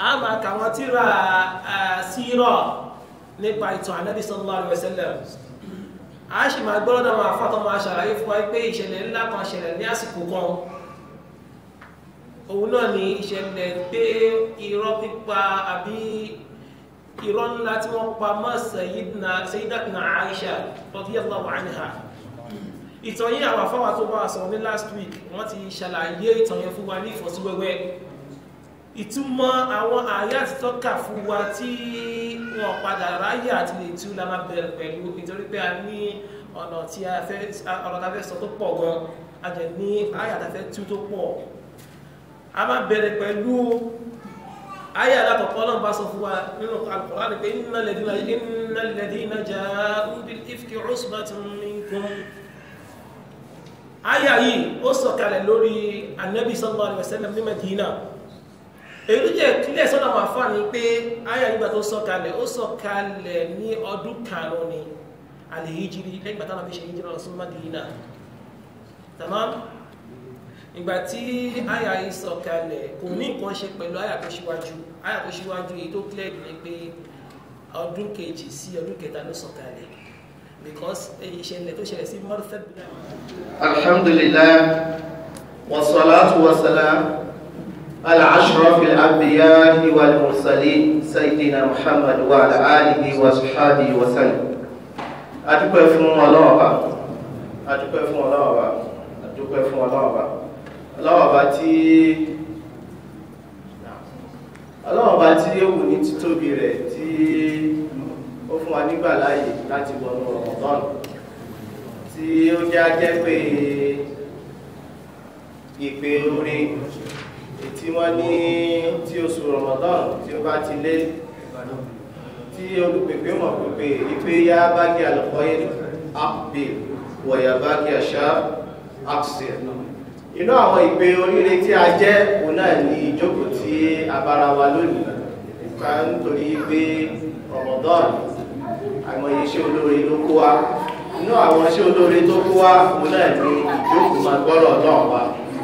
a máa kà wọ́n tíra sírọ̀ nípa ìtàn ànábì sallallahu alaihi wasallam a sì máa gbọ́ lọ́dọ̀ àwọn afọ́tọ́ máa ṣàlàyé fún wa pé ìṣẹ̀lẹ̀ ńlá kan ṣẹlẹ̀ ní àsìkò kan òun náà ni ìṣẹ̀lẹ̀ pé irọ́ pípa àbí irọ́ ńlá tí wọ́n pa mọ́ sayyidatuna Aisha radiyallahu anha ìtàn yìí àwọn afọ́wà tó bá sọ ní last week wọ́n ti ṣàlàyé ìtàn yẹn fún wa ní ìfọ́síwẹ́wẹ́ ìtumọ̀ àwọn àyà ti tọ́ka fún wa tí wọ́n padà ráyè àti lè tú la máa bẹ̀rẹ̀ pẹ̀lú nítorí pé a ní ọ̀nà tí a fẹ́ ọ̀nà tá a fẹ́ sọ tó pọ̀ gan a jẹ̀ ní àyà tá a fẹ́ tú tó pọ̀ a máa bẹ̀rẹ̀ pẹ̀lú àyà alákọ̀ọ́kọ́ náà bá sọ fún wa nínú Al-Qur'an ni pé innal ladhina innal ladhina ja'u bil ifki usbatun minkum àyà yìí ó sọ̀kalẹ̀ lórí Annabi sallallahu alaihi wasallam ní Madina èyí jẹ́ kílẹ̀ sọ́nà wà fà ní pé ayà nígbà tó sọ̀kalẹ̀ ó sọ̀kalẹ̀ ní ọdún karùn-ún ni àlèyíjírí lẹ́gbà tánà fi ṣe yíjírí lọ sí Madina tamam ìgbà tí ayà yìí sọ̀kalẹ̀ kò ní nǹkan ṣe pẹ̀lú ayà tó ṣíwájú ayà tó ṣíwájú èyí tó clear ní pé ọdún kejì sí ọdún kẹta ló sọ̀kalẹ̀ because ìṣẹ̀lẹ̀ tó ṣẹlẹ̀ sí mọ́rúfẹ́ alhamdulillah wassalatu wassalam على أشرف الأنبياء والمرسلين سيدنا محمد وعلى آله وصحبه وسلم adúpẹ́ fún Ọlọ́run Ọba adúpẹ́ fún Ọlọ́run Ọba adúpẹ́ fún Ọlọ́run Ọba Ọlọ́run Ọba tí Ọlọ́run Ọba tí ó wù ní títóbi rẹ̀ tí ó fún wa nígbà láàyè láti wọnú Ramadan tí ó jẹ́ ajẹ́ pé ìpè orin tí wọ́n ní tí oṣù Ramadan tí ó bá ti lé tí olùpèpè mọ̀ pèpè ìpé yá bá kí àlùkọ́ yìí àpè wọ̀yà bá kí àṣà àṣẹ inú àwọn ìpè oríire tí a jẹ́ òun náà ní ìjókòó tí a bára wa lónìí ká nítorí pé Ramadan àìmọye iṣẹ́ olóore ló kó wa inú àwọn iṣẹ́ olóore tó kó wa òun náà ní ìjókòó máa gbọ́rọ̀ náà wa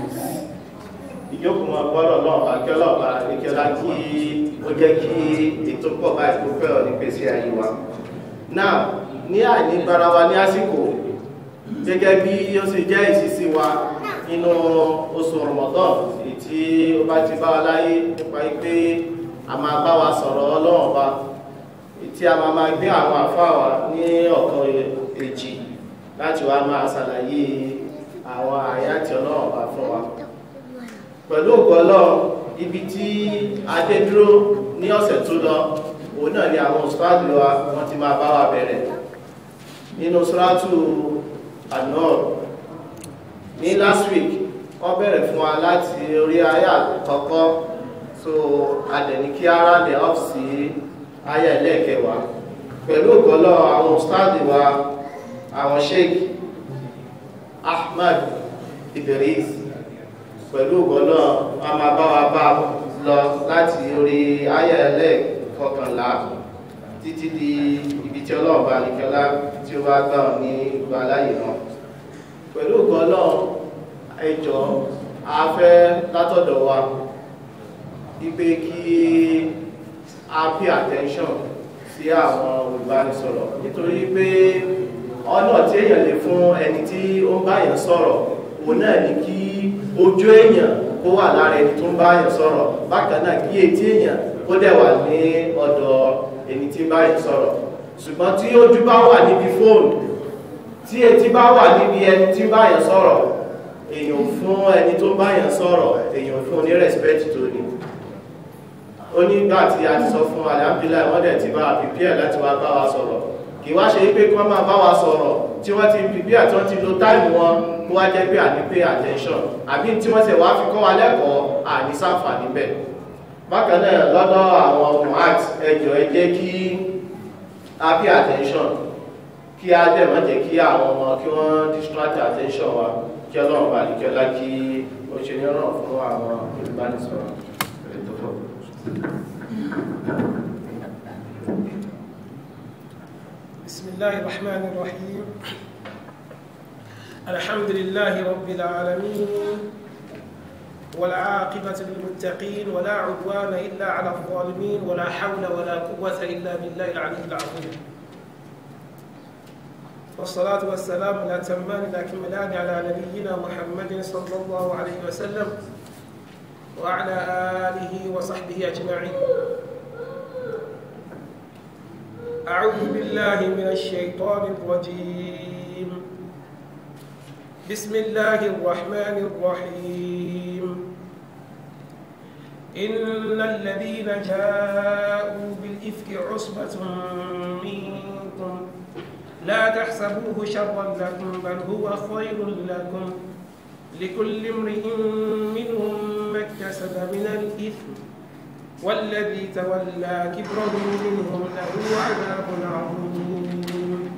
ìjókòó máa gbọ́dọ̀ lọ́ọ̀bá kí ọlọ́ọ̀bá ìkẹ́lá kí ó jẹ́ kí ètò pọ̀ báyìí tó fẹ́ ọ ní pèsè ayé wa náà ní àìní gbára wa ní àsìkò gẹ́gẹ́ bí ó sì jẹ́ ìṣísí wa nínú oṣù Ramadan èyí tí ó bá ti bá wa láyé nípa pé a máa bá wa sọ̀rọ̀ ọlọ́ọ̀bá tí a máa máa gbé àwọn àfáà wa ní ọ̀kan èjì láti wá máa ṣàlàyé àwọn àyátì ọlọ́ọ̀bá fún wa pẹ̀lú ògbọ́lọ́ ibi tí adé dúró ní ọ̀sẹ̀ tó lọ òun náà ni àwọn òṣùpáàdì wa wọ́n ti máa bá wa bẹ̀rẹ̀ nínú sọ́ràtù An-Nur ní last week wọ́n bẹ̀rẹ̀ fún wa láti orí ayé àkọ́kọ́ so adẹ̀ní kí ara lè ọ́f sí ayé ẹlẹ́ẹ̀kẹwàá pẹ̀lú ògbọ́lọ́ àwọn òṣùpáàdì wa àwọn Sheikh Ahmad Idris pẹ̀lú ọ̀gọ́nà a máa bá wa bá lọ láti orí ayẹ̀lẹ̀ kọkànlá títí di ibi tí ọlọ́run bá nìkẹ́lá tí ó bá gbà ní ìgbà láyé náà pẹ̀lú ọ̀gọ́nà ẹjọ́ a fẹ́ látọ̀dọ̀ wa wípé kí a pay attention sí àwọn olùbánisọ̀rọ̀ nítorí pé ọ̀nà tí èèyàn lè fún ẹni tí ó ń báyàn sọ̀rọ̀ òun náà ni kí ojú èèyàn kó wà lára ẹni tó ń bá èèyàn sọ̀rọ̀ bákan náà kí etí èèyàn kó dẹ̀ wà ní ọ̀dọ̀ ẹni tí ń bá èèyàn sọ̀rọ̀ ṣùgbọ́n tí ojú bá wà níbi fóònù tí etí bá wà níbi ẹni tí ń bá èèyàn sọ̀rọ̀ èèyàn fún ẹni tó ń bá èèyàn sọ̀rọ̀ èèyàn fún ní respect tó ní ó nígbà tí a ti sọ fún alhamdulillah wọ́n dẹ̀ ti bá a prepare láti wá bá wa sọ̀rọ̀ kì wá ṣe pé kí wọ́n máa bá wa sọ̀rọ̀ tí wọ́n ti prepare tí wọ́n ti lo time wọn kó wá jẹ́ pé àní pay attention àbí tí wọ́n ṣe wá fi kọ́ wa lẹ́kọ̀ọ́ àní sáǹfààní bẹ́ẹ̀ bákan náà lọ́dọ̀ àwọn ọmọ art ẹjọ́ ẹ jẹ́ kí a pay attention kí a dẹ̀ má jẹ́ kí àwọn ọmọ kí wọ́n distract attention wa kí ọlọ́run bá lè kí ọlá kí ó ṣe ní ọ̀rọ̀ fún àwọn olùbánisọ̀rọ̀ ètò fún بسم الله الرحمن الرحيم الحمد لله رب العالمين والعاقبة للمتقين ولا عدوان إلا على الظالمين ولا حول ولا قوة إلا بالله العلي العظيم والصلاة والسلام الأتمان الأكملان على نبينا محمد صلى الله عليه وسلم وعلى آله وصحبه أجمعين أعوذ بالله من الشيطان الرجيم بسم الله الرحمن الرحيم إن الذين جاءوا بالإفك عصبة منكم لا تحسبوه شرا لكم بل هو خير لكم لكل امرئ منهم ما اكتسب من الإثم والذي تولى كبره منهم له عذاب عظيم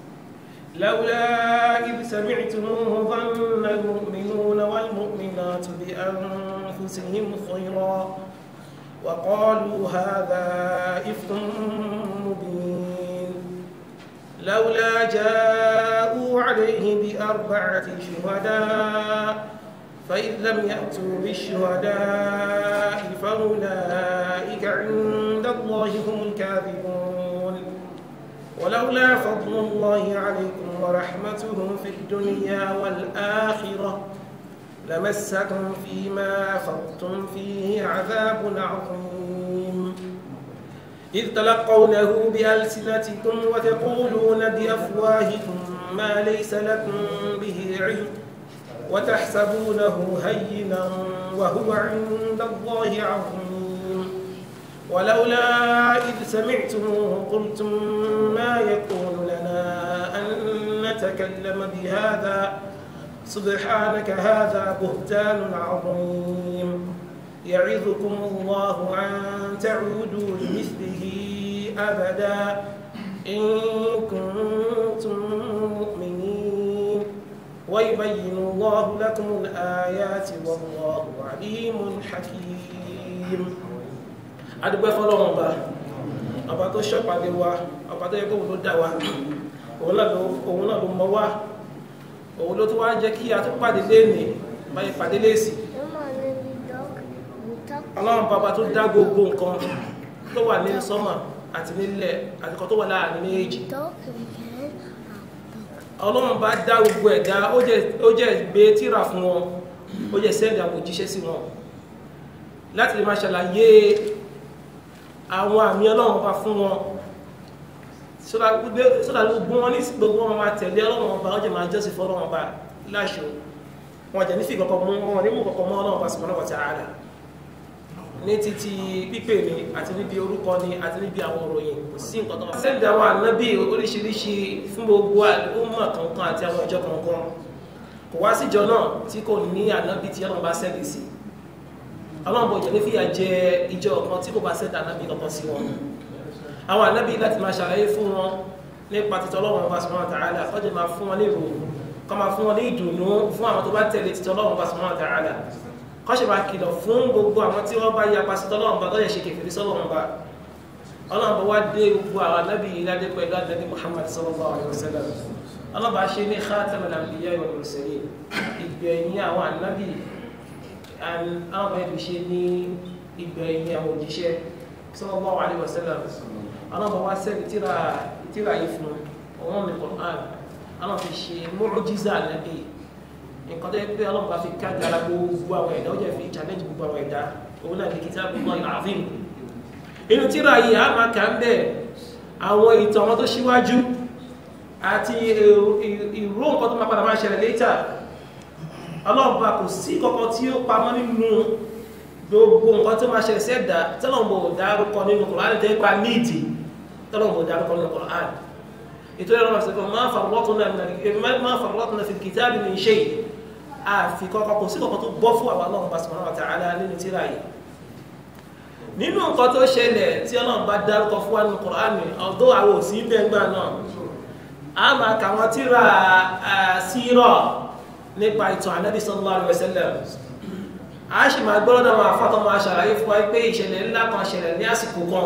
لولا إذ سمعتموه ظن المؤمنون والمؤمنات بأنفسهم خيرا وقالوا هذا إفك مبين لولا جاءوا عليه بأربعة شهداء فإذ لم يأتوا بالشهداء فأولئك عند الله هم الكاذبون ولولا فضل الله عليكم ورحمته في الدنيا والآخرة لمسكم فيما أفضتم فيه عذاب عظيم إذ تلقونه بألسنتكم وتقولون بأفواهكم ما ليس لكم به علم وتحسبونه هينا وهو عند الله عظيم ولولا إذ سمعتموه قلتم ما يكون لنا أن نتكلم بهذا سبحانك هذا بهتان عظيم يعظكم الله أن تعودوا لمثله أبدا إن كنتم مؤمنين ويبين الله لكم الآيات والله عليم حكيم adúgbẹ́ fọ́lọ́wọ́n ọba ọba tó ṣọ́pàdé wa ọba tó yẹ kó ló dá wa òun náà ló mọ wá òun ló tó wá jẹ́ kí a tó pàdé léèní báyìí pàdé léèsì ọlọ́run bàbá tó dá gbogbo nǹkan tó wà ní sọ́mà àti nílẹ̀ àti kan tó wà láàrin méjì ọlọ́run bá dá gbogbo ẹ̀dá ó jẹ́ gbé tíra fún wọn ó jẹ́ sẹ́ndì àwọn òjíṣẹ́ sí wọn láti lè máa ṣàlàyé àwọn àmì ọlọ́run bá fún wọn sódà gbogbo wọn ní gbogbo wọn máa tẹ̀lé ọlọ́run bá ó jẹ́ máa jọ́sìn fún ọlọ́run bá láṣọ wọn jẹ́ nífi kọ̀kọ́ mú wọn ní mú kọ̀kọ́ mọ́ ọlọ́run bá subhanahu wa ta'ala ní títí pípè ní àti níbi orúkọ ní àti níbi àwọn òròyìn kò sí nǹkan tó wà. sẹ́ńdì àwọn ànábì oríṣiríṣi fún gbogbo àlùmọ̀ kankan àti àwọn ìjọ kankan kò wá síjọ náà tí kò ní ànábì tí ọlọ́run bá sẹ́ndì sí ọlọ́run bò jẹ́ ní fìyà jẹ ìjọ kan tí kò bá sẹ́ndì ànábì kankan sí wọn. àwọn ànábì láti máa ṣàlàyé fún wọn nípa títọ́ ọlọ́run bá subhanahu wa ta'ala kọ́jú máa fún wọn ní ìròyìn kọ́ máa fún wọn ní ìdùnnú fún àwọn tó bá tẹ̀lé títọ́ ọlọ́run bá subhanahu wa ta'ala kọ́ṣe bá kìlọ̀ fún gbogbo àwọn tí wọ́n bá ya pàṣítọ́ ọlọ́run bá tọ́yẹ̀ ṣe kèfèrí sọ́lọ́run bá ọlọ́run bá wá dé gbogbo àwọn anábì ìlàdé pẹ̀lú ànábì Muhammad sallallahu alaihi wasallam ọlọ́run bá ṣe ní khatamul anbiya wal mursalin ìgbẹ̀yìn àwọn anábì àwọn bá ṣe ní ìgbẹ̀yìn àwọn òjíṣẹ́ sallallahu alaihi wasallam ọlọ́run bá wá sẹ́ni tíra yìí fún ọ̀wọ́n mi Qur'an ọlọ́run fi ṣe mu'jiza ànábì nǹkan tó yẹ pé ọlọ́run bá fi káàdì ara gbogbo àwọn ẹ̀dá ó jẹ́ fi challenge gbogbo àwọn ẹ̀dá òun náà ní Kitabullahi al-Azim inú tíra yìí a máa kà ń bẹ̀ àwọn ìtàn wọn tó ṣíwájú àti ìró nǹkan tó máa padà máa ṣẹlẹ̀ létà ọlọ́run bá kò sí kọ̀kọ́ tí ó pamọ́ nínú gbogbo nǹkan tó máa ṣẹlẹ̀ sẹ́dá tọ́lọ́run bò dárúkọ nínú Kùránì tẹ́ pa níìdì tọ́lọ́run bò dárúkọ nínú Kùránì ètò ẹ̀rọ ọ̀sẹ̀kọ̀ máa farratna fil kitabi min shay àfi kọ́kọ́ kò sí kọ́kọ́ tó bọ́ fún àwọn ọlọ́run subhanahu wa ta'ala nínú tíra yìí nínú nǹkan tó ṣẹlẹ̀ tí ọlọ́run bá dárúkọ fún wa nínú Kùránì ọ̀dọ́ àwọn òsì bẹ́ngbà náà a máa kà wọ́n tíra sírọ̀ nípa ìtàn Ànábì sallallahu alaihi wasallam a sì máa gbọ́dọ̀ àwọn afọ́tọ́ máa ṣàlàyé fún wa pé ìṣẹ̀lẹ̀ ńlá kan ṣẹlẹ̀ ní àsìkò kan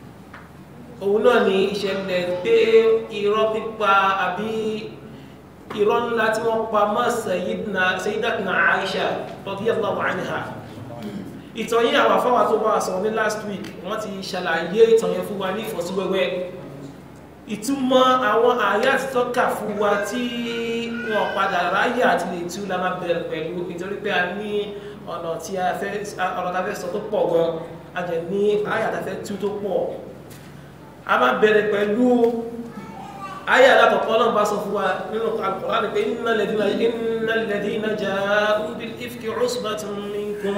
òun náà ni ìṣẹ̀lẹ̀ pé irọ́ pípa àbí irọ́ ńlá tí wọ́n pa mọ́ Sayyidatuna Aisha radiyallahu anha ìtàn yìí àwọn afọ́wà tó bá sọ ní last week wọ́n ti ṣàlàyé ìtàn yẹn fún wa ní ìfọ́síwẹ́wẹ́ ìtumọ̀ àwọn àyà ti tọ́ka fún wa tí wọ́n padà ráyè àti lè tú la máa bẹ̀rẹ̀ pẹ̀lú nítorí pé a ní ọ̀nà tí a fẹ́ ọ̀nà tá a fẹ́ sọ tó pọ̀ gan a jẹ́ ní àyà tá a fẹ́ tú tó pọ̀ a máa bẹ̀rẹ̀ pẹ̀lú àyà alákọ̀ọ́kọ́ náà bá sọ fún wa nínú Al-Qur'an pé innal ladhina innal ladhina ja'u bil ifki usbatun minkum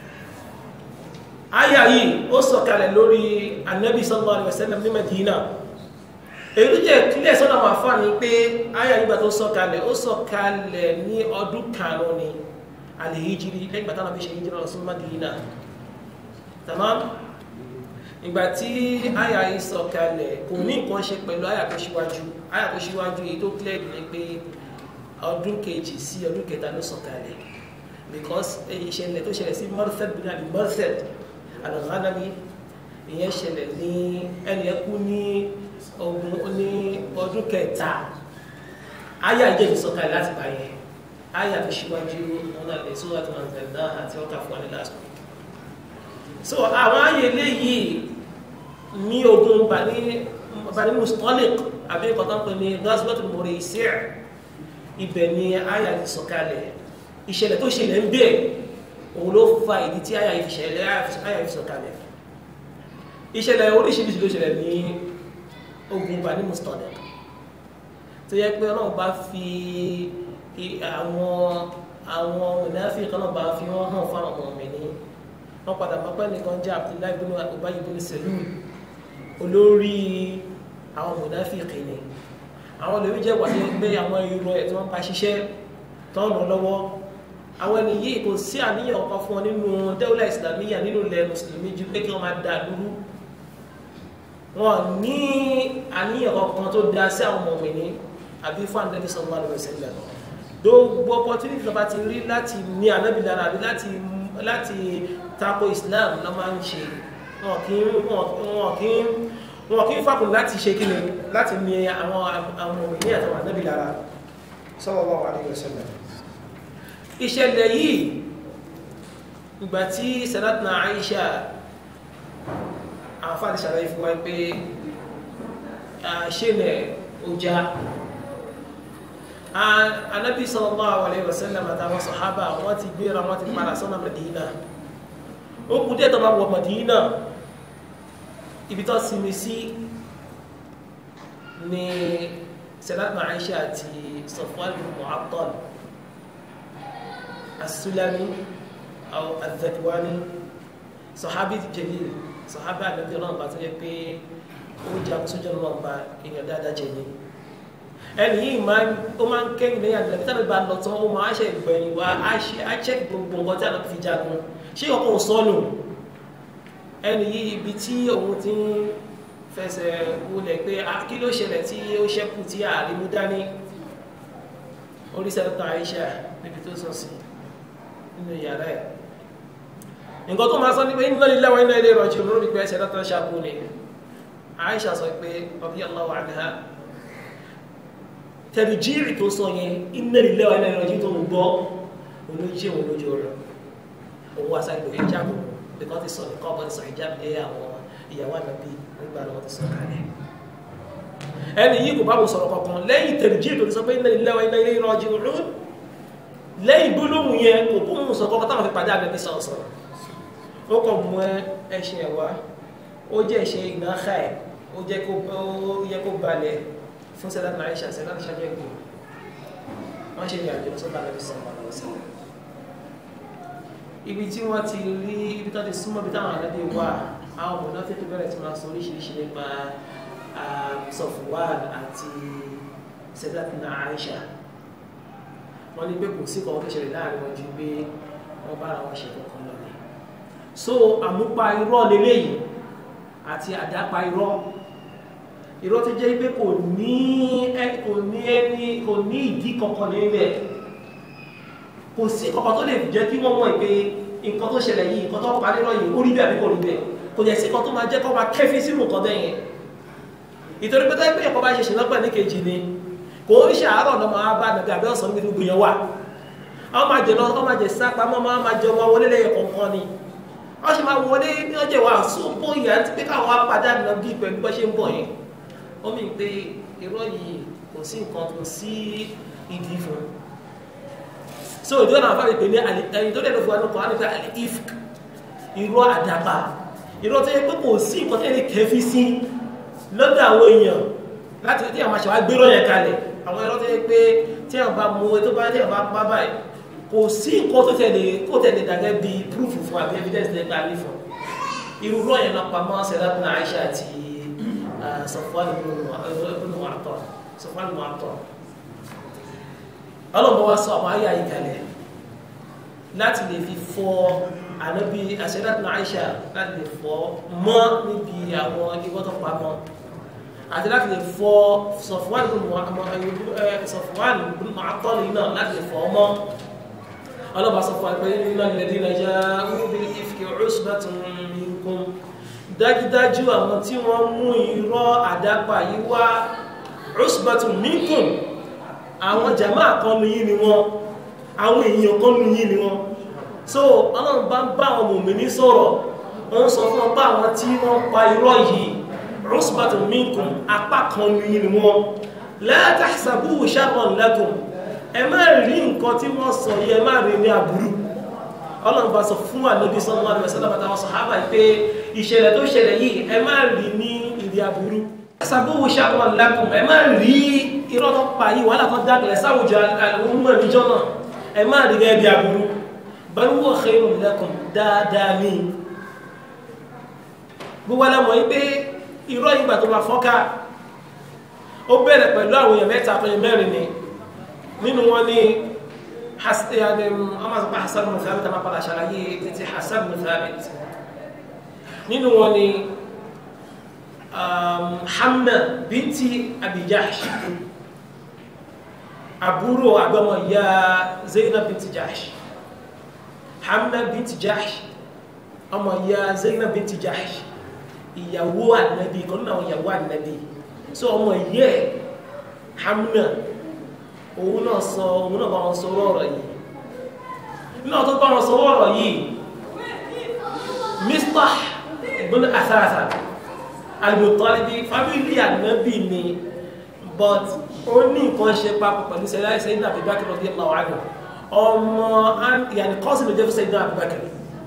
àyà yìí ó sọ̀kalẹ̀ lórí Annabi sallallahu alaihi wasallam ní Madina èyí tó jẹ́ kílẹ̀ sọ́nà wà fà ní pé àyà nígbà tó sọ̀kalẹ̀ ó sọ̀kalẹ̀ ní ọdún karùn-ún ni alìhíjírí lẹ́gbà tánà bí ṣe híjírí lọ sí Madina tamam ìgbà tí àyà yìí sọ̀kalẹ̀ kò ní nǹkan ṣe pẹ̀lú àyà tó ṣíwájú àyà tó ṣíwájú èyí tó clear ní pé ọdún kejì sí ọdún kẹta ló sọ̀kalẹ̀ because ìṣẹ̀lẹ̀ tó ṣẹlẹ̀ sí Marsad bin Abi Marsad al-Ghanami ìyẹn ṣẹlẹ̀ ní ẹni ẹkú ní ogun ní ọdún kẹta ayé àjẹ́ ìsọ̀kalẹ̀ láti báyẹ̀ ayé àti ṣíwájú ọ̀nà ìṣúwà tó máa tẹ̀lé náà àti ọkà fún wa last week so àwọn ayé léyìí ní ogun bani mustalik àbí nǹkan tó ń pè ní gazwat Muraisi' ibẹ̀ ni ayé àti ìsọ̀kalẹ̀ ìṣẹ̀lẹ̀ tó ṣẹlẹ̀ ń bẹ̀ òun ló fa ìdí tí ayé àti ìsọ̀kalẹ̀ ìṣẹ̀lẹ̀ oríṣiríṣi ló ṣẹlẹ̀ ní ogun bani mustalik tó yẹ pé ọlọ́run bá fi àwọn àwọn ìnáfi kan náà bá fi wọ́n hàn fún àwọn ọmọ ní wọ́n padà mọ́ pé nìkan jẹ́ Abdullahi ibn Ubay ibn Salul olórí àwọn ìnáfi kìíní àwọn olórí jẹ́ wà ní pé àwọn irọ́ ẹ̀ tí wọ́n bá ṣiṣẹ́ tó ń ràn lọ́wọ́ àwọn ẹni yìí kò sí àníyàn ọkọ̀ fún wọn nínú dawla islamiyya nínú ilẹ̀ mùsùlùmí ju pé kí wọ́n máa dà lúrú wọn ní àníyàn kankan tó dá sí àwọn ọmọ ní àbí fún ànábì sallallahu alaihi wasallam gbogbo opportunity tó bá ti rí láti ní ànábì lára àbí láti láti tako islam ló máa ń ṣe wọn kì í wọn kì í wọn kì í fàkùn láti ṣe kíni láti ní àwọn àwọn ọmọ ní àtàwọn ànábì lára sallallahu alaihi wasallam ìṣẹ̀lẹ̀ yìí ìgbà tí sadatna Aisha àwọn fàdí ṣàlàyé fún wa pé ṣẹlẹ̀ ọjà anábì sallallahu alaihi wasallam àtàwọn sàhábà wọ́n ti gbéra wọ́n ti padà sọ́nà Madina ó kú díẹ̀ tó bá wọ Madina ibi tó sinmi sí ni Sayyidatuna Aisha àti Safwan bin Mu'attal as-Sulami aw al-Dhakwani sahabi jalil sọ̀hábà àgbẹ̀bí ọlọ́run bá tó yẹ pé ó jẹ́ àkóṣojú ọlọ́run bá èèyàn dáadáa jẹ ní ẹni yìí ó máa ń kẹ́yìn lẹ́yìn àgbẹ̀bí tí àgbẹ̀bí bá lọ tán ó máa ṣe ìgbẹ̀yìn wá á ṣẹ́ gbogbo nǹkan tí àgbẹ̀bí fi jagun ṣé ọkọ̀ ò sọnù ẹni yìí ibi tí òun ti ń fẹsẹ̀ wọlẹ̀ pé kí ló ṣẹlẹ̀ tí ó ṣẹ́kù tí ààrẹ mú dání orí sẹ́dọ̀tà Aisha níbi tó sọ sí nínú yàrá ẹ̀ nǹkan tó máa sọ ní pé inna lillahi wa inna ilayhi raji'un lórí pé ẹsẹ̀ látọ̀ ṣàkó ni Aisha sọ pé radiyallahu anha tẹ̀rìjírì tó sọ yẹn inna lillahi wa inna ilayhi raji'un tó ń gbọ́ olójì òun lójú rẹ̀ òun wá sáyé lórí ìjábọ̀ bíkọ́ ti sọ nìkan ọ̀bọ̀ ti sọ ìjábọ̀ lé àwọn ìyàwó àgbàbí nígbà náà ti sọ kalẹ̀ ẹni yìí kò bá wọn sọ̀rọ̀ kankan lẹ́yìn tẹ̀rìjírì tó ti sọ pé inna lillahi wa inna ilayhi raji'un lẹ́yìn gbólóhùn yẹn kò kó mú sọ kọ́kọ́ táwọn fi pàdé àgbẹ̀bí sọ̀rọ̀ sọ̀rọ̀ ó kọ̀ mú ẹṣin ẹ̀wá ó jẹ́ ẹṣin ìnáhà ẹ̀ ó jẹ́ kó ó yẹ kó balẹ̀ fún sẹ́dá náà ṣe àṣẹ láti ṣáájú ẹ̀gbọ́n wọ́n ṣe ní àjọ sọ́dọ̀ àlẹ́ sọ̀rọ̀ àwọn ọ̀sẹ̀ ibi tí wọ́n ti rí ibi tó ti súnmọ́ ibi táwọn àlẹ́ wà àwọn ọmọ náà tètè bẹ̀rẹ̀ tí wọ́n sọ oríṣiríṣi nípa Safwan àti sẹ́dá náà Aisha wọ́n ní pé kò sí kan tó ṣẹlẹ̀ láàrin wọn ju pé wọ́n bára wọn ṣe kankan lọ ni so àmúpa irọ́ leléyìí àti àdápa irọ́ irọ́ tó jẹ́ pé kò ní kò ní ẹni kò ní ìdí kankan níbẹ̀ kò sí kankan tó lè jẹ́ kí wọ́n mọ̀ pé nǹkan tó ṣẹlẹ̀ yìí nǹkan tó pa nírọ̀ yìí ó rí bẹ́ẹ̀ àbí kò rí bẹ́ẹ̀ kò jẹ́ sí kan tó máa jẹ́ kó máa kẹ́fí sínú nǹkan bẹ́ẹ̀ yẹn ìtorí pé táyé pé ẹ̀kọ́ bá ṣe ṣe lọ́pẹ̀ ní kejì ni kò ń ṣàárọ̀ náà máa bá nàbí àbẹ́ ọ̀sán níbi gbogbo yẹn wà wọ́n máa jẹ lọ wọ́n máa jẹ sápamọ́ wọ́n máa jẹ ọmọ wọlé lẹ́yìn kọ̀ọ̀kan ni wọ́n sì máa wọlé ní ọjọ́ wa sóńpó ìyá ti pé káwọn apàdánù náà bí pẹ̀lú bọ́ ṣe ń bọ̀ yẹn ó mì pé irọ́ yìí kò sí nǹkan tó sí ìdí fún so ìjọba náà fàlẹ̀ pé ní ẹni tó dẹ̀dọ̀ fún wa lọ́kọ̀ á ní pé àlẹ́ ifk irọ́ àdàbà irọ́ tó yẹ pé kò sí nǹkan tẹ́lẹ̀ kẹfí sí lọ́dọ̀ àwọn èèyàn láti tí àwọn aṣọ agbéró yẹn kalẹ̀ àwọn irọ́ tó yẹ pé tí àwọn bá mú ẹ tó bá tí àwọn bá bá báyìí kò sí nǹkan tó tẹ̀lé kó tẹ̀lé dàgẹ́ bí proof fún àbí evidence tẹ̀lé gbà nífọ̀ irú rọ́ yẹn náà pamọ́ sẹ́dábùnà Aisha àti Safwan ibn Mu'attal Safwan ibn Mu'attal ọlọ́mọ wa sọ àwọn ayé àyíkalẹ̀ láti lè fi fọ ànábi àṣẹ́dàtúnà Aisha láti lè fọ mọ́ níbi àwọn ìwọ́ tó pamọ́ àti láti lè fọ Safwan ibn Mu'attal náà láti lè fọ mọ́ ọlọ́mọ sọ fún àgbẹ̀ nínú alladhina ja'u bil ifki usbatun minkum dájúdájú àwọn tí wọ́n mú irọ́ àdápa yìí wá usbatun minkum àwọn jama kan ní yí ni wọ́n àwọn èèyàn kan ní yí ni wọ́n so ọlọ́run bá ń bá àwọn mòmìnì sọ̀rọ̀ wọ́n sọ fún ọpá àwọn tí wọ́n pa irọ́ yìí usbatun minkum apá kan ní yí ni wọ́n la tahsabuhu sharran lakum ẹ má rí nǹkan tí wọ́n sọ yìí ẹ má rí ní aburú ọlọ́run bá sọ fún ànábì sallallahu alaihi wasallam àtàwọn sàhábà pé ìṣẹ̀lẹ̀ tó ṣẹlẹ̀ yìí ẹ má rí ní ìdí aburú tahsabuhu sharran lakum ẹ má rí irọ́ tó pa yìí wàhálà tó dákẹ̀lẹ̀ sáwùjọ àwọn ọmọ ìjọ náà ẹ má rí gẹ́gẹ́ bí aburú bal huwa khayrun lakum dáadáa ní gbogbo alamọ̀ yìí pé irọ́ ìgbà tó bá fọ́ká ó bẹ̀rẹ̀ pẹ̀lú àwọn èèyàn mẹ́ta tó yẹ mẹ́rin ni nínú wọn ni amazọpa Hassan bin Thabit a máa padà ṣàlàyé títí Hassan bin Thabit nínú wọn ni Hamna binti Abi Jahsh àbúrò àgbọmọ ìyá Zainab binti Jahsh Hamna binti Jahsh ọmọ ìyá Zainab binti Jahsh ìyàwó ànábì kan náà ìyàwó ànábì so ọmọ ìyẹ́ Hamna òun náà sọ òun náà bá wọn sọ ọ̀rọ̀ yìí náà tó bá wọn sọ ọ̀rọ̀ yìí Mistah ibn Asasa Al-Muttalibi fábílì ànábì ni but ó ní nǹkan ṣe papọ̀ pẹ̀lú sẹ́lá Sayyidina Abubakar radiyallahu anhu ọmọ yàní kọ́sì ló jẹ́ fún Sayyidina Abubakar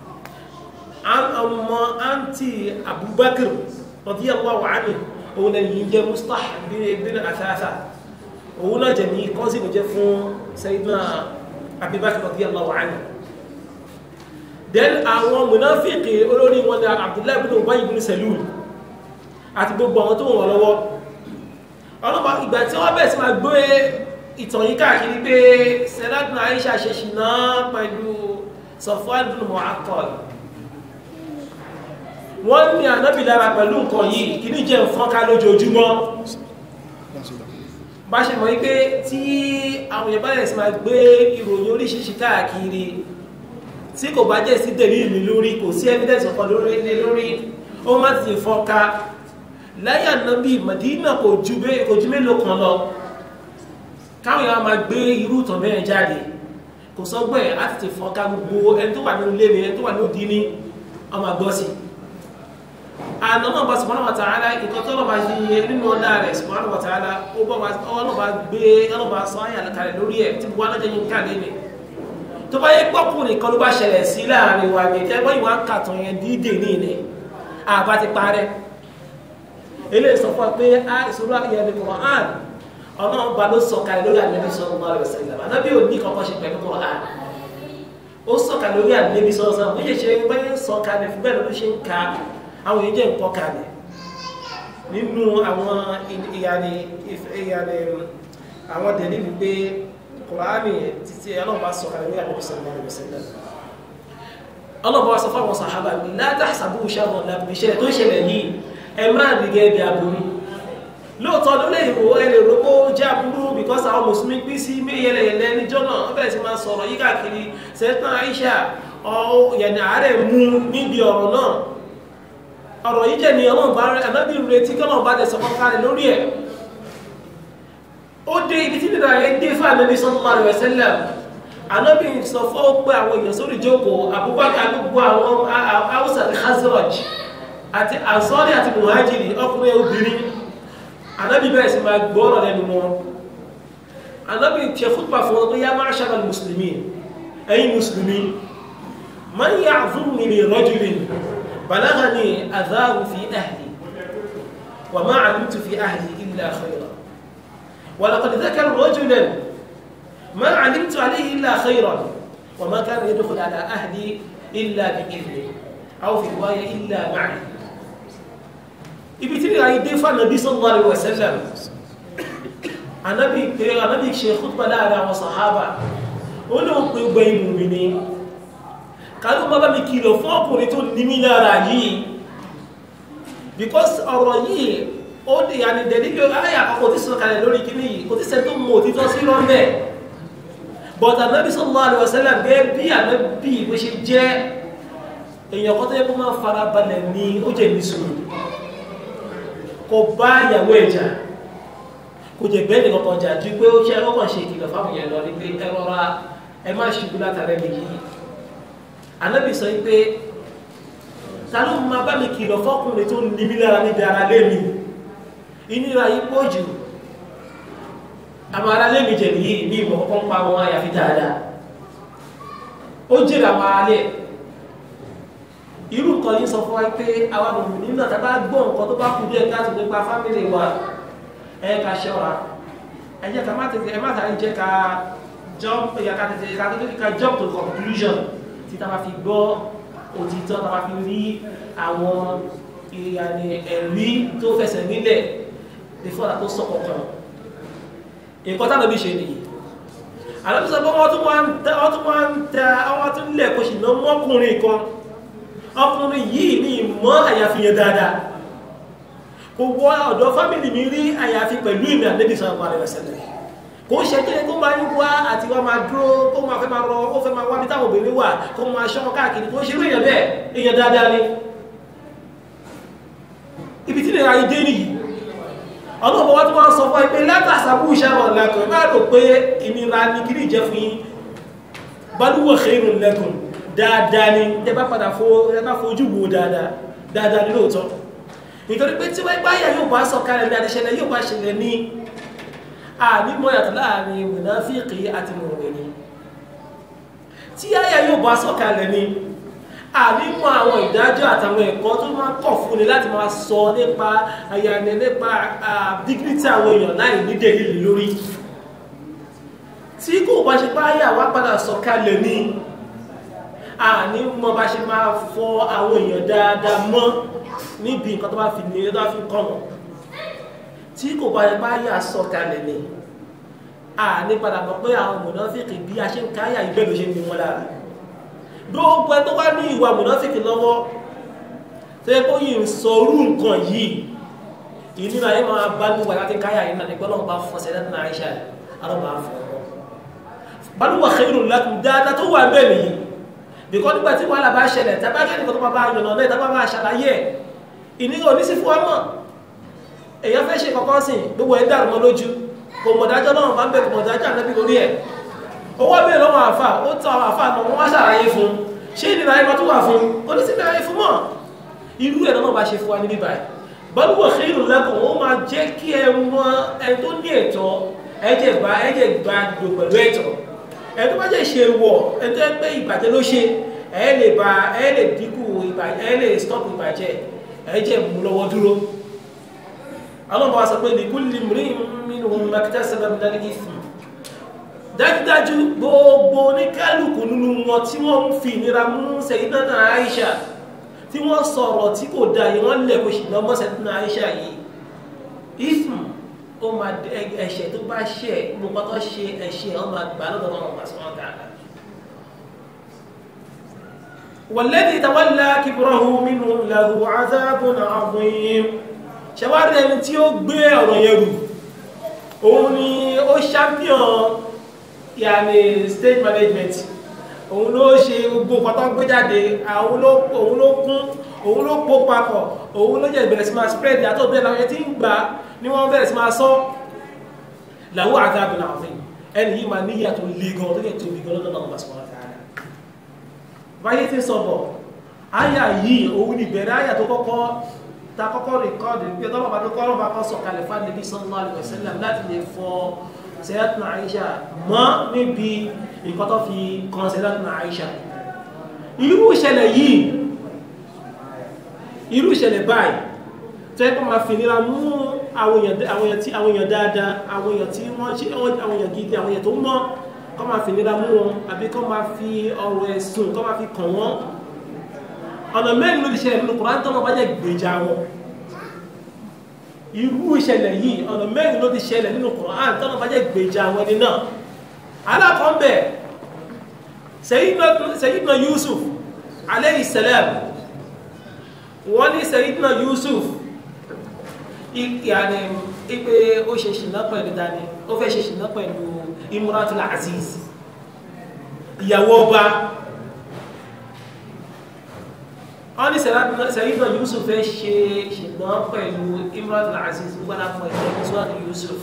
ọmọ àǹtí Abubakar radiyallahu anhu òun náà yìí jẹ́ Mistah ibn Asasa òun náà jẹ́ ní kọ́sí ló jẹ́ fún Sayyidina Abubakar radiyallahu anhu then àwọn munafiki olórí wọn ni Abdullahi ibn Ubay ibn Salul àti gbogbo àwọn tó wọ́n lọ́wọ́ ọlọ́pàá ìgbà tí wọ́n bẹ̀rẹ̀ sí máa gbé ìtàn yìí káàkiri pé Sayyidatuna Aisha ṣe ṣìnà pẹ̀lú Safwan ibn Mu'attal wọ́n ní ànábì lára pẹ̀lú nǹkan yìí kì ní jẹ́ nǹkan ká lójoojúmọ́ bá ṣe mọ̀ wípé tí àwọn èèyàn bá rẹ̀ sí máa gbé ìròyìn oríṣiríṣi káàkiri tí kò bá jẹ́ sí dèrí ìlú lórí kò sí evidence ọ̀kan lórí ilé lórí ó má ti fọ́nká láyé ànábì Madina kò ju kò ju mélòó kan lọ káwọn èèyàn máa gbé irú ìtàn bẹ́ẹ̀ jáde kò sọ́gbọ́n ẹ̀ á ti fọ́nká gbogbo ẹni tó wà nínú ilé mi ẹni tó wà ní òdí ní ọmọ àgbọ́ sí àná náà bá subhanahu wa ta'ala nǹkan tó lọ́ba ṣe nínú ọ̀dá rẹ̀ subhanahu wa ta'ala ó bá ọlọ́ba gbé ọlọ́ba sọ ayé àlàkalẹ̀ lórí ẹ̀ tí wọ́n alájẹ́ yín káàdé ni tó bá yẹ gbọ́kùnrin kan ló bá ṣẹlẹ̀ sí láàrin wa ní ẹgbẹ́ ìwà kàtàn yẹn dídè ní ilẹ̀ àbá ti parẹ́ eléyìí sọ fún wa pé a ìṣòro àyẹ̀ ní Qur'an ọlọ́run ba ló sọ kalẹ̀ lórí Ànábì sallallahu alaihi wasallam Ànábì ò ní kankan ṣe pẹ̀lú Qur'an ó sọ kalẹ̀ lórí Ànábì sallallahu alaihi wasallam bó ṣe ṣe bẹ́ẹ̀ sọ kalẹ̀ fún bẹ́ẹ̀ ló ṣe ń ka àwọn èyí jẹ́ nǹkan kalẹ̀ nínú àwọn ìyàní ìyàní àwọn dẹ̀lí wípé kùránì títí ọlọ́ọ̀bá sọ kalẹ̀ ní àdébí sallallahu alaihi wasallam ọlọ́ọ̀bá sọ fáwọn sàhábà ní la tahsabuhu sharran lakum ìṣẹ̀lẹ̀ tó ṣẹlẹ̀ yìí ẹ má rí gẹ́gẹ́ bí aburú lóòótọ́ ló lè wò ẹ lè rògbò jẹ́ aburú because àwọn mùsùlùmí pín sí yẹlẹyẹlẹ níjọ́ náà wọ́n bẹ̀rẹ̀ sí máa sọ̀rọ̀ yí káàkiri Sayyidatuna Aisha ọ̀ yẹ̀nì àárẹ̀ mú níbi ọ̀rọ̀ náà ọ̀rọ̀ yìí jẹ́ ni ọlọ́run bá rẹ̀ anábì retí kí ọlọ́run bá dẹ̀ sọ̀kọ́ kalẹ̀ lórí ẹ̀ ó ó dé ibi tí nìyà yẹn dé fún ànábi sallallahu alaihi wasallam ànábi sọ fún ó pé àwọn èèyàn sórí ìjókòó Abubakar gbogbo àwọn Hausa àti Khazraj àti Ansari àti Muhajiri ọkùnrin obìnrin ànábi bẹ̀rẹ̀ sí máa gbọ́rọ̀ lẹ́nu wọn ànábi tiẹ̀ fúnpà fún wọn pé yá ma'shara al-muslimin ẹ̀yin mùsùlùmí man ya'zurni li rajulin balaghani adhahu fi ahli wa ma 'alimtu fi ahli illa khayra ولقد ذكر رجلا ما علمت عليه إلا خيرا وما كان يدخل على أهلي إلا بإذنه أو في رواية إلا معي ibi tí ìrìn dé fún ànàbí sallallahu alaihi wasallam ànàbí pé ànàbí ṣe khutbah láàrin àwọn sàhábà ó ní ó pé gbẹ inú mi ní kálù má bá mi kìlọ̀ fún ọkùnrin tó ní mí lára yìí because ọ̀rọ̀ yìí ó di àni dẹ̀lígbé ayé àkọ́kọ́ tí sọ kalẹ̀ lórí kíní yìí kò tí sẹ́ tó mọ̀ òtítọ́ sí lọ́mẹ́ but ànábì sallallahu alaihi wasallam gẹ́ bí ànábì bó ṣe jẹ́ èèyàn kan tó yẹ kó máa fara balẹ̀ ní ó jẹ́ ní sùúrù kò bá ìyàwó ẹ̀jà kò jẹ́ bẹ́ẹ̀ nìkan kan jà ju pé ó ṣe ọkàn ṣe ìkìlọ̀ fáwọn èèyàn lọ ní pé ẹ rọra ẹ má ṣubú látara ẹni yìí ànábì sọ pé ta ló máa bá mi kìlọ̀ fọ́kùnrin tó ní mí lára níbi ara lé mi ìnira yìí pọ̀ jù àwọn ará lé mi jẹ̀ nìyí ní ìmọ̀ kọ́kọ́ ń pa wọn àyàfi dáadáa ó jèrè àwọn ará lé irú kan yìí sọ fún wa pé àwọn ọmọ nínú náà tábà gbọ́ nǹkan tó bá kú díẹ̀ káàtó nípa fámìlì wa ẹ ká ṣọ́ra ẹ jẹ́ ká má tètè ẹ má tàbí jẹ́ ká jump ẹ ká tètè ká tètè ká jump to conclusion tí tá a bá fi gbọ́ òtítọ́ tá a bá fi rí àwọn ìyànnì ẹ̀rí tó fẹsẹ̀ nílẹ̀ before that tó sọ kankan nǹkan tá lóbi ṣe nìyí àlọ́bísọ pé wọ́n tún wá ń tẹ wọ́n tún wá ń tẹ àwọn tún lẹ̀ kó sì ná mọ́kùnrin kan ọkùnrin yìí ní ìmọ̀ àyàfi yẹn dáadáa kò wọ ọ̀dọ̀ fámìlì mi rí àyàfi pẹ̀lú ìmì àdébí sọ̀rọ̀ àrẹ ẹ̀sẹ̀lẹ̀ kò ṣe kí ni kó máa ń wá àti wá máa dúró kó máa fẹ́ máa rọ ó fẹ́ máa wá bí táwọn obìnrin wà kó máa ṣọ́ káàkiri kó ṣe rí èèyàn bẹ́ẹ̀ èèyàn dáadáa ni ibi tí lè ra ìdé nìyí ọlọ́pọ̀ wọ́n tó wọ́n sọ fún ẹgbẹ́ látàsàbú ìṣẹ́wọ̀n lẹ́kùn máa rò pé ìnira ní kìrí jẹ́ fún yín balúwọ̀ khairun lakum dáadáa ni ẹ bá padà fojú wo dáadáa dáadáa ní lóòótọ́ nítorí pé tí wọ́n bá yà yóò bá sọ kalẹ̀ ní àdìṣẹ́lẹ̀ yóò bá ṣẹlẹ̀ ní ànímọ̀ yàtọ̀ láàrin mùnáfíkì àti mùmínì tí àyà yóò bá sọ kalẹ̀ ní ànímọ̀ àwọn ìdájọ́ àtàwọn ẹ̀kọ́ tó máa kọ̀ fún ni láti máa sọ nípa àyànnẹ̀ nípa dignity àwọn èèyàn láì ní dèlìlì lórí tí kò bá ṣe bá yà wá padà sọ kalẹ̀ ní ànímọ̀ bá ṣe máa fọ àwọn èèyàn dáadáa mọ́ níbi nǹkan tó bá fi ní tó bá fi kọ́ wọn tí kò bá ṣe bá yà sọ kalẹ̀ ní àní padà mọ̀ pé àwọn mọ̀nàfíkì bí a ṣe ń káyà ìbẹ́ ló ṣe ń ní wọn lára gbogbo ẹ tó wá ní ìwà mùnáfíkì lọ́wọ́ tó yẹ kó yìí ń sọrú nǹkan yìí ìnira yìí máa bá níwà láti káyà yìí nàní gbọ́dọ̀ bá fọ́ sẹ́dá ní àìṣà alọ́bàá fọ́ balùwà khairun lakum dáadáa tó wà bẹ́ẹ̀ nìyí bìkọ́ nígbà tí wàhálà bá ṣẹlẹ̀ tábà kẹ́ni kan tó bá bá yànnà náà tábà máa ṣàlàyé ẹ̀ ìnira ò ní sí fún wa mọ̀ èèyàn fẹ́ ṣe kọ̀kọ́ sìn gbogbo ẹ̀ dàrú mọ́ lójú kò mọ̀dájọ́ náà máa ń bẹ̀ kò mọ̀dájọ́ ànábì lórí ẹ̀ owó abẹ́ lọ́wọ́ àfà ó tọ́ àwọn àfà náà wọ́n wá ṣàlàyé fún ṣé ìnira ẹ̀kọ́ tó wà fún oníṣẹ́ ayé fún mọ́ irú ẹ̀ náà bá ṣe fún wa níbí báyìí balùwẹ̀ khairun lakum ó máa jẹ́ kí ẹ mọ ẹ tó ní ẹ̀tọ́ ẹ̀jẹ̀ bá ẹ̀jẹ̀ gba lò pẹ̀lú ẹ̀tọ́ ẹ tó bá jẹ́ ṣe wọ̀ ẹ tó pé ìbàjẹ́ ló ṣe ẹ lè ba ẹ lè dínkù ìbàjẹ́ ẹ lè stop ìbàjẹ́ ẹ̀jẹ̀ mú lọ́wọ́ dúró àwọn ọmọ wa sọ pé likulli imri'in minhum maktasaba minal ithm dájúdájú gbogbo oníkálùkù nínú wọn tí wọ́n ń fi ìnira mú Sayyidina Aisha tí wọ́n sọ̀rọ̀ tí kò dá yìí wọ́n lẹ̀ kó ṣìnà mọ́ Sayyidina Aisha yìí ism ó máa ẹ̀ṣẹ̀ tó bá ṣẹ̀ gbogbo tó ṣe ẹ̀ṣẹ̀ ó máa gbà lọ́dọ̀ wọn wà sọ́wọ́n dáadáa والذي تولى كبره منهم له عذاب عظيم ṣẹwárí ẹni tí ó gbé ọ̀rọ̀ yẹn rù òun ni ó champion yàní stage management òun ló ṣe gbogbo pátá gbé jáde òun ló òun ló kún òun ló pò papọ̀ òun ló jẹ́ ìbẹ̀rẹ̀ sí máa spread yàtọ̀ bẹ́ẹ̀ láwọn tí ń gbà ní wọ́n bẹ̀rẹ̀ sí máa sọ lahu adhabun adhim ẹni yìí máa níyà tó le gan tó yẹ tóbi gan lọ́dọ̀ Allah subhanahu wa ta'ala báyé tí ń sọ bọ̀ àyà yìí òun ni bẹ̀rẹ̀ àyà tó kọ́kọ́ ta kọ́kọ́ rìkọ́dì pé tọ́lọ́pàá tó kọ́ lọ́pàá kọ́ sọ̀kalẹ̀ fún Ànábì sallallahu alaihi wasallam láti lè fọ Sayyidatuna Aisha mọ́ níbi nǹkan tó fi kan Sayyidatuna Aisha irú ìṣẹ̀lẹ̀ yìí irú ìṣẹ̀lẹ̀ báyìí tó yẹ kó máa fi nira mú àwọn èèyàn tí àwọn èèyàn dáadáa àwọn èèyàn tí wọ́n ṣe àwọn èèyàn gidi àwọn èèyàn tó mọ́ kó máa fi nira mú wọn àbí kó máa fi ọ̀rọ̀ ẹ̀sùn kó máa fi kàn wọ́n ọ̀nà mẹ́rin ló ti ṣẹlẹ̀ nínú Kùránì tọ́nà bá jẹ́ gbèjà wọn irú ìṣẹ̀lẹ̀ yìí ọ̀nà mẹ́rin ló ti ṣẹlẹ̀ nínú Kùránì tọ́nà bá jẹ́ gbèjà wọn ni náà alákọ̀ọ́bẹ̀ Sayyidina Yusuf alayhi salam wọ́n ní Sayyidina Yusuf ìyàní ipe ó ṣe ṣìnà pẹ̀lú dání ó fẹ́ ṣe ṣìnà pẹ̀lú Imratul Aziz ìyàwó ọba wọ́n ní Sayyidina Yusuf fẹ́ ṣe ṣìnà pẹ̀lú Imratul Aziz gbọ́dá fún ẹ̀jẹ̀ Suwadu Yusuf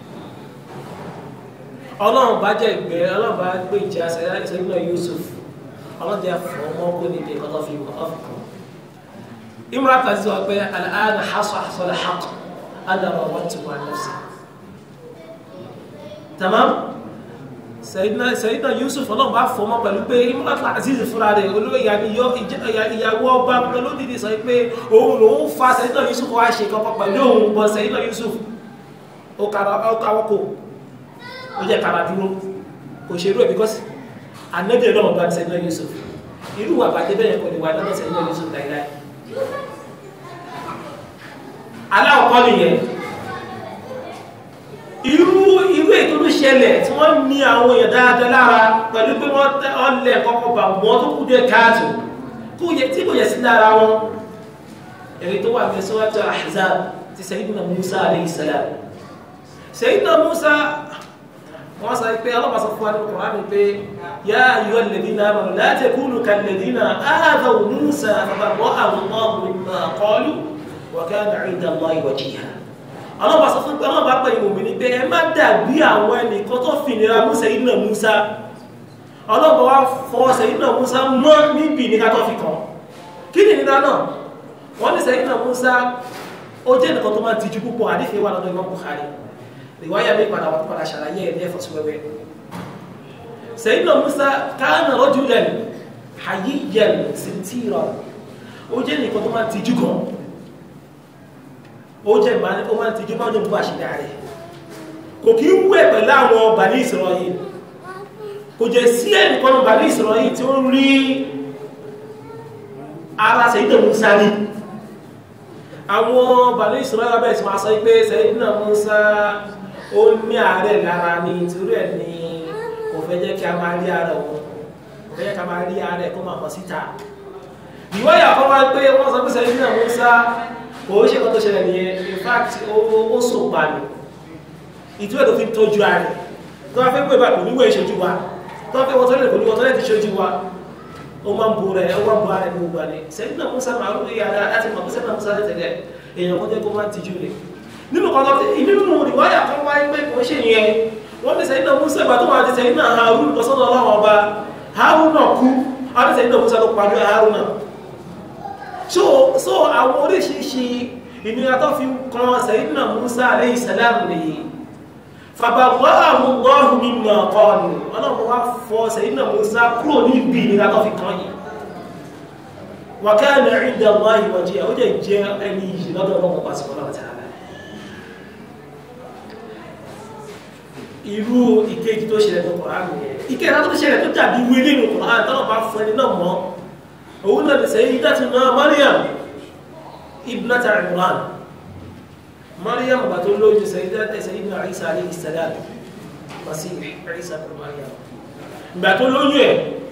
ọlọ́run bá jẹ́ ìgbẹ́ ọlọ́run bá gbé ìjà Sayyidina Yusuf ọlọ́run jẹ́ fọ́ ọmọ kó níbi ìkọ́tọ́ fi wọ́n fi kàn Imratul Aziz wà pé al-ana hasala haqq ana rawattuhu an nafsi tamam Sayyidina Sayyidina Yusuf ọlọ́run bá fọmọ pẹ̀lú pé Imratul Aziz fúnra rẹ̀ olóyè ìyàwó ọba olódìdí sọ pé òun lòun fa Sayyidina Yusuf wá ṣe kankan pẹ̀lú òun bọ́ Sayyidina Yusuf ó káwọ́ kò ó jẹ́ kára dúró kò ṣe irú ẹ̀ bíkọ́sì ànẹ́bí ọlọ́run bá Sayyidina Yusuf irú wà bàjẹ́ bẹ́ẹ̀ kò lè wà lọ́dọ̀ Sayyidina Yusuf láíláí aláwọ̀kọ́ nìyẹn irú irú ètò ló ṣẹlẹ̀ tí wọ́n ní àwọn èèyàn dáadáa lára pẹ̀lú pé wọ́n lẹ̀ kọ́kọ́ bà wọ́n tó kú dé káàtó kó yẹ tí kò yẹ sí lára wọn èyí tó wà ní Suratu Ahzab ti Sayyidina Musa alayhi salam Sayyidina Musa wọ́n sọ pé ọlọ́pàá sọ fún wa nínú Kùránì pé yá ayyuha alladhina amanu la takunu kalladhina adhaw Musa fabarra'ahu Allahu mimma qalu wa kana 'inda Allahi wajīha ọlọ́pàá sọ fún pé ọlọ́pàá pẹ̀lú ìmòmìnì pé ẹ má dàbí àwọn ẹnìkan tó fi ìnira mú Sayyidina Musa ọlọ́pàá wá fọ Sayyidina Musa mọ́ níbi ìnira tó fi kàn kí ni ìnira náà wọ́n ní Sayyidina Musa ó jẹ́ nìkan tó máa tijú púpọ̀ àdífẹ́ wà lọ́dọ̀ Imam Bukhari riwaya mi padà wà padà ṣàlàyé ẹ̀ lẹ́fọ̀ sí wẹ́wẹ́ Sayyidina Musa kana rajulan hayyiyan sintiran ó jẹ́ nìkan tó máa tijú gan ó jẹ́ ìbá ó máa tijú máa ń jẹ́ bó àṣìdá rẹ̀ kò kí ń wẹ̀ pẹ̀lú àwọn Bani Isra'il kò jẹ́ sí ẹnìkan Bani Isra'il tí ó ń rí ara Sayyidina Musa ní àwọn Bani Isra'il abẹ́rẹ́ sí máa sọ pé Sayyidina Musa ó ní ààrẹ lára ní torí ẹ̀ ní kò fẹ́ jẹ́ kí a máa rí ara òun kò fẹ́ jẹ́ kí a máa rí ara ẹ̀ kó máa hàn síta ìwọ́yà kan wá pé wọ́n sọ pé Sayyidina Musa kò ó ṣe kan tó ṣẹlẹ̀ nìyẹn in fact ó sò pa ní ìtú ẹ̀ tó fi ń tọ́jú ààrẹ tó wá fẹ́ pé bá kò níwọ̀ ìṣojú wa tó wá fẹ́ wọ́n tọ́lẹ̀ kò níwọ̀ tọ́lẹ̀ ti ṣojú wa ó máa ń bo rẹ̀ ó máa ń bo ara ẹni gbogbo àlẹ́ Sayyidina Musa máa ń rí ara láti mọ̀ pé Sayyidina Musa tẹ̀lẹ̀ èèyàn kan jẹ́ kó máa ń tijú rẹ̀ nínú kan lọ́tí nínú ìwáyà kan wáyé pé kò ṣe yẹn wọ́n ní Sayyidina Musa ìgbà tó wà ní Sayyidina Harun lọ́sọ́dọ̀ ọlọ́run ọba Harun náà kú wọ́n ní Sayyidina Musa ló pàdé Harun náà so so àwọn oríṣiríṣi ìnira tó fi kan Sayyidina Musa alayhi salam nìyí fabarra'ahu Allahu mimma qalu ọlọ́run wá fọ Sayyidina Musa kúrò ní ibi ìnira tó fi kan yìí wa kana 'inda Allahi wajīha ó jẹ́ jẹ́ ẹni yìí lọ́dọ̀ ọlọ́run pàṣẹ ọlọ́run ta'ala irú ìkejì tó ṣẹlẹ̀ ní Kùránì yẹn ìkejì tó ṣẹlẹ̀ tó dàbí wílé ní Kùránì tọ́lọ̀ bá fún ẹni náà mọ́ òun náà lè sẹ́yìn dátúná Maryam ibnata Imran Maryam bá tó lójú Sayyidina Isa alayhi salam Masih Isa bin Maryam ìgbà tó lójú ẹ̀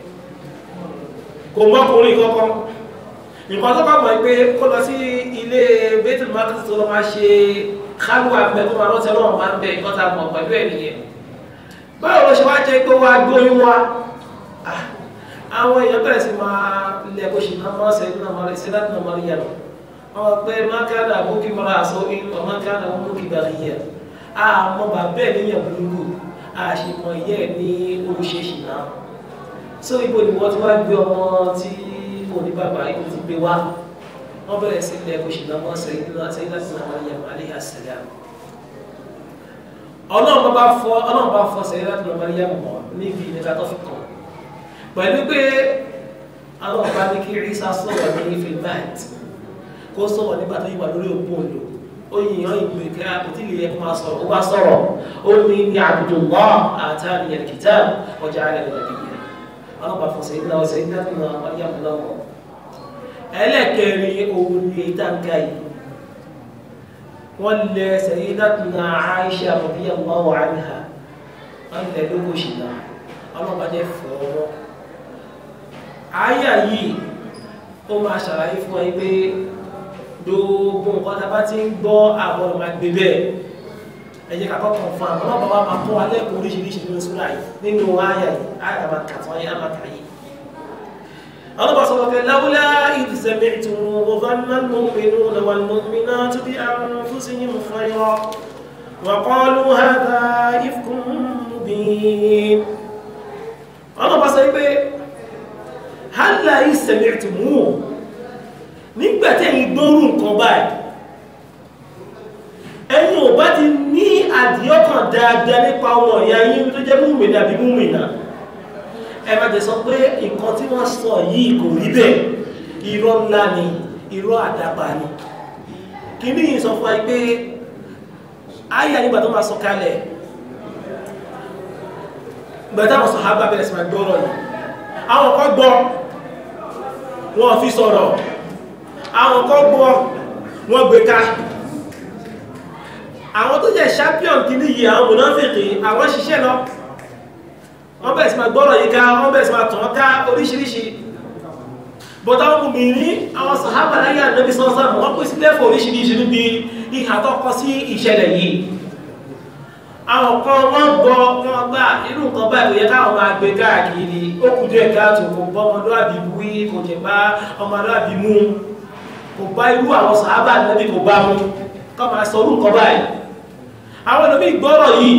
kò mọ́kùnrin kọ́kọ́ nǹkan tó bá mọ̀ pé kó lọ sí ilé Baitul Maqdis tó lọ máa ṣe kálùwà pẹ̀ tó máa rántí ọlọ́run máa ń bẹ nǹkan tá a mọ̀ pẹ̀lú ẹ̀ nìyẹn báwo ló ṣe wá jẹ́ pé wá gbóyún wá àwọn èèyàn bẹ̀rẹ̀ sí máa lẹ̀ bó ṣe náà máa ṣe náà máa ṣe láti náà máa rí yàrá wọn pé máa ká náà bókí mara àṣọ inú ọmọ ká náà mú kí bàrí yẹ àmọ́ bàbá ẹ̀ níyàn burúkú àṣemọ ìyá ẹ̀ ní olùṣèṣì náà so ibo ni wọ́n ti wá gbé ọmọ tí mo ní bàbá ibo ti gbé wá wọ́n bẹ̀rẹ̀ sí ilẹ̀ òṣìṣẹ́ náà sẹ́yìn láti náà Maryam alayha salam ọlọ́run bá fọ́ ọlọ́run bá fọ́ sẹ́yìn láti náà Maryam mọ́ níbi ìnira tó fi kàn pẹ̀lú pé ọlọ́run bá ní kí Ìsá sọ̀rọ̀ ní filmat kó sọ̀rọ̀ nígbà tó yíwà lórí òpó òlò ó yìnyín ìgbè kí a kò tí lè yẹ kó máa sọ̀rọ̀ ó bá sọ̀rọ̀ ó ní ní Abdullah atani al-kitab wa ja'alani nabiyya ọlọ́run bá fọ́ sẹ́yìn náà sẹ́yìn láti náà Maryam lọ́wọ́ ẹlẹ́kẹ̀rin òun ni ìtànkà yìí wọ́n lẹ sayyidatuna Aisha radiyallahu anha wọ́n lẹ lóko ṣìnà ọlọ́pàá fọ́ọ̀rọ̀ àyà yìí ó máa ṣàlàyé fún ẹ pé gbogbo nǹkan tá a bá ti ń gbọ́ àwọn ọmọ àgbè bẹ́ẹ̀ ẹ jẹ́ ká kọ́kọ́ fún àwọn ọlọ́pàá wa máa kọ́ alẹ́ kó oríṣiríṣi nínú sùúrà yìí nínú àyà yìí àyà máa kà tán àyà máa kà yìí الله سبحانه لولا إذ سمعتم ظن المؤمنون والمؤمنات بأنفسهم خيرا وقالوا هذا إفك مبين الله بس هلا إذ سمعتموه nígbà tẹ́yìn gbọ́rù nǹkan báyìí ẹ̀yin ò bá ti ní àdìọ́kàn dáadáa nípa ọmọ ìyá yín tó jẹ́ múmìnà àbí múmìnà ẹ má jẹ sọ pé nǹkan tí wọ́n sọ yìí kò rí bẹ́ẹ̀ irọ́ ńlá ni irọ́ àdábà ni kìíní yìí sọ fún wa pé ayé nígbà tó máa sọ kalẹ̀ gbẹ̀dá àwọn sọ̀hábà bẹ̀rẹ̀ sí máa gbọ́rọ̀ yìí àwọn kan gbọ́ wọn fi sọ̀rọ̀ àwọn kan gbọ́ wọn gbé ká àwọn tó jẹ́ champion kìíní yìí àwọn mùnáfìkì àwọn ṣiṣẹ́ lọ wọ́n bẹ̀rẹ̀ sí máa gbọ́rọ̀ yìí ká wọ́n bẹ̀rẹ̀ sí máa tàn ká oríṣiríṣi bọ́tá wọn mú ní àwọn sàhábà láyé ànábì sọ́sọ́ wọ́n pín sí lẹ́fọ̀ oríṣiríṣi níbi ìhà tó kọ sí ìṣẹ̀lẹ̀ yìí àwọn kan wọ́n gbọ́ wọ́n gbà irú nǹkan báyìí kò yẹ káwọn máa gbé káàkiri ó kù díẹ̀ káàtó kò bọ́ ọmọlúwàbí wí kò jẹ̀ bá ọmọlúwàbí mú kò bá irú àwọn sàhábà ànábì kò bá mú kọ́ máa sọ orú nǹkan báyìí àwọn ẹlòmíì gbọ́rọ̀ yìí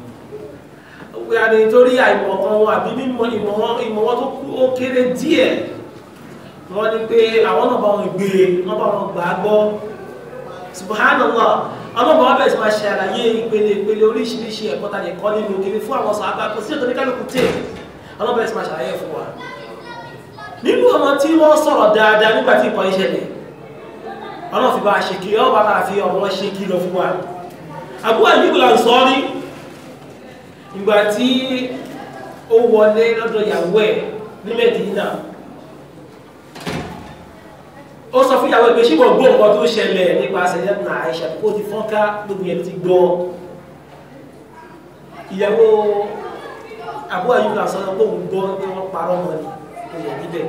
yàní torí àìmọ̀ kan wọn àbí mímọ̀ ìmọ̀ wọn ìmọ̀ wọn tó kú ó kéré díẹ̀ wọ́n ní pé àwọn náà bá wọn gbé wọ́n bá wọn gbà á gbọ́ subhanallah ọlọ́mọ wọn bẹ̀rẹ̀ sí máa ṣe àlàyé ìpele ìpele oríṣiríṣi ẹ̀kọ́ ta lè kọ́ nínú kiri fún àwọn sàábà kò sí ètò ní kálukú tè ọlọ́mọ bẹ̀rẹ̀ sí máa ṣàlàyé fún wa nínú ọmọ tí wọ́n sọ̀rọ̀ dáadáa nígbà tí ìkọ́ ìṣẹ̀lẹ̀ ọlọ́run fi bá a ṣe kí ọ bá máa fi ọmọ ṣe kí lọ fún wa Abu Ayyub al-Ansari ìgbà tí ó wọlé lọ́dọ̀ ìyàwó ẹ̀ ní Mẹ́dínà ó sọ fún ìyàwó ẹ̀ pé ṣé wọ́n gbọ́ nǹkan tó ṣẹlẹ̀ nípa Sayyidatuna Aisha kó ti fọ́nká gbogbo yẹn ti gbọ́ ìyàwó Abu Ayyub al-Ansari pé òun gbọ́ pé wọ́n parọ́ mọ́ ni tó yẹ níbẹ̀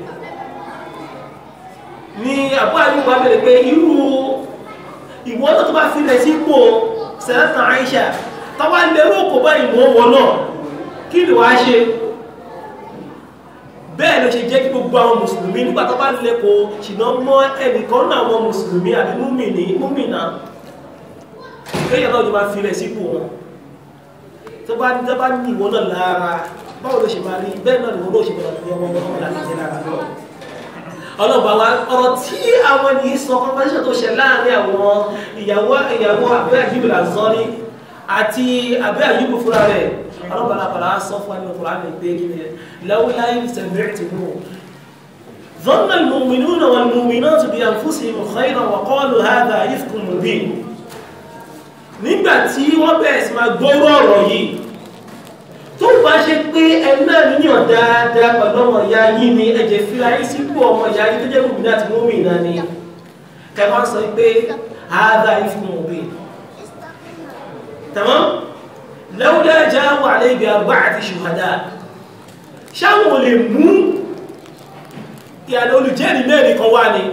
ni Abu Ayyub wa bẹ̀rẹ̀ pé irú ìwọ́n tó bá fi rẹ̀ sípò Sayyidatuna Aisha tọ́wá lérò kò bá ìmọ̀ wọn náà kí ni wàá ṣe bẹ́ẹ̀ ló ṣe jẹ́ kí gbogbo àwọn mùsùlùmí nígbà tó bá lè kó ṣìnà mọ́ ẹnìkan náà àwọn mùsùlùmí àbí múmìnì múmìnà kéèyàn náà ló máa fi rẹ̀ sípò wọn tó bá ní tó bá ní ìwọ náà lára báwo ló ṣe máa rí bẹ́ẹ̀ náà ni wọ́n ló ṣe máa fi ọmọ ọmọ láti jẹ́ lára náà ọlọ́ba wa ọ̀rọ̀ tí àwọn ènìyàn sọ conversation tó ṣe láàrin àwọn ìyàwó ìyàwó àbúrò àjíbìlà sọ́ni àti àbẹ́ àyíkò fúnra rẹ̀ ọlọ́bàá àpàlà sọ fún ẹni ọkùnrin àmì pé kí ni lawla sami'tumuhu dhanna al-mu'minuna wal-mu'minatu bi anfusihim khayran wa qalu hadha ifkun mubin nígbà tí wọ́n bẹ̀rẹ̀ sí máa gbọ́rọ̀ ọ̀rọ̀ yìí tó bá ṣe pé ẹni náà níyàn dáadáa pẹ̀lú ọmọ ìyá yín ni ẹ̀jẹ̀ fi ayé sípò ọmọ ìyá yín tó jẹ́ mùmínà àti mùmínà ni kẹwàá sọ pé hadha ifkun mubin تمام لولا جاءوا عليه بأربعة شهداء ṣáwọn lè mú ìyàlẹ̀ olùjẹ́rìí mẹ́rin kan wá ní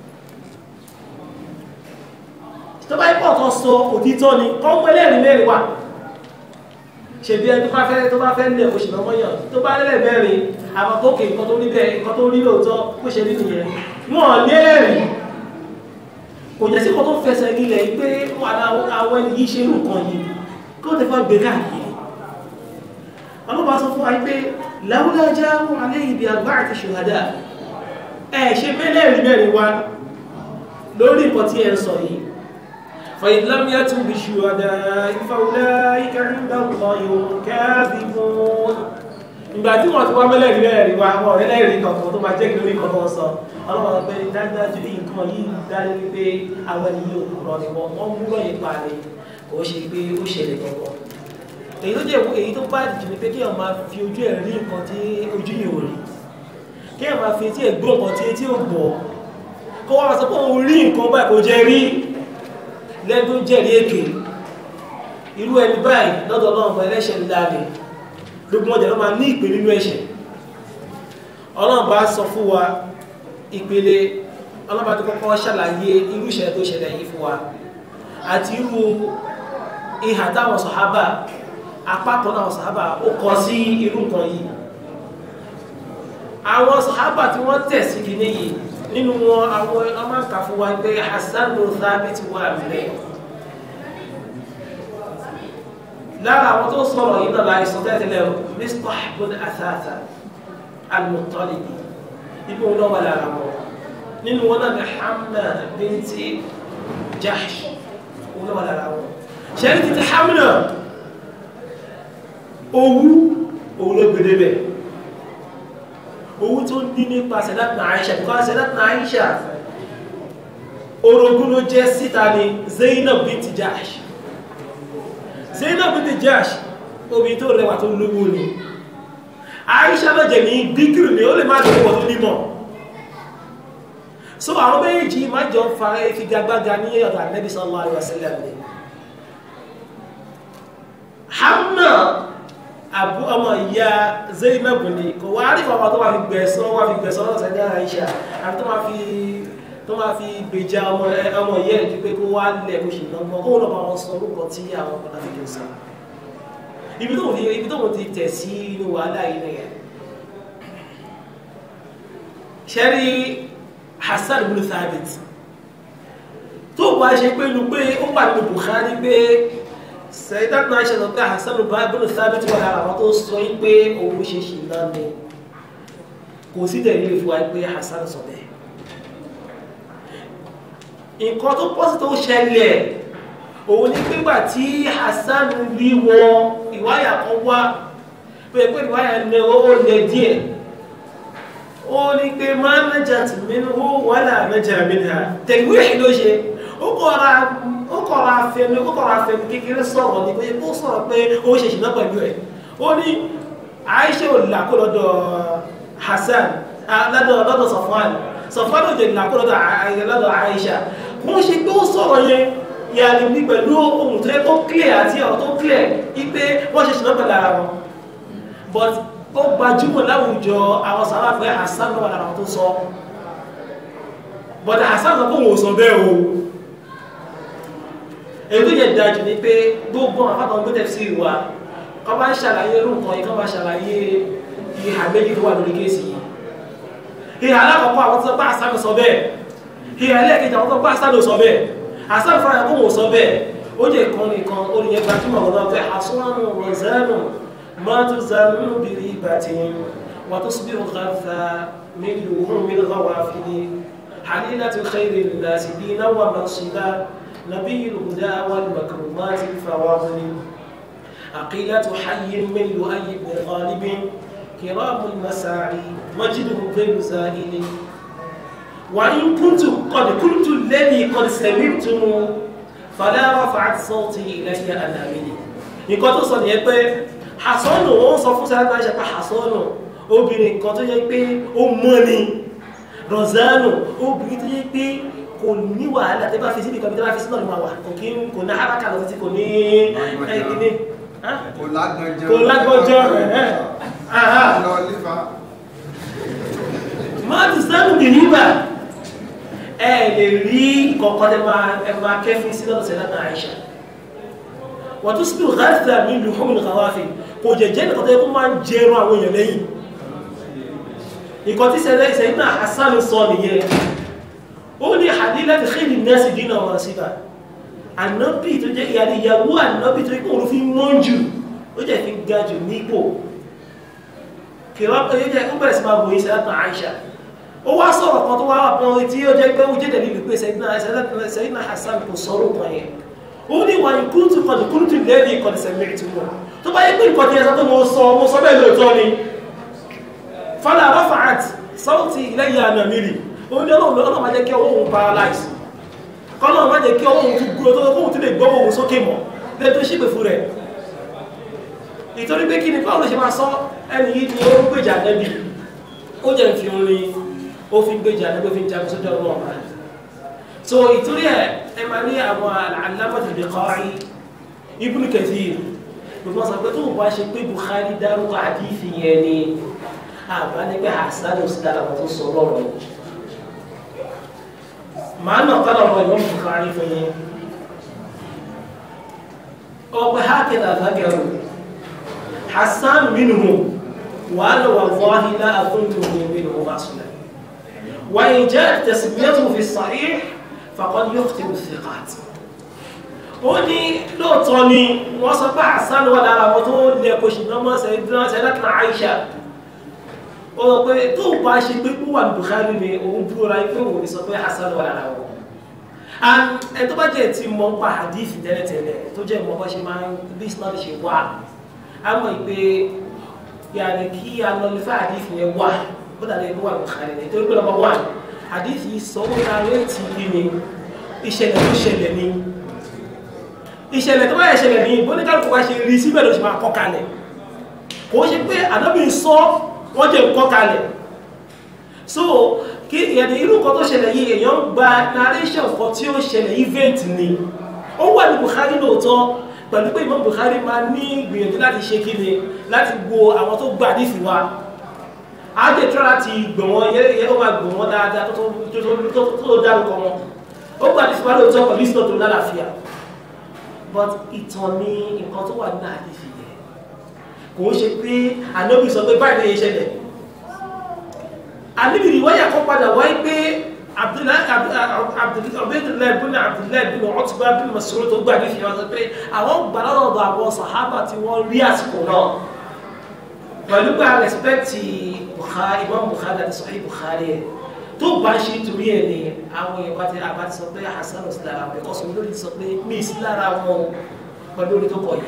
tó bá ipò kan sọ òtítọ́ ni kan mú ẹlẹ́rìí mẹ́rin wá ṣe bí ẹni tó bá fẹ́ tó bá fẹ́ lẹ̀ oṣù lọ́mọ́ yàn tó bá lẹ́lẹ̀ mẹ́rin àwọn tó kè nǹkan tó rí bẹ́ẹ̀ nǹkan tó rí lóòótọ́ kó ṣe rí nìyẹn wọ́n lẹ́rìí kò jẹ́ sí kan tó fẹsẹ̀ nílẹ̀ pé àwọn ẹni yìí ṣe irú nǹkan yìí kó tẹ fọ́ gbé káàkiri ọlọ́pàá sọ fún wa pé láwùlá jáwó alẹ́ ibi àgbà àti ṣùhádà ẹ̀ ṣe mẹ́lẹ̀rí mẹ́rin wá lórí nǹkan tí ẹ ń sọ yìí fàìlámíà tún bí ṣùhádà ìfàwùlá ìkẹrìndà ọ̀yọ̀ káàbìbọn ìgbà tí wọ́n ti wá mẹ́lẹ̀rí mẹ́rin wá wọ́n ẹlẹ́rìí kankan tó máa jẹ́ kí lórí kankan sọ ọlọ́pàá pé dájúdájú nǹkan yìí dájú wípé àwọn ènìyàn òkúrọ̀ ni wọ́n wọ́n múrọ̀ yìí pa ni kò ṣe pé ó ṣẹlẹ̀ kankan èyí tó jẹ́ èyí tó bá jù ní pé kí èèyàn máa fi ojú ẹ̀ rí nǹkan tí ojú yìí ò rí kí èèyàn máa fi etí ẹ̀ gbọ́ nǹkan tí etí ò gbọ́ kó wá sọ pé òun rí nǹkan báyìí kò jẹ́ rí lẹ́nu tó jẹ́rí èké irú ẹni báyìí lọ́dọ̀ ọlọ́run fún ẹlẹ́ṣẹ̀ ńlá rẹ̀ gbogbo ọjà ló máa ní ìpè nínú ẹ̀ṣẹ̀ ọlọ́run bá sọ fún wa ìpele ọlọ́run bá tó kọ́kọ́ ṣàlàyé irú ìṣẹ̀lẹ̀ tó ṣẹlẹ̀ yìí fún wa àti irú ìhà táwọn sọ̀hábà apákan náà sọ̀hábà ó kọ sí irú nǹkan yìí àwọn sọ̀hábà tí wọ́n tẹ̀ sí kìíní yìí nínú wọn àwọn ọmọ nǹkan fún wa pé Hassan ló Thabit wà nílẹ̀ lára àwọn tó sọ̀rọ̀ yìí náà láì sọ tẹ́tẹ́lẹ̀ Mistah bin Athatha al-Muttalibi ibi wọn náà wà lára wọn nínú wọn náà ní Hamna binti Jahsh wọn náà wà lára wọn ṣẹ́rí títí Hamna owú òun ló gbèdé bẹ̀ owú tó ní nípa Sayyidatuna Aisha because Sayyidatuna Aisha orogún ló jẹ́ síta ní Zainab binti Jahsh Zainab binti Jahsh obìnrin tó rẹwà tó lówó ni Aisha lọ́jẹ̀ ní díkìrì ni ó lè má lówó tó nímọ̀ so àwọn méjì má jọ fa ìfigagbága ní ọ̀dọ̀ Ànábì sallallahu alaihi wasallam ni Hamna abu ọmọ ìyá Zainab ni kò wá rí bàbá tó wà fi gbẹ̀sán wà fi gbẹ̀sán lọ́sẹ̀ ní Aisha àti tó máa fi tó máa fi gbèjà ọmọ ọmọ ìyá ẹ̀ pé kó wá lẹ̀ kó ṣe lọ́gbọ́n kó lọ́ bá wọn sọ orúkọ tí àwọn ọmọ láti kìí sọ ibi tó ibi tó ti tẹ̀ sí inú wàhálà yìí nìyẹn ṣẹ́rí Hassan ibn Thabit tó bá ṣe pé lu pé ó wà nínú Bukhari pé Sayyidatuna Aisha sọ pé Hassan ibn Thabit wà lára àwọn tó sọ yí pé òun ṣe ṣì náà ni kò sí tẹ̀lé ìfún wa pé Hassan sọ bẹ́ẹ̀ nǹkan tó pọ́sí tó ṣẹlẹ̀ òun ní pígbà tí Hassan rí wọn ìwáyà kan wá pé pé ìwáyà ní ó lẹ díẹ̀ ó ní pé máa najat minhu wala naja minha tẹ̀wé ló ṣe ó kọ́ra ó kọ́ra fẹnu ó kọ́ra fẹnu kékeré sọ̀rọ̀ ní pé ó sọ̀rọ̀ pé ó ṣe ṣìnà pẹ̀lú ẹ̀ ó ní Aisha ò là kó lọ́dọ̀ Hassan lọ́dọ̀ lọ́dọ̀ Safwan Safwan ò jẹ́ là kó lọ́dọ̀ Aisha wọ́n ṣe pé ó sọ̀rọ̀ yẹn yàrá ní pẹ̀lú ohun tó yẹ tó clear àti ọ̀rọ̀ tó clear wípé wọ́n ṣe ṣìnà pẹ̀lú ara wọn but ó gbajúmọ̀ láwùjọ àwọn sábà pé Hassan lọ́wọ́ lára wọn tó sọ but Hassan sọ pé òun ò sọ bẹ́ẹ̀ o èyí tó yẹ dájú ni pé gbogbo àwọn afáàtàn gbé tẹ̀sí wa kọ́ bá ń ṣàlàyé irú nǹkan yìí kọ́ bá ṣàlàyé ìhà méjì tó wà lórí kéèsì yìí ìhà alákọ̀ọ́kọ́ àwọn tó bá Hassan sọ bẹ́ẹ̀ ìhà ẹlẹ́ẹ̀kejì àwọn tó bá Hassan sọ bẹ́ẹ̀ Hassan fúnra kó wò sọ bẹ́ẹ̀ ó jẹ́ ìkan nìkan olùyẹn gbajúmọ̀ ọ̀dọ́ pé Hassan rọ̀zánù ما تزال بريبة وتصبح غثا من لحوم الغوافل حليلة خير الناس دينا ومنصبا نبي الهدى والمكرمات الفواضل عقيلة حي من لؤي بن غالب كرام المساعي مجده غير زائل وإن كنت قد قلت الذي قد سمعتم فلا رفعت صوتي إلي أنامني nǹkan tó sọ nìyẹn pé hasanu wọn sọ fún sáyẹn ṣe pé hasanu obìnrin kan tó yẹ pé ó mọ́ ni rọ̀zánù obìnrin tó yẹ pé kò ní wàhálà tẹ́ bá fi síbi kan bí tẹ́ bá fi sínú ọ̀nà wà kò kí kò ní haraka lọ títí kò ní ẹgbẹ́ kò lágbọ́njọ́ kò lágbọ́njọ́ lọ lífa máa ti sánú bì nígbà ẹ lè rí kọ̀ọ̀kan tẹ́ máa kẹ́fín sí lọ́dọ̀ sẹ́lá náà Àìṣà wàtúsùpù gáàsìlá mi lù fún ìkàwáfì kò jẹjẹ́ nìkan tó yẹ kó máa ń jẹrun àwọn èèyàn lẹ́yìn nǹkan tí sẹ́lẹ̀ ìsẹ̀yìn náà Hassan sọ nìyẹn ó ní àdí láti xèlì nẹ́ẹ̀sì dínà wọn síbà ànábì tó jẹ́ ìyàrí ìyàwó ànábì tó ikú òun fi mọ́ jù ó jẹ́ fi ga jù nípò kìrọ́ pé ó jẹ́ ó bẹ̀rẹ̀ sí máa wòye sẹ́lẹ̀tà Aisha ó wá sọ̀rọ̀ kan tó wá wà pọ́n tí ó jẹ́ pé ó jẹ́ dẹ̀lú pé Sayyidina Hassan kò sọ̀rọ̀ kan yẹn ó ní wà ní kúrútù kọ̀dù kúrútù lẹ́ẹ̀dì ìkọ̀dù sẹ̀mìrì tí wọ́n tó bá yẹ pé nǹkan tí ẹ sọ pé mo sọ mo sọ bẹ́ẹ̀ lóòótọ́ ni fala rafa'at sawti ilayya namiri ó ní ọlọ́run ọlọ́run máa jẹ́ kí ọwọ́ òun paralyze kọ́lọ́run máa jẹ́ kí ọwọ́ òun tún gbúrò tó kóhun tún lè gbọ́ òun sókè mọ́ lè tó ṣípè fún rẹ̀ ìtorí pé kí ni báwo ló ṣe máa sọ ẹni yìí ni ó ń gbèjà nẹ́bì ó jẹ́ fi orin ó fi gbèjà nẹ́bì ó fi jagun sójú ọ̀run ọ̀ma so ìtorí ẹ̀ ẹ máa ní àwọn alámọ̀tì Bukhari Ibn Kathir gbogbo sọ pé tó o bá ṣe pé Bukhari dárúkọ àdìsí yẹn ni àbá ní pé hasan ò sí lára àwọn tó sọ lọ́rọ̀ yìí màá nà kọ́nà ọ̀rọ̀ ìmọ̀ Bukhari fún yín ọgbẹ́ hákẹ́dà lágẹ̀rù hasan minhu wàhálà wallahi la akuntuhu minhu aslan wa in ja'at tasmiyatuhu fi sahih faqad yukhtibu thiqat ó ní lóòótọ́ ni wọ́n sọ pé hasan wà lára àwọn tó lè kó ṣùgbọ́n mọ́ sẹ́yìn Aisha ó sọ pé tó bá ṣe pé kó wà ní Bukhari ni òun dúró ra pé òun ní sọ pé hasan wà lára wọn ẹ tó bá jẹ́ ti mọ̀ pa hadith tẹ́lẹ̀tẹ́lẹ̀ tó jẹ́ mọ̀ bá ṣe máa ń bí islam ṣe wà á mọ̀ pé yàrá kí a lọ lè fẹ́ hadith yẹn wà ó dàbí ẹgbẹ́ wà ní Bukhari ni torí pé number one hadith yìí sọ ó ta réètì kí ni ìṣẹ̀lẹ̀ tó ṣẹlẹ̀ ni ìṣẹ̀lẹ̀ tó bá yẹ ṣẹlẹ̀ ní bóníkàlùkù bá ṣe rí síbẹ̀ ló ṣe máa kọ́ kalẹ̀ kò ṣe pé ànábì sọ wọ́n jẹ́ nǹkan kalẹ̀ so kí ìyẹ̀dẹ̀ irú nǹkan tó ṣẹlẹ̀ yìí èèyàn gba narration kan tí ó ṣẹlẹ̀ event ni ó wà ní Bukhari lóòótọ́ pẹ̀lú pé Imam Bukhari máa ní gbìyànjú láti ṣe kí ni láti gbo àwọn tó gbà nífi wa á jẹ́ tí wọ́n láti gbọ̀n wọn yẹ ó máa gbọ̀n wọn dáadáa tó dárúkọ wọn ó gbà nífi wa lóòótọ́ pẹ̀lú ìsìnà tó lálàáfíà but ìtàn ni nǹkan tó wà nínú àdìsí yẹn kò ń ṣe pé ànábì sọ pé báyìí lè ṣẹlẹ̀ ànábì ìwáyà kan padà wáyé pé Abdullahi bin Abdullahi bin Utba bin Mas'ud tó gbà nífi wọn sọ pé àwọn gbà lọ́dọ̀ àwọn sàhábà tí wọ́n rí àsìkò náà pẹ̀lú pé a rẹ̀spẹ̀tì Imam Bukhari àti Sahih Bukhari ẹ̀ tó bá ṣe torí ẹ̀ ni àwọn èèyàn bá ti àbá ti sọ pé Hasan ò sí lára wọn ọ̀sùn lórí sọ pé mí sí lára wọn pẹ̀lú orí tó kọ̀ yìí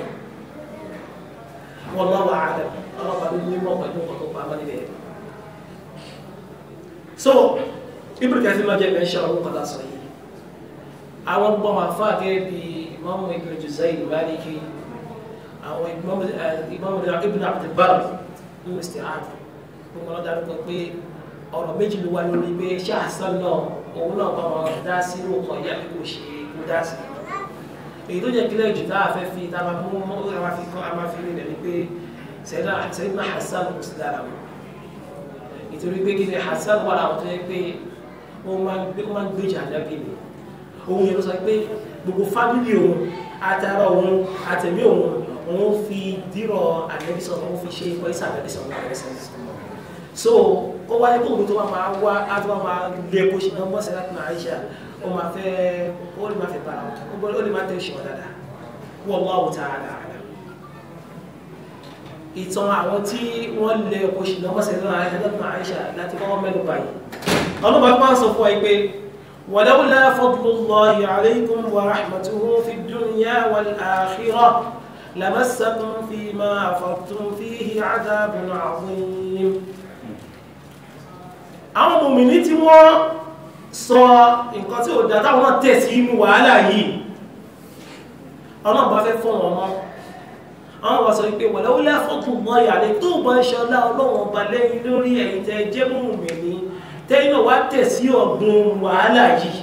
wọn lọ́wọ́ ààrẹ ọlọ́pàá ló ní mọ́ pẹ̀lú ọkọ̀ tó pamọ́ níbẹ̀. so Ibn Kathir máa jẹ́ mẹ́ṣẹ́ ọ̀run kọ́lá sọ yìí àwọn gbọ́n máa fà gẹ́gẹ́ bí Imam Ibn Juzayy Maliki àwọn Imam Ibn Abdul Barr ní Isti'ab gbogbo ọ̀dà ló kọ pé ọ̀rọ̀ méjì ló wá lórí pé ṣé Hasan náà òun náà bá wọn dá sí inú ọkọ̀ ìyá bí kò ṣe kó dá sí èyí tó jẹ́ kílẹ̀ jù tá a fẹ́ fi tá a máa mú mọ́ a máa fi kọ́ a máa fi rí rẹ̀ ni pé Sayyidina Hasan kò sí lára wọn nítorí pé kí ni Hasan wà láwọn tó yẹ pé wọ́n máa ń gbéjà lábí ni òun yẹn ló sọ pé gbogbo fámìlì òun àtàrà òun àtẹ̀mí òun òun fi dírọ̀ àdẹ́bísọ̀ òun fi ṣe ikọ̀ ìsà àdẹ́bísọ̀ òun àdẹ́bísọ̀ so kó wáyé kó òun tó máa wá á tó máa lé kó ṣe náà mọ́sẹ̀ láti máa ṣe ó máa fẹ́ ó lè máa fẹ́ bára wọn ó lè máa tẹ̀ ṣe wọn dáadáa wallahu ta'ala a'lam ìtàn àwọn tí wọ́n lé kó ṣe náà mọ́sẹ̀ láti máa ṣe láti kọ́kọ́ mẹ́nu báyìí ọlọ́pàá máa ń sọ fún ẹ pé ولولا فضل الله عليكم ورحمته في الدنيا والآخرة لمسكم فيما أفضتم فيه عذاب عظيم àwọn mòmìnì tí wọ́n sọ nǹkan tí ó dá táwọn náà tẹ̀ sí inú wàhálà yìí ọlọ́run bá fẹ́ fún wọn mọ́ àwọn wà sọ pé wọ̀lẹ́wọ́lẹ́ fọ́tún mọ́ ìyàlẹ́ tó bá ṣọlá ọlọ́run ọba lẹ́yìn lórí ẹ̀yìn tẹ́ jẹ́ mòmìnì tẹ́yìn náà wá tẹ̀ sí ọ̀gbun wàhálà yìí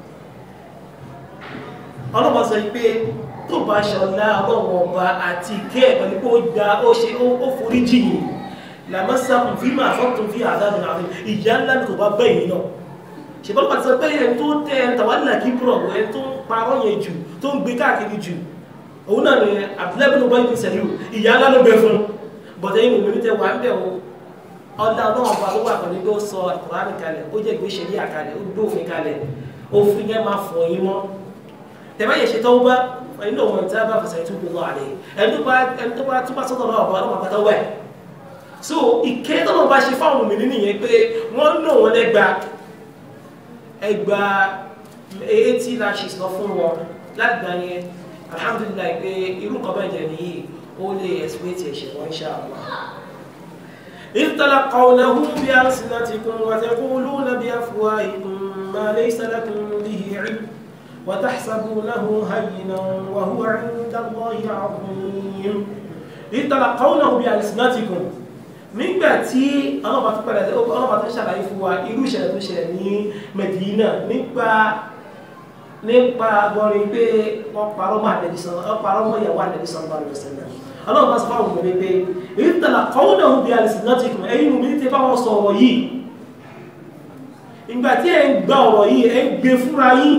ọlọ́run sọ pé tó bá ṣọlá ọlọ́run ọba àti ìkẹ́ ẹ̀ pẹ̀lú pé ó gba ó ṣe ó forí jìyìn làmásàkùn fi máa fọ́tún fi àdánù àwọn ìyá ńlá ní kò bá bẹ́yìn náà ṣùgbọ́n pàtàkì sọ pé ẹni tó tẹ ẹni tàwálà kí búrọ̀ ẹni tó ń parọ́ yẹn jù tó ń gbé káàkiri jù òun náà ni àbúlẹ́bí ló bá yìí sẹ́lú ìyá ńlá ló bẹ fún bọ̀dẹ̀ yìí mòmí tẹ wà ń bẹ̀ o ọ̀dà ọlọ́run ọba ló wà pẹ̀lú pé ó sọ Kùránì kalẹ̀ ó jẹ́ ìgbé ṣẹlẹ̀ àkalẹ̀ ó gbé òfin kalẹ̀ òfin yẹn máa fọ̀ yín mọ́ tẹ̀bá yẹ ṣe tọ́wọ́ bá inú ọmọ ìta bá fẹsẹ̀ tó gbogbo àlẹ́ ẹni tó bá ẹni tó bá tó bá sọ́dọ̀ náà ọba ọmọ àpáta wẹ̀ so ìkẹ́ tó lọ́ọ́ bá ṣe fáwọn òmìnir nìyẹn pé wọ́n ń lò wọ́n lẹ́gba ẹgba eighty lashes lọ fún wọn láti gbà yẹn alhamdulilayi pé irú kan bẹ́ẹ̀ jẹ́ nìyí ó lè ẹ̀sìpẹ́tì ẹ̀ṣẹ̀ wọn insha Allah. إذ تلقونه بألسنتكم وتقولون بأفواهكم ما ليس لكم به علم وتحسبونه هينا وهو عند الله عظيم إذ تلقونه بألسنتكم nígbà tí ọlọ́pàá tó padà ọlọ́pàá tó ṣàlàyé fún wa irú ìṣẹ̀lẹ̀ tó ṣẹlẹ̀ ní Medina nípa nípa gbọ́rin pé wọ́n parọ́ mọ́ àdẹ̀dísàn wọ́n parọ́ mọ́ ìyàwó àdẹ̀dísàn bá lọ sílẹ̀ ọlọ́run bá sọ fáwọn ọmọdé pé èyí tẹ̀lá kọ́wọ́ náà ń bí alìsìn náà ti kùn ẹ̀yìn omi tí bá wọn sọ ọ̀rọ̀ yìí ìgbà tí ẹ̀ ń gba ọ̀rọ̀ yìí ẹ̀ ń gbé fúnra yín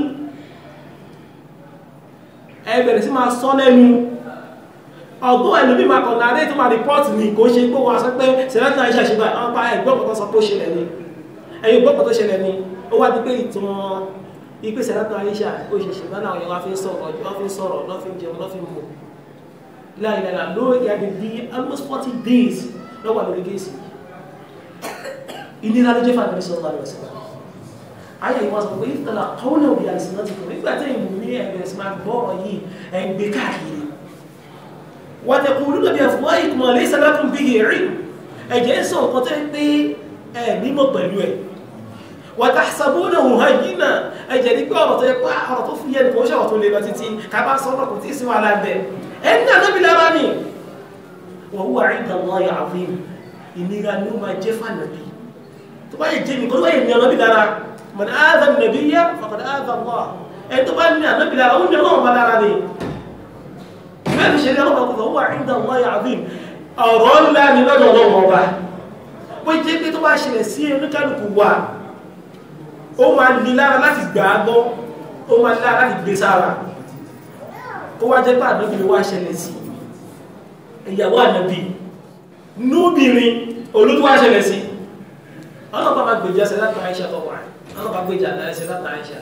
ẹ bẹ̀rẹ̀ sí máa sọ lẹ́nu ọgbọ́n ẹlòmí máa kọ̀ náà tó máa rìpọ́ọ̀tì ní kò ṣe pé wọ́n sọ pé sẹ́lẹ̀tì náà ṣàṣìbà àwọn pa ẹ̀gbọ́n kan sọ pé ó ṣẹlẹ̀ ni ẹ̀yìn gbọ́n kan tó ṣẹlẹ̀ ni ó wá di pé ìtàn ipe sẹ́lẹ̀tì náà ṣà ó ṣe ṣe bá láwọn yẹn wá fi ń sọ̀rọ̀ wọ́n fi ń sọ̀rọ̀ lọ́ fi ń jẹun lọ́ fi ń mọ̀ láìláìlá lórí ìyàgbé bí almost forty days lọ́wọ́ lórí gẹ̀ẹ́sì ìnira ló jẹ́ fún àgbẹ̀rẹ̀ sọ́lá rẹ̀ sílá ayé ìwọ̀n sọ pé ìtàlá kọ́ọ̀lù òbí àìsàn náà ti kọ̀ nígbà tí ìmú ní ẹ̀bẹ̀rẹ̀ sí máa gbọ́rọ̀ yìí ẹ̀ ń gbé káàkiri wọ́n tẹ̀kù olúdó bí ẹ̀fọ́ ìkùnmọ̀ lè sẹ́lẹ̀kùn bí rí ẹ̀jẹ̀ ń sọ nǹkan tẹ́ pé ẹ̀ nímọ̀ pẹ̀lú ẹ̀ wọ́n ta sàbúnà òun hàn yìí náà ẹ̀jẹ̀ ní pé ọ̀rọ̀ tó yẹ pé ọ̀rọ̀ tó fúyẹ́ nìkan ó ṣàwọ̀ tó lè lọ títí ká bá sọ́nà kò tí ì sí wàhálà bẹ́ẹ̀ ẹni ànábì lára ni wọ́n wúwa ìdá wọn yà àfihàn ìnira ni ó máa jẹ́ fànàbí tó bá yẹ jẹ́ mi kó tó bá yẹ ní ànábì lára mọ̀nà áàdà nàbí yá fàkàdà áàdà wà ẹni tó bá ní ànábì lára ó ní ọlọ́run bá lára ni bẹ́ẹ̀ ni ṣẹlẹ̀ ọlọ́run kò wúwa ìdá wọn yà àfihàn ọ̀rọ̀ ńlá ni lọ́dọ̀ ọlọ́run ọba bó jẹ́ pé tó bá ṣẹlẹ̀ sí oníkálukú wa ó máa ní lára láti gbà á gbọ́ ó máa ní lára láti gbé sára kó wá jẹ́ pé ànábì ló wá ṣẹlẹ̀ sí ìyàwó ànábì núbìnrin olótú wá ṣẹlẹ̀ sí ọlọ́pàá máa gbèjà ṣe láti àìṣà tó wà ọlọ́pàá gbèjà ṣe láti àìṣà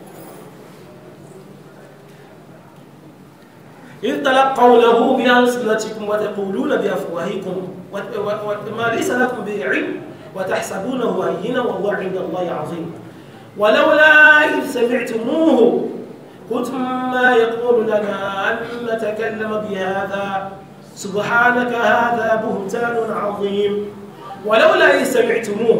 إذ تلقونه بألسنتكم وتقولون بأفواهكم ما ليس لكم به علم وتحسبونه هينا وهو عند الله عظيم ولولا إذ سمعتموه قلتم ما يكون لنا أن نتكلم بهذا سبحانك هذا بهتان عظيم ولولا إذ سمعتموه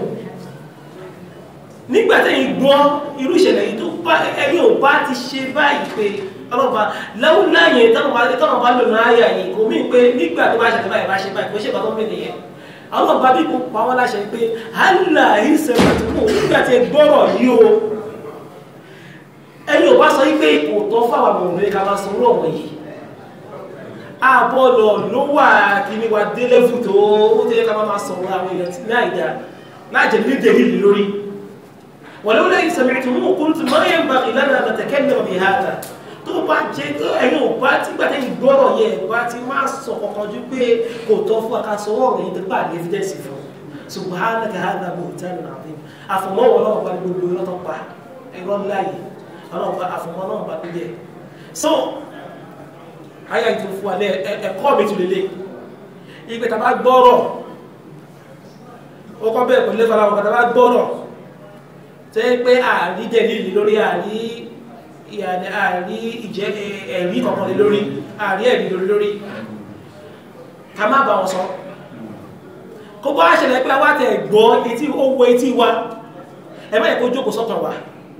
nígbà tẹ́yìn gbọ́ irú ìṣẹ̀lẹ̀ yìí tó bá ẹ̀yin ò bá ti ṣe báyìí pé ọlọ́ba láwùlá yẹn táwọn bá táwọn bá lò ní àyà yìí kò mí pé nígbà tó bá ṣẹlẹ̀ báyìí bá ṣe báyìí kò ṣe bàtọ́ mẹ́lẹ̀ yẹn ọlọ́ba bí kò pa wọ́n láṣẹ pé hálà ìṣẹ̀lẹ̀ tó mú nígbà tí ẹ gbọ́rọ̀ yìí o ẹni ò bá sọ wípé kò tọ́ fáwọn ọmọ òun ká máa sanwó ọ̀wọ̀ yìí àbọ̀lọ̀ ló wà kíní wa délẹ́fù tó ó tẹ́ ká máa sọ̀rọ̀ àwọn èèyàn ní àìdá láàjẹ̀ ní dèlìlì lórí wọ̀lẹ́ ó lẹ́yìn sẹ̀mẹ̀ tó mú kúrú tó máa yẹn bá ìlànà àtẹ̀kẹ́lẹ̀ ọ̀bì hàtà tó bá jẹ́ tó ẹ̀yìn ò bá tí gbàtẹ́ ìgbọ́rọ̀ yẹ bá ti máa sọ kankan ju pé kò tọ́ fún akásọwọ́ ọ̀rọ̀ yìí tó bá ní evidence fún subhanaka hadha buhtanun azim àfọmọ́wọ́ náà bá gbogbo lọ́tọ́ pa ẹ̀rọ ńlá yìí ọlọ́ọ̀bá àfọmọ́ náà bá tó jẹ́ so ayé ìtò fún alẹ́ ẹ̀kọ́ mi tún lélẹ̀ ìgbé tàbá gbọ́rọ̀ ó kọ́ bẹ́ẹ̀ pẹ̀lú lẹ́fà láwọn tàbá gbọ́rọ̀ tẹ́ pé àrí dẹ̀lìlì lórí àrí ìyàní àrí ìjẹ́ ẹ̀rí kọ̀kan lórí àrí ẹ̀rí lórí lórí ká má bá wọn sọ kó bá ṣẹlẹ̀ pé wá tẹ̀ gbọ́ etí ó wo etí wa ẹ má yẹ kó jókòó sọ́kàn wa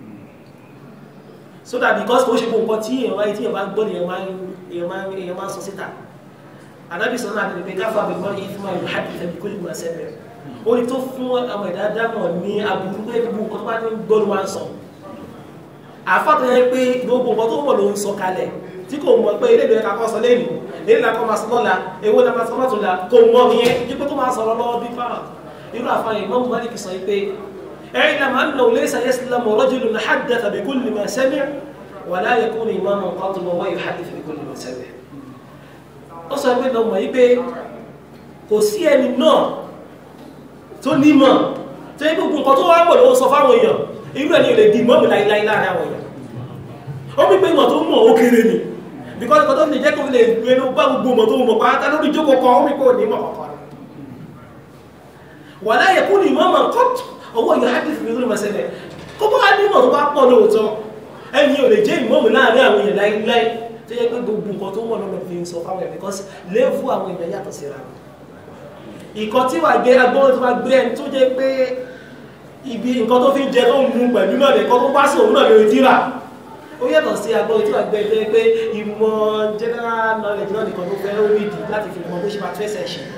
so that because kò ṣe gbogbo nǹkan tí èèyàn wáyé tí èèyàn bá gbọ́ ni èèyàn máa èèyàn máa sọ síta àdábì sọ náà pé káfà àbẹ̀kọ́ yìí fún àwọn ìhàdì ìfẹ́bí kó lè mú ẹsẹ̀ bẹ̀rẹ̀ ó ní tó fún àwọn ẹ̀dá dámọ̀ ní aburú pé gbogbo nǹkan tó bá ní gbọ́ ló máa ń sọ àfàtọ̀ yẹn pé gbogbo nǹkan tó mọ̀ ló ń sọ kalẹ̀ tí kò mọ̀ pé ilé ìlú ẹ̀ka kọ́ sọ lẹ́nu ilé ìlú ẹ̀ka máa sọ lọ́la èwo la máa sọ lọ́tún la kò mọ̀ yẹn dípò tó máa sọ̀rọ̀ lọ́wọ́ bí fáwọn irú àfààní Imam Malik sọ pé اعلم أنه ليس يسلم رجل حدث بكل ما سمع ولا يكون إماما قاطبا وهو يحدث بكل ما سمع ó sọ pé lọ́mọ yí pé kò sí ẹni náà tó nímọ̀ tó yí gbogbo nǹkan tó wá pọ̀ ló sọ fáwọn èèyàn irú ẹni lè di mọ́mù láíláí láàrin àwọn èèyàn ó bí pé ìmọ̀ tó mọ̀ ó kéré ni because ìkọ́ tó fi lè jẹ́ kó fi lè gbénú bá gbogbo ìmọ̀ tó mọ̀ pátá lórí ìjókòó kan ó bí pé ò ní mọ̀ kọ̀ọ̀kan wà láyé kú ní ìmọ̀ mọ̀ kọ́t owó yóò hádìí fi lórí mọ̀sẹ̀lẹ̀ kó bá ní ìmọ̀ tó bá pọ̀ lóòótọ́ ẹni ò lè jẹ́ ìmọ̀mù láàrin àwọn èèyàn láíláí tó yẹ pé gbogbo nǹkan tó wọ́n lọ́nà fi ń sọ fáwọn ẹ̀ because léèfù àwọn èèyàn yàtọ̀ síra ìkan tí wà gbé agbọ́n tó bá gbé ẹni tó jẹ́ pé ibi nǹkan tó fi ń jẹ tó ń mu pẹ̀lú náà nìkan tó bá sí òun náà lórí tíra ó yàtọ̀ sí agbọ́n tí wà gbé ẹgbẹ́ pé ìmọ̀ general knowledge náà nìkan tó fẹ́ ó rí di láti fi mọ bó ṣe máa tún ẹsẹ̀ ṣe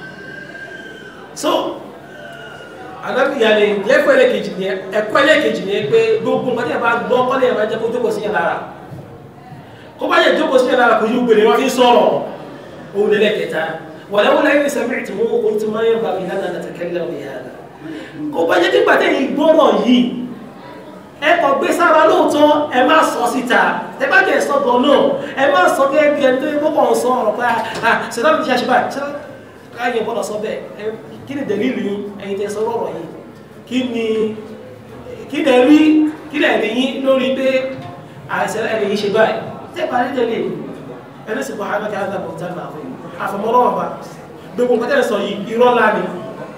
so alábìyàlè lẹ́kọ̀ọ́ ẹlẹ́kejì ni ẹ̀kọ́ ẹlẹ́kejì ni pé gbogbo nǹkan tí a bá gbọ́ kọ́lé ẹ̀ máa jẹ́ kó jókòó sí yẹn lára kó bá yẹ jókòó sí yẹn lára kò yí gbèrè wọn fi sọ̀rọ̀ òun lẹ́lẹ́kẹta wàlẹ́wọ́n lẹ́yìn sẹ́mìrì tí wọ́n kó tí máa ń bá mi lánàá láti kẹ́lẹ́ ọ̀rẹ́ yàrá kó bá jẹ́ nígbà tẹ́yìn gbọ́rọ̀ yìí ẹ kò gbé sára lóòótọ́ ẹ má sọ síta ẹ bá jẹ́ sọ́gbọ̀ náà ẹ má sọ gẹ́gẹ́ bí ẹni tó yẹ kó sọ ọ̀rọ̀ pé à ṣẹlá mi ti ṣàṣìbà káyọ̀ gbọ́dọ̀ sọ bẹ́ẹ̀ kí ni dẹ̀lílù yín ẹ̀yin tẹ́ sọ ọ̀rọ̀ yìí kí ni kí lẹ rí kí lẹ rí yín lórí pé àìsàn ẹni yìí ṣe báyìí tẹ́ bá rí tẹ́lẹ̀ ẹni sì bọ́ àgbàkẹ́ àgbàbọ̀ tá náà fún àfọmọ́lọ́wọ́ bá gbogbo nǹkan tẹ́ sọ yìí irọ́ ńlá ni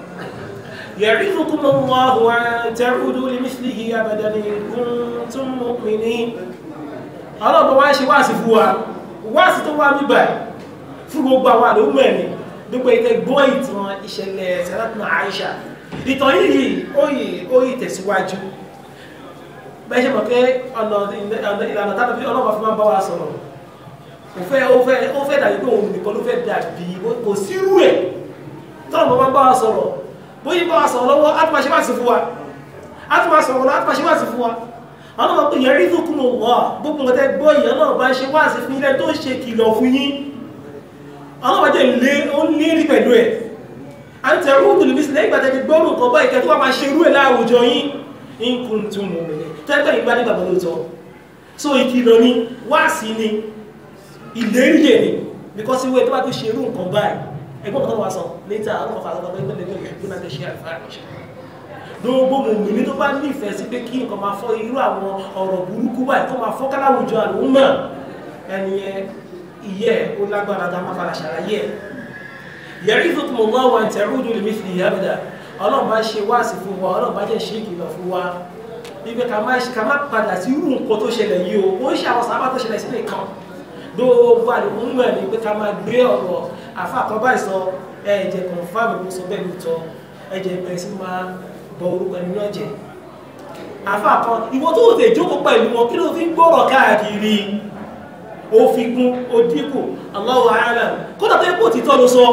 يعظكم الله أن تعودوا لمثله أبدا إن كنتم مؤمنين ọlọ́pàá wá ṣe wáàsí fún wa wáàsí tó wá mí báyìí fún gbogbo àwọn àlòmọ̀ ẹ̀mí gbogbo ìtẹ́ gbọ́ ìtàn ìṣẹ̀lẹ̀ sẹ́lẹ̀tìnà Àìṣà ìtàn yìí óyè óyè tẹ̀síwájú bẹ́ẹ̀ ṣe mọ̀ pé ọ̀nà ìlànà tàbí fi ọlọ́pàá fi máa ń bá wa sọ̀rọ̀ ó fẹ́ ó fẹ́ ó fẹ́ dàbí pé òun nìkan ló fẹ́ dàbí kò sírú ẹ̀ tọ́lọ̀ máa ń bá wa sọ̀rọ̀ bóyí bá wa sọ̀rọ̀ lọ́wọ́ á tún máa ṣe wá sí fún wa á tún máa sọ̀rọ̀ lọ́wọ́ á tún máa ṣe wá sí fún wa àwọn ọmọ pé yẹn rí tó kún wọ́ gbogbo nǹkan tẹ́ gbọ́ ìyẹn náà bá ṣe wá sí fún ilẹ̀ tó ń ṣe kìlọ̀ fún yín àwọn ọmọ jẹ́ lé ó ní rí pẹ̀lú ẹ̀ à ń tẹ rúdù lè bísí lẹ́yìn ìgbàtẹ́ ti gbọ́rù nǹkan bá ìkẹ́ tó wá máa ṣe rú ẹ̀ láàwùjọ yín ń kún tún mọ̀ mí tẹ́tẹ́ ìgbà nígbà tó lóòótọ́ so ìkìlọ̀ ni wá sí ni ìléríyè ni because ìwé tó bá tó ṣe rú nǹkan báyìí ẹgbọ́n kan tó wá sọ létà àwọn ọmọ fàlọ́ pé pẹ́lẹ́ lórí ìgbóná tẹ́ ṣe àfáàṣẹ gbogbo mùmìnì tó bá nífẹ̀ẹ́ sí pé kí nǹkan máa fọ́ irú àwọn ọ̀rọ̀ burúkú báyìí tó máa fọ́ káláwùjọ àlùmọ̀ ẹni ìyẹ́ ó lágbára dá máa fara ṣàlàyé ẹ̀ yẹ̀rí tó kùmọ̀ wá wa tẹ̀rúdù lè mìtìlì yàbẹ̀dà ọlọ́run bá ṣe wáàsí fún wa ọlọ́run bá jẹ́ ṣe ìkìlọ̀ fún wa wípé ká má padà sí irú nǹkan tó ṣẹlẹ̀ yìí o ó ń ṣe àwọn sábà tó ṣẹlẹ̀ sílẹ̀ kan gbogbo àlùmọ̀ ẹ̀ ni pé ká máa gbé ọ̀rọ̀ àfa àkọ́bá ìsọ ẹ̀jẹ̀ kọ̀ǹfàmù kó sọ bẹ́ẹ̀ lóòótọ́ ẹ̀jẹ̀ bẹ̀rẹ̀ sí máa bọ orúkọ ẹni náà jẹ́ àfa kan ìwọ tó tẹ̀ jókòó pẹ̀lú wọn kí ló fi ń gbọ́rọ̀ káàkiri ó fi kún ó dínkù Allahu a'lam kódà tó yẹ kó títọ́ ló sọ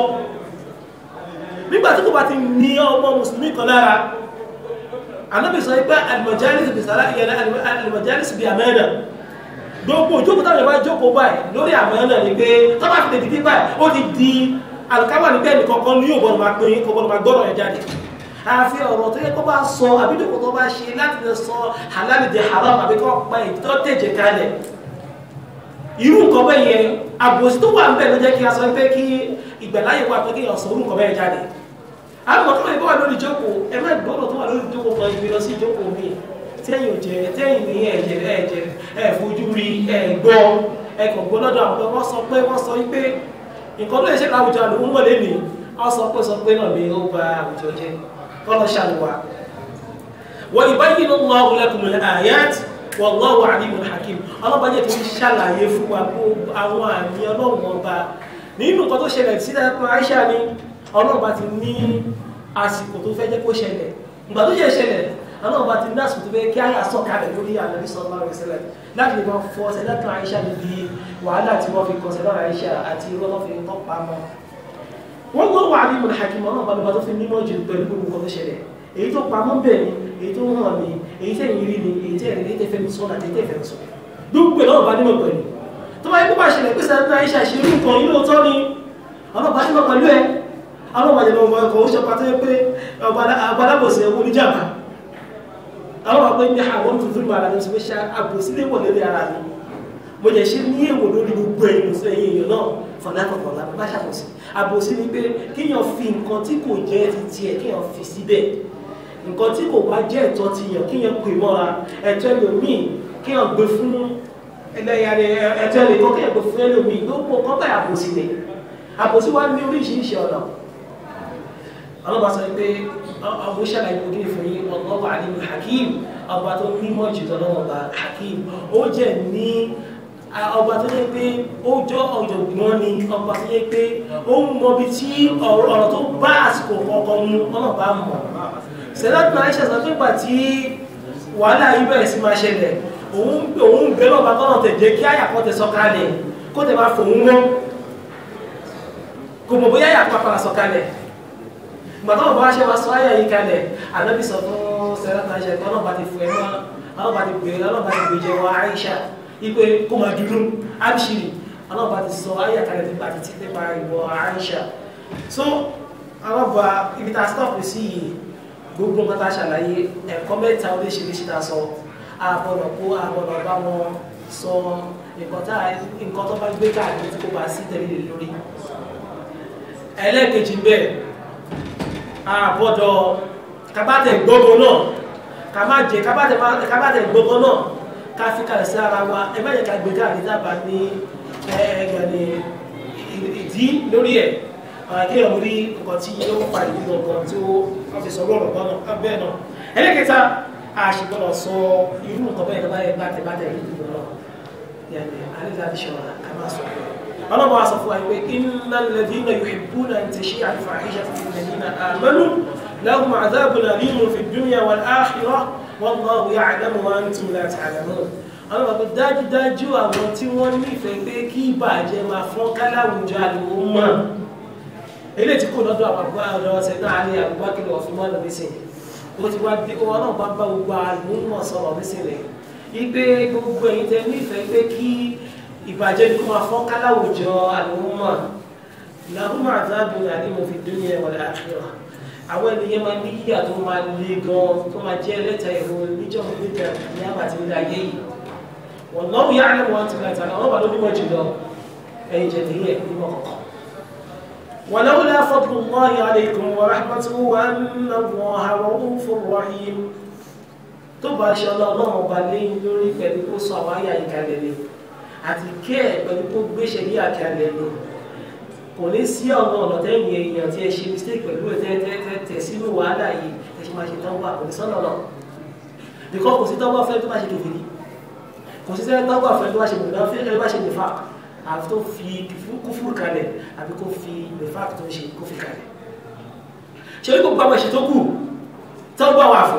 nígbà tí kò bá ti ní ọmọ mùsùlùmí kan lára anábì sọ pé al-majalis bi sala ìyẹn al-majalis bi amana gbogbo ìjókòó táwọn ìbá jókòó báyìí lórí àmánà ni pé tó bá fi tètè dé báyìí ó ti di alùkámà ní bẹ́ẹ̀ nìkan kan ní yóò gbọ́dọ̀ máa pín kó gbọ́dọ̀ máa gbọ́dọ̀ ẹ̀ jáde àfi ọ̀rọ̀ tó yẹ kó bá sọ àbídòkò tó bá ṣe láti lè sọ halal di haram àbí kó pa ìtọ́ tẹ̀jẹ̀ kalẹ̀ irú nǹkan bẹ́ẹ̀ yẹn àbòsí tó wà ń bẹ̀ ló jẹ́ kí a sọ pé kí ìgbàláyè wà pé kí èèyàn sọ irú nǹkan bẹ́ẹ̀ jáde àwọn tó wà lórí ìjókòó ẹ má gbọ́dọ̀ tó wà lórí ìjókòó kan ìgbé lọ sí ìjókòó mi tẹ́yìn ò jẹ́ tẹ́yìn ní ẹ̀jẹ̀ ẹ̀jẹ̀ ẹ̀ fojú rí ẹ̀ gbọ́ ẹ̀ kàn gbọ́ lọ́dọ̀ àwọn wọ́n sọ pé wọ́n sọ pé nǹkan tó yẹ ṣe láwùjọ àlùmọ́ mọ̀lẹ́ mi wọ́n sọ pé sọ pé náà ni ó ba àwùjọ jẹ́ kọ́lọ́ ṣàlùwà wọ́n yubayyinu Allahu lakumul ayat wallahu alimun hakim ọlọ́ba jẹ́ ti ṣàlàyé fún wa kó àwọn àmì ọlọ́run ọba nínú nǹkan tó ṣẹlẹ̀ sí ẹ̀kọ́ Aisha ni ọlọ́ba ti ní àsìkò tó fẹ́ jẹ́ kó ṣẹlẹ̀ ìgbà tó yẹ ṣẹlẹ̀ ọlọ́ba ti ní àsìkò tó fẹ́ kí àyà sọ̀kalẹ̀ lórí Ànábì sallallahu alaihi wasallam láti lè máa fọ ọsẹ lẹ́kàn Aisha níbi wàhálà tí wọ́n fi kọsẹ̀ lọ́rọ̀ Aisha àti irọ́ tó fi tọ́ pamọ́ wọ́n gbọ́ wà ní ìmọ̀lẹ̀ hakim ọlọ́ba lọ́ba tó fi nímọ̀ jù pẹ̀lú gbogbo nǹkan tó ṣẹlẹ̀ èyí tó pamọ́ bẹ̀ ni èyí tó hàn ni èyí tẹ́ ìrírí ni èyí tẹ́ ìrírí tẹ́ fẹ́mi sọ́nà àti tẹ́ fẹ́mi sọ gbogbo ẹ̀ lọ́ba nímọ̀ pẹ̀lú tó bá yẹ kó bá ṣẹlẹ̀ pé sẹ́ńtà Aisha ṣe irú nǹkan yìí lóòótọ́ ni ọlọ́ba nímọ̀ pẹ̀lú ẹ̀ ọlọ́ba yẹn lọ́wọ́ ọkọ̀ ó ṣe pàtó pé ọgbàlábòsí ẹwọ́ oníjàmbá àwọn ọgbẹ́ ní àwọn tuntun bá ara ní ṣe ṣe àbòsí lè wọ̀ lórí ara mi mo jẹ́ ṣe ní èwò lórí gbogbo ẹ̀yìn sọ ẹ̀yìn èèyàn náà fọ̀láfọ̀fọ̀lá bá ṣàkóso àbòsí ni pé kíyàn fi nǹkan tí kò jẹ́ ti tiẹ̀ kíyàn fi síbẹ̀ nǹkan tí kò bá jẹ́ ẹ̀tọ́ ti yàn kíyàn pè mọ́ra ẹ̀tọ́ ẹlòmíì kíyàn gbé fún ẹlẹ́yà ni ẹ̀tọ́ lè kọ́ kẹ́ẹ̀kọ́ fún ẹlòmíì gbogbo kọ́kọ́ àbòsí ni àbòsí wá ní oríṣiríṣi ọ̀nà ọlọ́ba sọ pé ọmọ ìṣàlàyé ojú ìfún yín ọlọ́ba àdínú hakim ọba tó nímọ̀ jù lọ́wọ́ ọba hakim ó jẹ́ ní ọba tó yẹ pé ó jọ ọ̀jọ̀gbọ́n ni ọba tó yẹ pé ó ń mọ bí tí ọ̀rọ̀ tó bá àsìkò kọ̀ọ̀kan mu ọlọ́ba mọ̀ sẹ́dáàtì náà ṣe sọ pé gbà tí wàhálà yìí bẹ̀rẹ̀ sí máa ṣẹlẹ̀ òun òun bẹ́ẹ̀ lọ́ba tọ́nà tẹ̀ jẹ́ kí àyàkọ́ tẹ sọ̀kalẹ̀ kó tẹ máa fòun mọ́ kò mọ̀ bóyá àyàkọ́ apara sọ̀kalẹ̀ gbàtọ́ bá ṣe wá sọ ayà yìí kalẹ̀ ànábì sọ fún sẹ́dáàtì náà ṣe pé ọlọ́ba ti fún ẹ mọ́ ọlọ́ba ti gbé ọlọ́ba ti gbé jẹ wọ Aisha ipe kó máa dúdú abshiri ọlọ́ba ti sọ ayà kalẹ̀ nípa títí nípa ìwọ Aisha so ọlọ́ba ibi tá a stop sí yìí gbogbo nǹkan tá a ṣàlàyé ẹ̀kọ́ mẹ́ta oríṣiríṣi tá a sọ àbọ̀dọ̀ kó àbọ̀dọ̀ bá wọn sọ nǹkan tá nǹkan tó bá gbé káàkiri tí kò bá sí tẹ̀lé lórí. ẹlẹ́ẹ̀kejì bẹ́ẹ̀ àbọ̀dọ̀ kábàtẹ̀ gbogbo náà ká má jẹ kábàtẹ̀ gbogbo náà ká fi kalẹ̀ sí ara wa ẹ má yẹ ká gbé káàkiri dábàá ní ẹ̀ẹ́dẹ̀ni ìdí lórí ẹ̀ kí ọmọ rí nǹkan tí ó ń pa ìlú ọgbọ̀n tí ó fi sọ lọ́rọ̀ bọ́nà bẹ́ẹ̀ náà ẹlẹ́kẹta àṣìgbọ́nà sọ irú nǹkan bẹ́ẹ̀ tó bá yẹ bá tẹ̀bátẹ̀ ìlú náà yàgbé alẹ́lẹ́ àti ṣọ̀rọ̀ ká máa sọ pé ọlọ́mọ wa sọ fún wa pé iná lẹ́dí náà yóò ìbú náà ti ṣe àlùfà àìṣà fún ilẹ̀ nínú àmọ́lú lahum adhabun alimun fi dunya wal akhirah wallahu ya'lamu wa antum la ta'lamun ọlọ́mọ pé dájúdájú àwọn tí wọ́n nífẹ̀ẹ́ pé kí ìbàjẹ́ máa fọ́n káláwùjọ àlùmọ́ mọ́ ilé tí kò lọ́dọ̀ àpapọ̀ ọ̀dọ̀ ọ̀sẹ̀ náà ní àbúgbákìlọ̀ ọ̀fìn mọ́nà nísìn ó ti wá bí wọn náà bá bá gbogbo àlùmọ̀ sọ̀rọ̀ nísìn rẹ̀ ipe gbogbo ẹ̀yin tẹ nífẹ̀ẹ́ pé kí ìbàjẹ́ ní kó máa fọ́n káláwùjọ àlùmọ̀ làhùmọ̀ àdáàbò ní àdéhùn fi dún ní ẹ̀wọ̀n àkìrọ̀ àwọn ènìyàn máa ní yíyà tó máa le gan tó máa jẹ́ ẹlẹ́ta ìrò níjọ́ nígbà ní àbàtì nílẹ̀ ayé yìí wọ́n lọ́wọ́ yára wọn ti gbàtà àwọn ọba ló nímọ̀ jùlọ ẹ̀yin jẹ̀ níyẹ̀ nímọ̀ kọ̀ọ̀kan ولولا فضل الله عليكم ورحمته وأن الله رؤوف رحيم tó bá ṣe ọlọ́run ọba léyìn lórí pẹ̀lú kó sọ àwọn àyà ìkàlẹ̀ ni àti kẹ́ ẹ̀ pẹ̀lú kó gbéṣẹ́ ní àkàlẹ̀ ni kò ní sí ọ̀nà ọ̀nà tẹ́yìn èèyàn tí ẹ ṣe mistake pẹ̀lú ẹ̀ tẹ́tẹ́tẹ́ sínú wàhálà yìí ẹ ṣe máa ṣe tọ́gbà kò ní sọ́nà náà bíkọ́ kò sí tọ́gbà fẹ́ tó bá ṣe kèfèrí kò sí tọ́gbà fẹ́ tó bá ṣe mùnà fẹ́ tó bá ṣe nìfà àfi tó fi kúfúrú kalẹ̀ àbí kó fi nìfà tó ń ṣe kó fi kalẹ̀ ṣe wípé gbogbo àwọn ẹ̀ṣẹ̀ tó kù tọ́gbà wà fún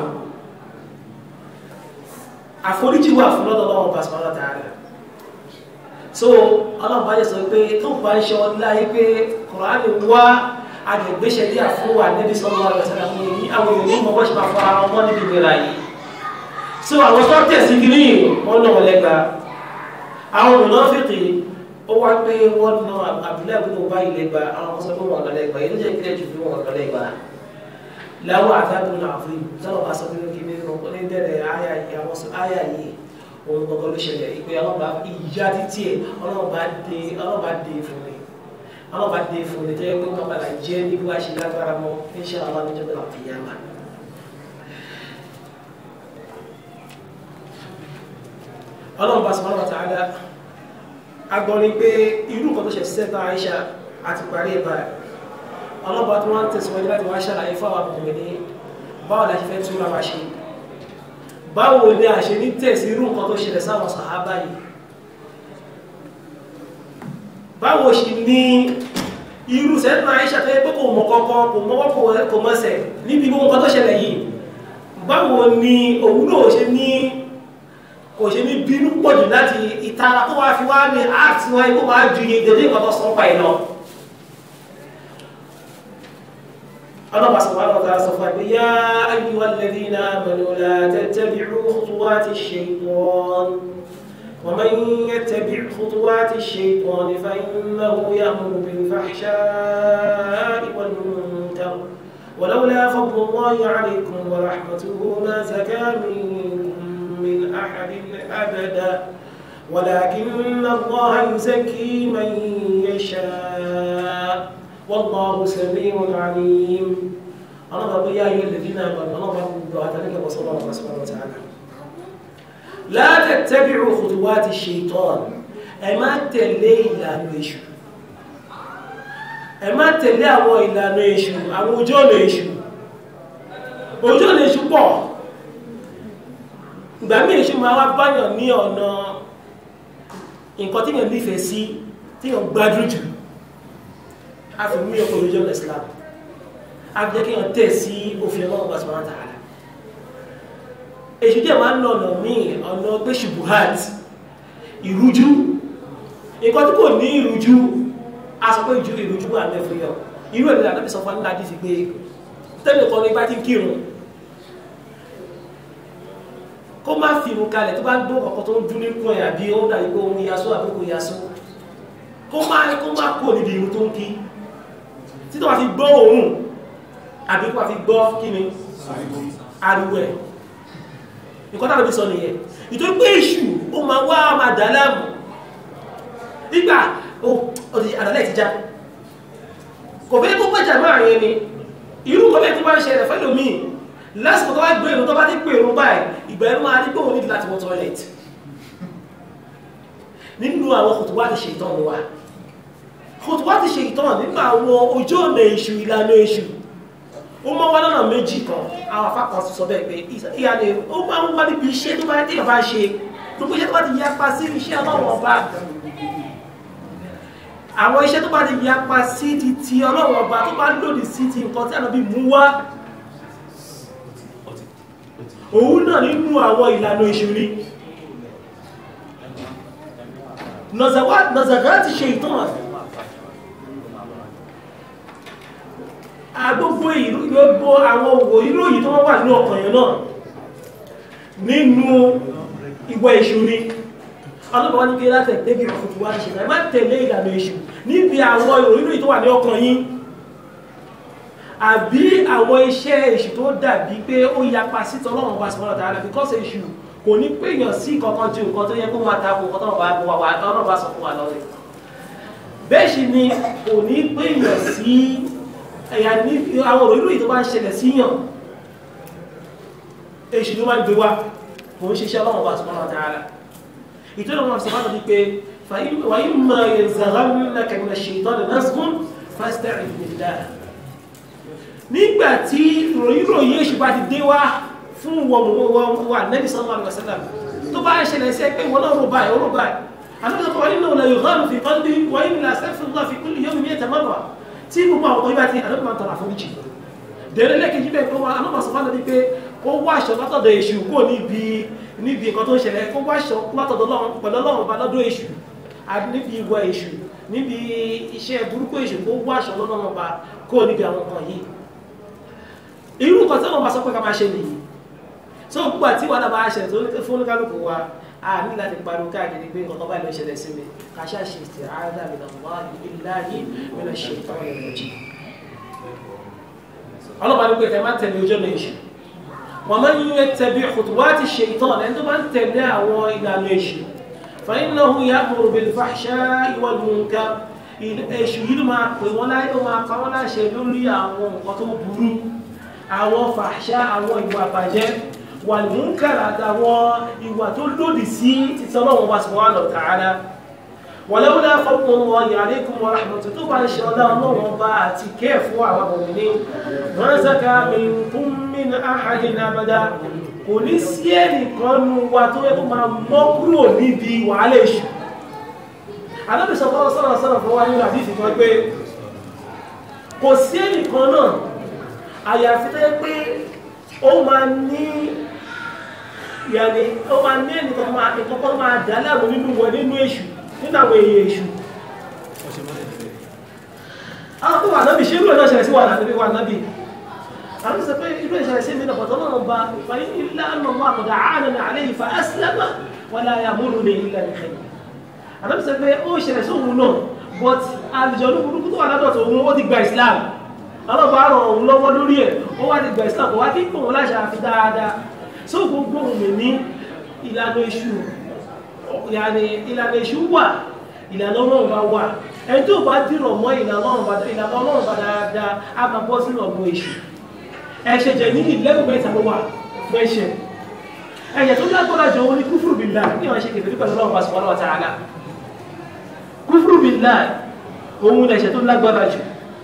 àforíjì wà fún lọ́dọ̀ ọlọ́run bá sọ́nà tààrà so ọlọ́run bá yẹ sọ pé tó bá ń ṣe ọ láyé pé kùránì wá agbègbèsẹ̀ díà fún wa níbi sọ́nà ọ̀rọ̀ sẹ́nà fún yìí àwọn èèyàn ní mọ̀ bọ́ ṣe máa fọ ara wọn níbi ìlera yìí so àwọn tó tẹ̀sí kiri wọn náà wọlé gba àwọn olùnàfíìkì ó wá pé wọ́n ná àbúlé àbúlé ọba ilẹ̀ gba àwọn ọmọ sọ pé wọn lọ́lẹ̀ gba yìí ló jẹ́ kílẹ̀ jù fún wọn lọ́lẹ̀ gba láwọn àtàkùn náà fún yìí sọ́nà bá sọ pé kí ní ní dẹ́rẹ̀ àyà yìí àwọn sọ àyà yìí òun gbọ́gbọ́ ló ṣẹlẹ̀ ìpè ọlọ́ba ìyá títí ẹ̀ ọlọ́ba dé ọlọ́ba dé fún mi ọlọ́ba dé fún mi tẹ́lẹ̀ pé wọ́n padà jẹ́ ní bí wàá ṣe lágbára mọ́ insha Allah níjọ́ bẹ́ẹ̀ láti yá ma. ọlọ́ba subhanahu wa ta'ala agbọ́nrin pé irú nǹkan tó ṣe sẹ́ta Aisha àti parí ẹ̀ báyìí ọlọ́ba tí wọ́n ń tẹ̀síwájú láti wá ṣàlàyé fáwọn àbùkù ní báwo la ṣe fẹ́ túnra wa ṣe báwo ni a ṣe ní tẹ̀sí irú nǹkan tó ṣẹlẹ̀ sáwọn sàhábà yìí báwo ṣe ní irú sẹ́tàn Àìṣà tó yẹ pé kò mọ̀ kọ́kọ́ kò mọ́wọ́ kò mọ́sẹ̀ níbi gbogbo nǹkan tó ṣẹlẹ̀ yìí báwo ni òun náà ṣe ní kò ṣe ní bínú pọ̀jù láti ìtara tó wá fi wá ní áàtì wọn kó wá ju iye dédé nǹkan tó sọ pa ẹ̀ lọ الله سبحانه وتعالى سوف يقول يا أيها الذين آمنوا لا تتبعوا خطوات الشيطان ومن يتبع خطوات الشيطان فإنه يأمر بالفحشاء والمنكر ولولا فضل الله عليكم ورحمته ما زكى منكم من أحد أبدا ولكن الله يزكي من يشاء والله سميع عليم أنا بقول يا أيها الذين آمنوا أنا بقول دعاء لك وصلى الله سبحانه وتعالى la tattabi'u khutuwati shaitan ẹ má tẹ̀lé ìlànà èṣù ẹ má tẹ̀lé àwọn ìlànà èṣù àwọn ojú ọ̀nà èṣù ojú ọ̀nà èṣù pọ̀ ìgbà mí èṣù máa wá báyàn ní ọ̀nà nǹkan tí yàn nífẹ̀ẹ́ sí tí yàn gbádùn jù a fi mú ọkọ̀ ojú ọ̀nà Islam a fi jẹ́ kí yàn tẹ̀ sí òfin ọlọ́run bá sọ̀rọ̀ tààrà èṣù jẹ́ máa ń lọ ọ̀nà míì ọ̀nà pé ṣubuhat ìrújú nǹkan tí kò ní ìrújú a sọ pé ju ìrújú wà mẹ́fù yọ irú ẹ̀dẹ̀ àtàbí sọ fún nígbà tí fi pé tẹ́lẹ̀ kan ní bá ti ń kírun kó má fi irun kalẹ̀ tó bá ń gbọ́ ọkọ̀ tó ń dún nínú ẹ̀ àbí ó dàbí pé òun yasó àbí kò yasó kó má kó má kó níbi irun tó ń kí títí wàá fi gbọ́ òun àbí kó wàá fi gbọ́ kí ni ariwo ẹ̀ nǹkan tàbí sọ nìyẹn nítorí pé èṣù ó máa wá máa dà láàmú nígbà ó ti àdàlẹ́ ti já kò fẹ́ kó pẹ̀jà máa yẹn ni irú nǹkan bẹ́ẹ̀ tó bá ń ṣẹlẹ̀ fẹ́ lómi lásìkò tó bá gbé irun tó bá ti pè irun báyìí ìgbà ẹnu máa ní pé òun nídìí láti wọ tọ́lẹ̀tì nínú àwọn kòtò wá ti ṣe ìtàn wa kòtò wá ti ṣe ìtàn nínú àwọn ojú ọ̀nà èṣù ìlànà èṣù ó máa wá lọ́nà méjì kan àwọn afákan sọ bẹ́ẹ̀ pé ìyá ni ó máa ń wá níbi iṣẹ́ tó bá dé ọba ṣe gbogbo iṣẹ́ tó bá ti yapa sí iṣẹ́ ọlọ́wọ́ ọba àwọn iṣẹ́ tó bá ti yapa sí ti ti ọlọ́wọ́ ọba tó bá lòdì sí ti nǹkan tí àná bí mú wá òun náà nínú àwọn ìlànà ìṣúrí nọ̀zàgá ti ṣe ìtàn agbógbó gbogbo àwọn òwò ìròyìn tó wọ́n wà ní ọkàn yẹn náà nínú ìwọ̀ ìṣúrí ọlọ́pàá ní kí láti ẹ̀tẹ́bí ọ̀fùtù wá ṣe má tẹ̀lé ìlànà ìṣù níbi àwọn ìròyìn tó wà ní ọkàn yín àbí àwọn iṣẹ́ èṣù tó dàbí pé ó yapa sí tọ́lọ́run ọba subhanahu wa ta'ala because èṣù kò ní péyàn sí kankan ju nǹkan tó yẹ kó máa tako nǹkan tọ́lọ́run bá sọ fún wa lọ́rẹ̀ bẹ́ẹ̀ sì ni kò ní péyàn sí ẹ̀yà ní àwọn òròyìn tó bá ń ṣẹlẹ̀ síyàn èṣù ló máa ń gbé wá kò ń ṣiṣẹ́ ọlọ́run ọba subhanahu wa ta'ala ìtọ́nà wọn sọ fún mi pé wàyí mọ̀ yanzaghannaka minash shaitani nazghun fasta'idh billah nígbà tí ròyìnròyìn èṣù bá ti dé wá fún wọn wà nẹ́bí sallallahu alaihi wasallam tó bá ṣẹlẹ̀ sí pé wọn náà rò báyìí ó rò báyìí àtúntò wáyé náà lè yọ̀gán fi qalbi wáyé ní astaghfirullah fi kulli yawmin mi'ata marra tí gbogbo àwọn ọkọ̀ yìí bá ti àdókò máa tọrọ àforíjì dẹ̀rẹ́ lẹ́kẹ̀ẹ́jì bẹ́ẹ̀ kó wá anábà sọ fánà ní pé ó wá aṣọ látọ̀dọ̀ èṣù kó níbi níbi nǹkan tó ń ṣẹlẹ̀ kó wá aṣọ látọ̀dọ̀ Ọlọ́run pẹ̀lú Ọlọ́run bá lọ́dọ̀ èṣù níbi ìwà èṣù níbi iṣẹ́ burúkú èṣù kó wá aṣọ lọ́nà bá kó níbi àwọn nǹkan yìí irú nǹkan tí wọ́n bá sọ pé ká máa ṣe nìyí tó gbogbo àti wàhálà bá ṣẹlẹ̀ tó ní fún oníkálukú wa a ní láti pariwo káàkiri pé nǹkan báyìí ló ṣẹlẹ̀ sí mi ká ṣáà ṣe ìtì àádá mi náà wá ìlàyé mi náà ṣe ìtọ́ ẹ̀rọ jì ọlọ́pàá ní pé ẹ má tẹ̀lé ojú ọ̀nà èṣù wọ́n máa ń yẹ tẹ̀bi khutuwati shaytan ẹni tó bá ń tẹ̀lé àwọn ìlànà èṣù fa innahu ya'muru bil fahsha'i wal munkar èṣù yìí ló máa pè wọ́n láyé ó máa pa wọ́n láṣẹ lórí àwọn nǹkan tó burú àwọn fàṣà àwọn ìwà àbàjẹ́ wà ní múnkàrà àtàwọn ìwà tó lòdì sí títọ́ lọ́wọ́ wa subhanahu wa ta'ala wàlẹ́wọ́lá fọ́pọ̀ wọn alaykum wa rahmatullahi tó bá ń ṣe ọlá ọlọ́wọ́n bá àti kẹ́ fún àwọn ọmọdé wọ́n zaka minkum min ahadin abada kò ní sí ẹnìkan nu wa tó yẹ kó máa mọ́ kúrò níbi wàhálà èṣù alábìsọ̀ fọ́lọ́ sọ́rọ̀ sọ́rọ̀ fún wa nínú àdìsí kan pé kò sí ẹnìkan náà àyàfi tó yẹ pé ó máa ní yàní ó máa ní ẹnìkan máa ìkọ́kọ́ máa dà láàmú nínú wọn nínú èṣù nínú àwọn èèyàn èṣù àwọn tó wà nábì ṣé irú ẹ̀ náà ṣẹlẹ̀ sí wà nábì wà nábì àwọn sọ pé irú ẹ̀ ṣẹlẹ̀ sí mi náà pọ̀tọ́ náà ba ìfàyí ilá ọ̀nà wọn àkọ́dà àánà ní àlẹ́ ìfà ẹ́sìlẹ́mà wọn là yà múlù ní ilẹ̀ nìkan àwọn sọ pé ó ṣẹlẹ̀ sí òun náà but àlùjọ olúkúlùkù tó wà ládọ̀tọ̀ òun ó ti gba Islam ọlọ́pàá ràn òun lọ́wọ́ lórí ẹ̀ ó wá ti gba Islam kò wá kí pò wọn láṣà àfi dáadáa só gbogbo òun mi ní ìlànà èṣù ìlànà ìlànà èṣù wà ìlànà ọlọ́run bá wà ẹni tó bá dìrọ̀ mọ́ ìlànà ọlọ́run bá dáadáa á máa bọ́ sínú ọ̀gbọ̀n èṣù ẹ̀ṣẹ̀ jẹ̀ ní ìlẹ́gùn mẹ́ta ló wà fẹ́ṣẹ̀ ẹ̀yẹ̀ tó lágbára jù òun ni kúfùrù billah ní wọ́n ṣe kèfèrí pẹ̀lú ọlọ́run subhanahu wa ta'ala kúfùrù billah òun ni ẹ̀ṣẹ̀ tó lágbára jù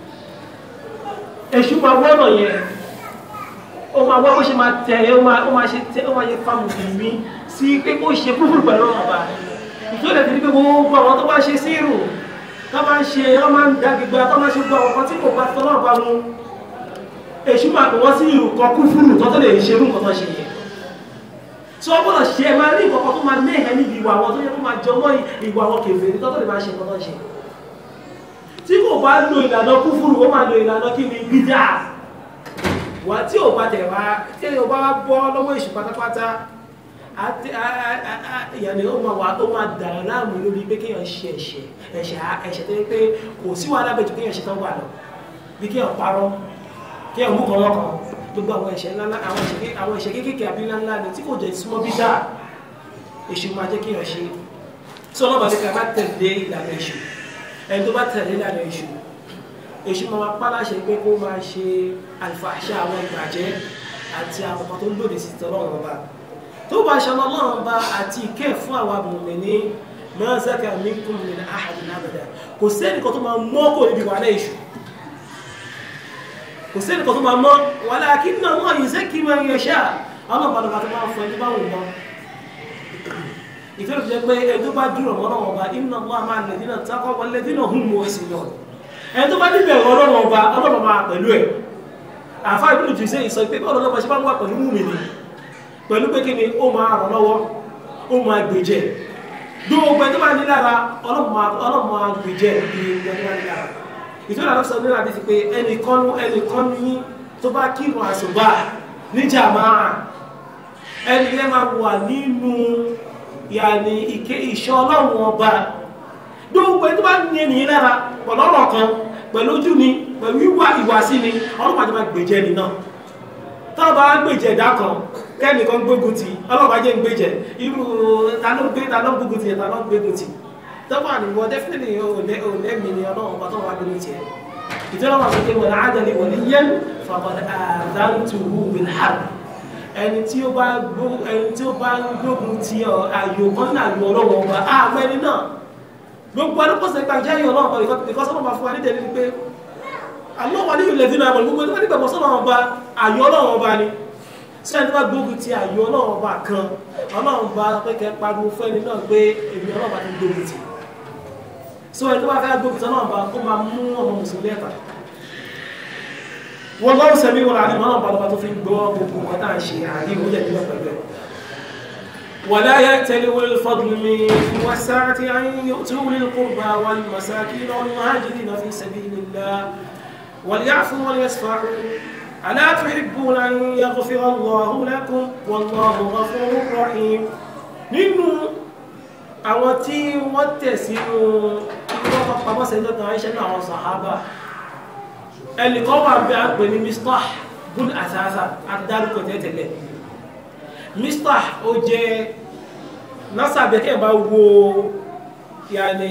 èṣù máa wọ́nà yẹn ó máa wá bó ṣe máa tẹ̀ ó máa ó máa ṣe tẹ̀ ó máa yẹ fáwọn mùsùlùmí sí pé kó ṣe kúfùrù pẹ̀lú ọlọ́run ọba ìtòlẹ̀ fi ní pé gbogbo àwọn tó bá ṣe sírù tó máa ń ṣe wọ́n máa ń da gbígbà tó máa ń ṣe gbogbo àwọn kan tí kò bá tọ́lọ́ bá mu èṣù máa pè wọ́n sí ìrù kan kúfùrù tó tó lè ṣe irú nǹkan tó ṣe yẹn tí wọ́n gbọ́dọ̀ ṣe ẹ máa rí nǹkan tó máa mẹ́hẹ̀ níbi ìwà àwọn tó yẹ kó máa jọmọ́ ìwà àwọn kèfèrí tó tó lè máa ṣe nǹkan tó ṣe tí kò bá lo ìlànà kúfùrù ó máa lo ìlànà kí ni bídà wà tí ò bá tẹ̀ wá tí ò bá bọ́ lọ́wọ́ èṣù pátápátá àti ìyàní ó máa wà ó máa dà láàmú lórí pé kéèyàn ṣe ẹ̀ṣẹ̀ ẹ̀ṣẹ̀ ẹ̀ṣẹ̀ tó yẹ pé kò sí wàhálà bẹ̀jù kéèyàn ṣe tán wà lọ bí kéèyàn parọ́ kéèyàn mú kan lọ́kàn gbogbo àwọn ẹ̀ṣẹ̀ ńláńlá àwọn ẹ̀ṣẹ̀ àwọn ẹ̀ṣẹ̀ kéékèèké àbí ńláńlá ni tí kò jẹ́ súnmọ́ bí dáa èṣù máa jẹ́ kéèyàn ṣe tí ọlọ́ba ní ká bá tẹ̀lé ìlànà èṣù ẹni tó bá tẹ̀lé ìlànà èṣù èṣù máa pa láṣẹ pé kó máa ṣe àlùfàṣà àwọn ìbàjẹ́ àti àwọn ọmọ tó lòdì sí tọ́lọ́run ọba tó bá ṣe ọlọ́run ọba àti ìkẹ́ fún àwọn mùmínì ma zaka minkum min ahadin abada kò sẹ́ni kan tó máa mọ́ kò níbi wàhálà èṣù kò sẹ́ni kan tó máa mọ́ walakinna Allah yuzakki man yasha àwọn ọ̀pọ̀lọpọ̀ bá tó máa fọ ẹni bá wù mọ́ ìfẹ́ òfin pé ẹni tó bá dúró mọ́ náà ọba inna Allah ma'a alladhina taqaw walladhina hum muhsinun ẹni tó bá níbẹ̀ ọlọ́run ọba ọlọ́run máa pẹ̀lú ẹ̀ àfa ìbínú jù sí ìsọ pé bọ́ọ̀lù ọlọ́pàá ṣe bá ń wà pẹ̀lú mú mi ni pẹ̀lú pé kí ni ó máa ràn lọ́wọ́ ó máa gbèjẹ̀ gbogbo ẹni tó bá ní lára ọlọ́run máa gbèjẹ̀ ní ẹni tó bá ní lára ìtura ló sọ nílá àdìsí pé ẹnìkan ẹnìkan ní tó bá kírun àṣùbà ní jàmáà ẹni yẹn máa wà nínú yàní ìké ìṣọ́ ọlọ́run ọba gbogbo ẹni tó bá ní ẹnìyẹn lára pẹ̀lú ọ̀rọ̀ kan pẹ̀lú ojú ni pẹ̀lú ìwà ìwàsí ni ọlọ́pàá ti máa gbèjẹ́ ni náà tọ́lọ́pàá wá gbèjẹ́ ẹ̀dá kan kẹ́nìkan gbógun ti ọlọ́pàá jẹ́ ń gbèjẹ́ irú ta ló gbé ta ló gbógun ti ta ló gbógun ti tọ́pọ̀ àníwọ̀ definitely òlẹ́mì ni ọlọ́run bá tọ́wọ́ agbógun ti ẹ̀ ìtọ́lọ́ wà pé wọ́n àádọ́lé wọ́n ní yẹn faqad aadhantuhu bil harb ẹni tí ó bá ẹni tí ó bá gbógun ti àyò kan ní àyò ọlọ́wọ́ ọba àmọ́ ẹni náà gbogbo alúpọ̀sẹ̀ ìgbà jẹ́ ìyọ̀ náà pẹ̀lú ìkọ́sọ́ náà fún wa ní tẹ̀lé pé alọ́wà ní ilẹ̀ dínà àmọ̀ gbogbo ẹgbẹ́ nígbàgbọ́ sọ́nà ọba àyọ̀ ọlọ́run ọba ni sí ẹni tó bá gbógun ti àyọ̀ ọlọ́run ọba kan ọlọ́run ọba pé kẹ pariwo fún ẹni náà pé èmi ọlọ́run ọba ti gbógun ti so ẹni tó bá fẹ́ gbógun ti ọlọ́run ọba ó máa mú ọmọ mùsùlùmí ẹ̀ta wọ́n lọ́rùn sẹ́mi wọn àti ọlọ́run ọba lọ́ba tó fi gbọ́ gbogbo nǹkan tá à ń ṣe àríwó yẹ̀ nígbà pẹ̀lú ẹ̀ ولا يأتل أولي الفضل منكم والسعة أن يؤتوا أولي القربى والمساكين والمهاجرين في سبيل الله وليعفوا وليصفحوا ألا تحبون أن يغفر الله لكم والله غفور رحيم nínú àwọn tí wọ́n tẹ̀ sínú ìwọ́n pàpàmọ́ sẹ́jọ́ kan àìṣẹ́ náà àwọn sàhábà ẹnìkan wà bí a pè ní Mistah bun Asasa adárúkọ tẹ́tẹ̀lẹ̀ mistah ó jẹ́ násàbẹ̀ kẹ́ bá wo yàní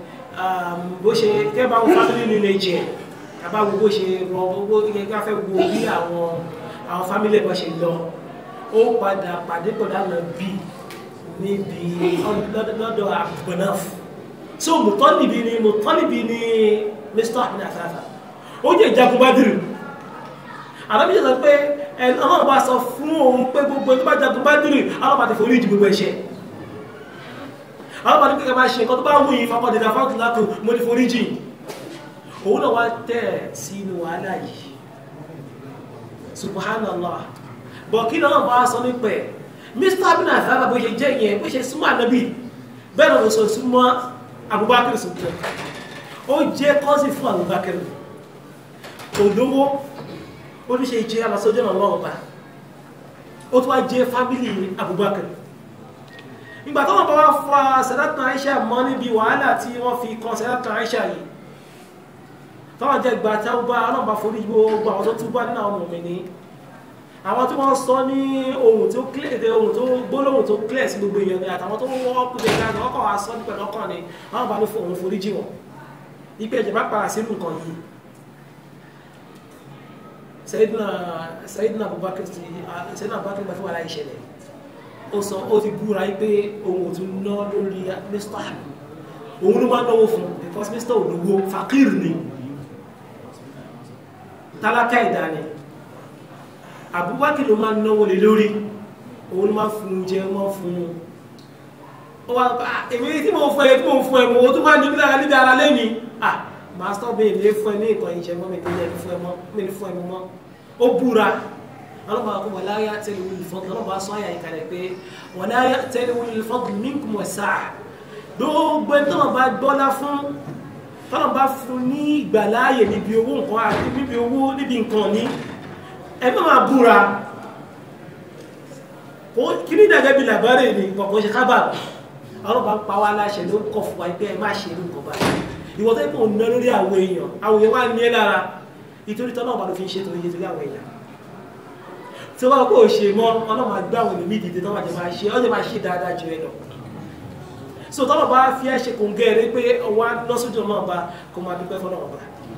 bó ṣe kẹ́ bá wo family lineage àbá wo bó ṣe rọ owó gẹ́gẹ́ fẹ́ wo bí àwọn àwọn family bó ṣe lọ ó padà pàdé pọ̀dà lọ bí níbi lọ́dọ̀ àgbọ̀náf so mùtọ́nìbí ni mùtọ́nìbí ni mistah ní àsáàsà ó jẹ́ ìjagun Badr àbábíyẹ sọ pé ọlọ́run bá sọ fún òun pé gbogbo ẹni tó bá jagun Bádírì ọlọ́run bá ti forí ìjì gbogbo ẹ̀ṣẹ̀ ọlọ́run bá ní kékeré bá ṣe nǹkan tó bá wù yìí fapọ̀ dèdè fáwọn lákò mo ní forí jì òun náà wá tẹ̀ sínú wàhálà yìí subhanallah bọ̀ kí lọ́nà bá sọ nípẹ̀ mr abin azara bó ṣe jẹ́ yẹn bó ṣe súnmọ́ ànábì bẹ́ẹ̀ lọ́nà sọ súnmọ́ Abubakar sọ̀tẹ̀ ó jẹ́ kọ́sì fún Abubakar olówó oníṣe ìjẹ́ alásọ́jọ́ náà lọ́wọ́ bá ó tó wá jẹ́ fábílì Abubakar ìgbà tó wọ́n bá wá fa Sayyidatuna Aisha mọ́ níbi wàhálà tí wọ́n fi kan Sayyidatuna Aisha yìí tọ́wọ́n jẹ́ ìgbà tí wọ́n bá ọlọ́mọba forí gbogbo àwọn tó túbọ̀ nínú àwọn ọmọ mi ní àwọn tí wọ́n sọ ní ohun tó clear ohun tó gbólóhùn tó clear sí gbogbo èèyàn ni àtàwọn tó wọ́n kú bẹ́ẹ̀ káàkiri ọkọ̀ wa sọ nípa ọkàn ni wọ́n bá ní òun forí jì wọ́n ipe ẹ̀jẹ̀ bá para sínú nǹkan yìí Sayyidina Sayyidina Abubakar ti Sayyidina Abubakar gbà fún wàhálà ìṣẹ̀lẹ̀ ó sọ ó ti búra yí pé òun ò tún ná lórí mr òun ló máa náwó fún because mr olówó fakir ni tálákà ìdá ni Abubakar ló máa náwó lé lórí òun ló máa fún jẹ máa fún ó wá èmi tí mo fún ẹ tí mo fún ẹ mo tó máa níbi lára níbi ara lẹ́yìn ah master bẹ́ẹ̀ lè fún ẹ ní ìtàn ìṣẹ́ mọ́ mi tó yẹ fún ẹ mọ́ mi ní fún ẹ mọ́ ó búra ọlọ́mọ akọ wà láyé àtẹ́lẹ̀ wọlé fọ́ọ̀dù ọlọ́mọ asọ àyà ìkàlẹ̀ pé wà láyé àtẹ́lẹ̀ wọlé fọ́ọ̀dù minkum wa sa'a gbogbo ẹni tọ́nà bá gbọ́lá fún tọ́nà bá fún ní ìgbàláàyè níbi owó nǹkan àti níbi owó níbi nǹkan ní ẹ má máa búra kí ní ìdàgẹ́ bí làbárè ní kọ̀ọ̀kan ṣe kábàbà ọlọ́mọ pa wá láṣẹ ló kọ̀ fún wa pé ẹ má ṣe irú nǹkan báyìí ìwọ́n tẹ́ kò ná lórí àwọn èèyàn àwọn èèyàn wá ní ẹ lára ìtorí tọ́nà ọba ló fi ń ṣe torí torí àwọn èèyàn tí wọ́n kò ṣe mọ́ ọlọ́mọ àgbà àwọn ènìyàn dìde tọ́wọ́ àjẹ́ máa ṣe ọjọ́ máa ṣe dáadáa jù ẹ lọ so tọ́lọ̀ bá fi ẹ́ ṣe kò ń gẹ́rẹ́ pé wá lọ́sọ́jọ́ náà bá kò máa dúpẹ́ fọ́nà ọba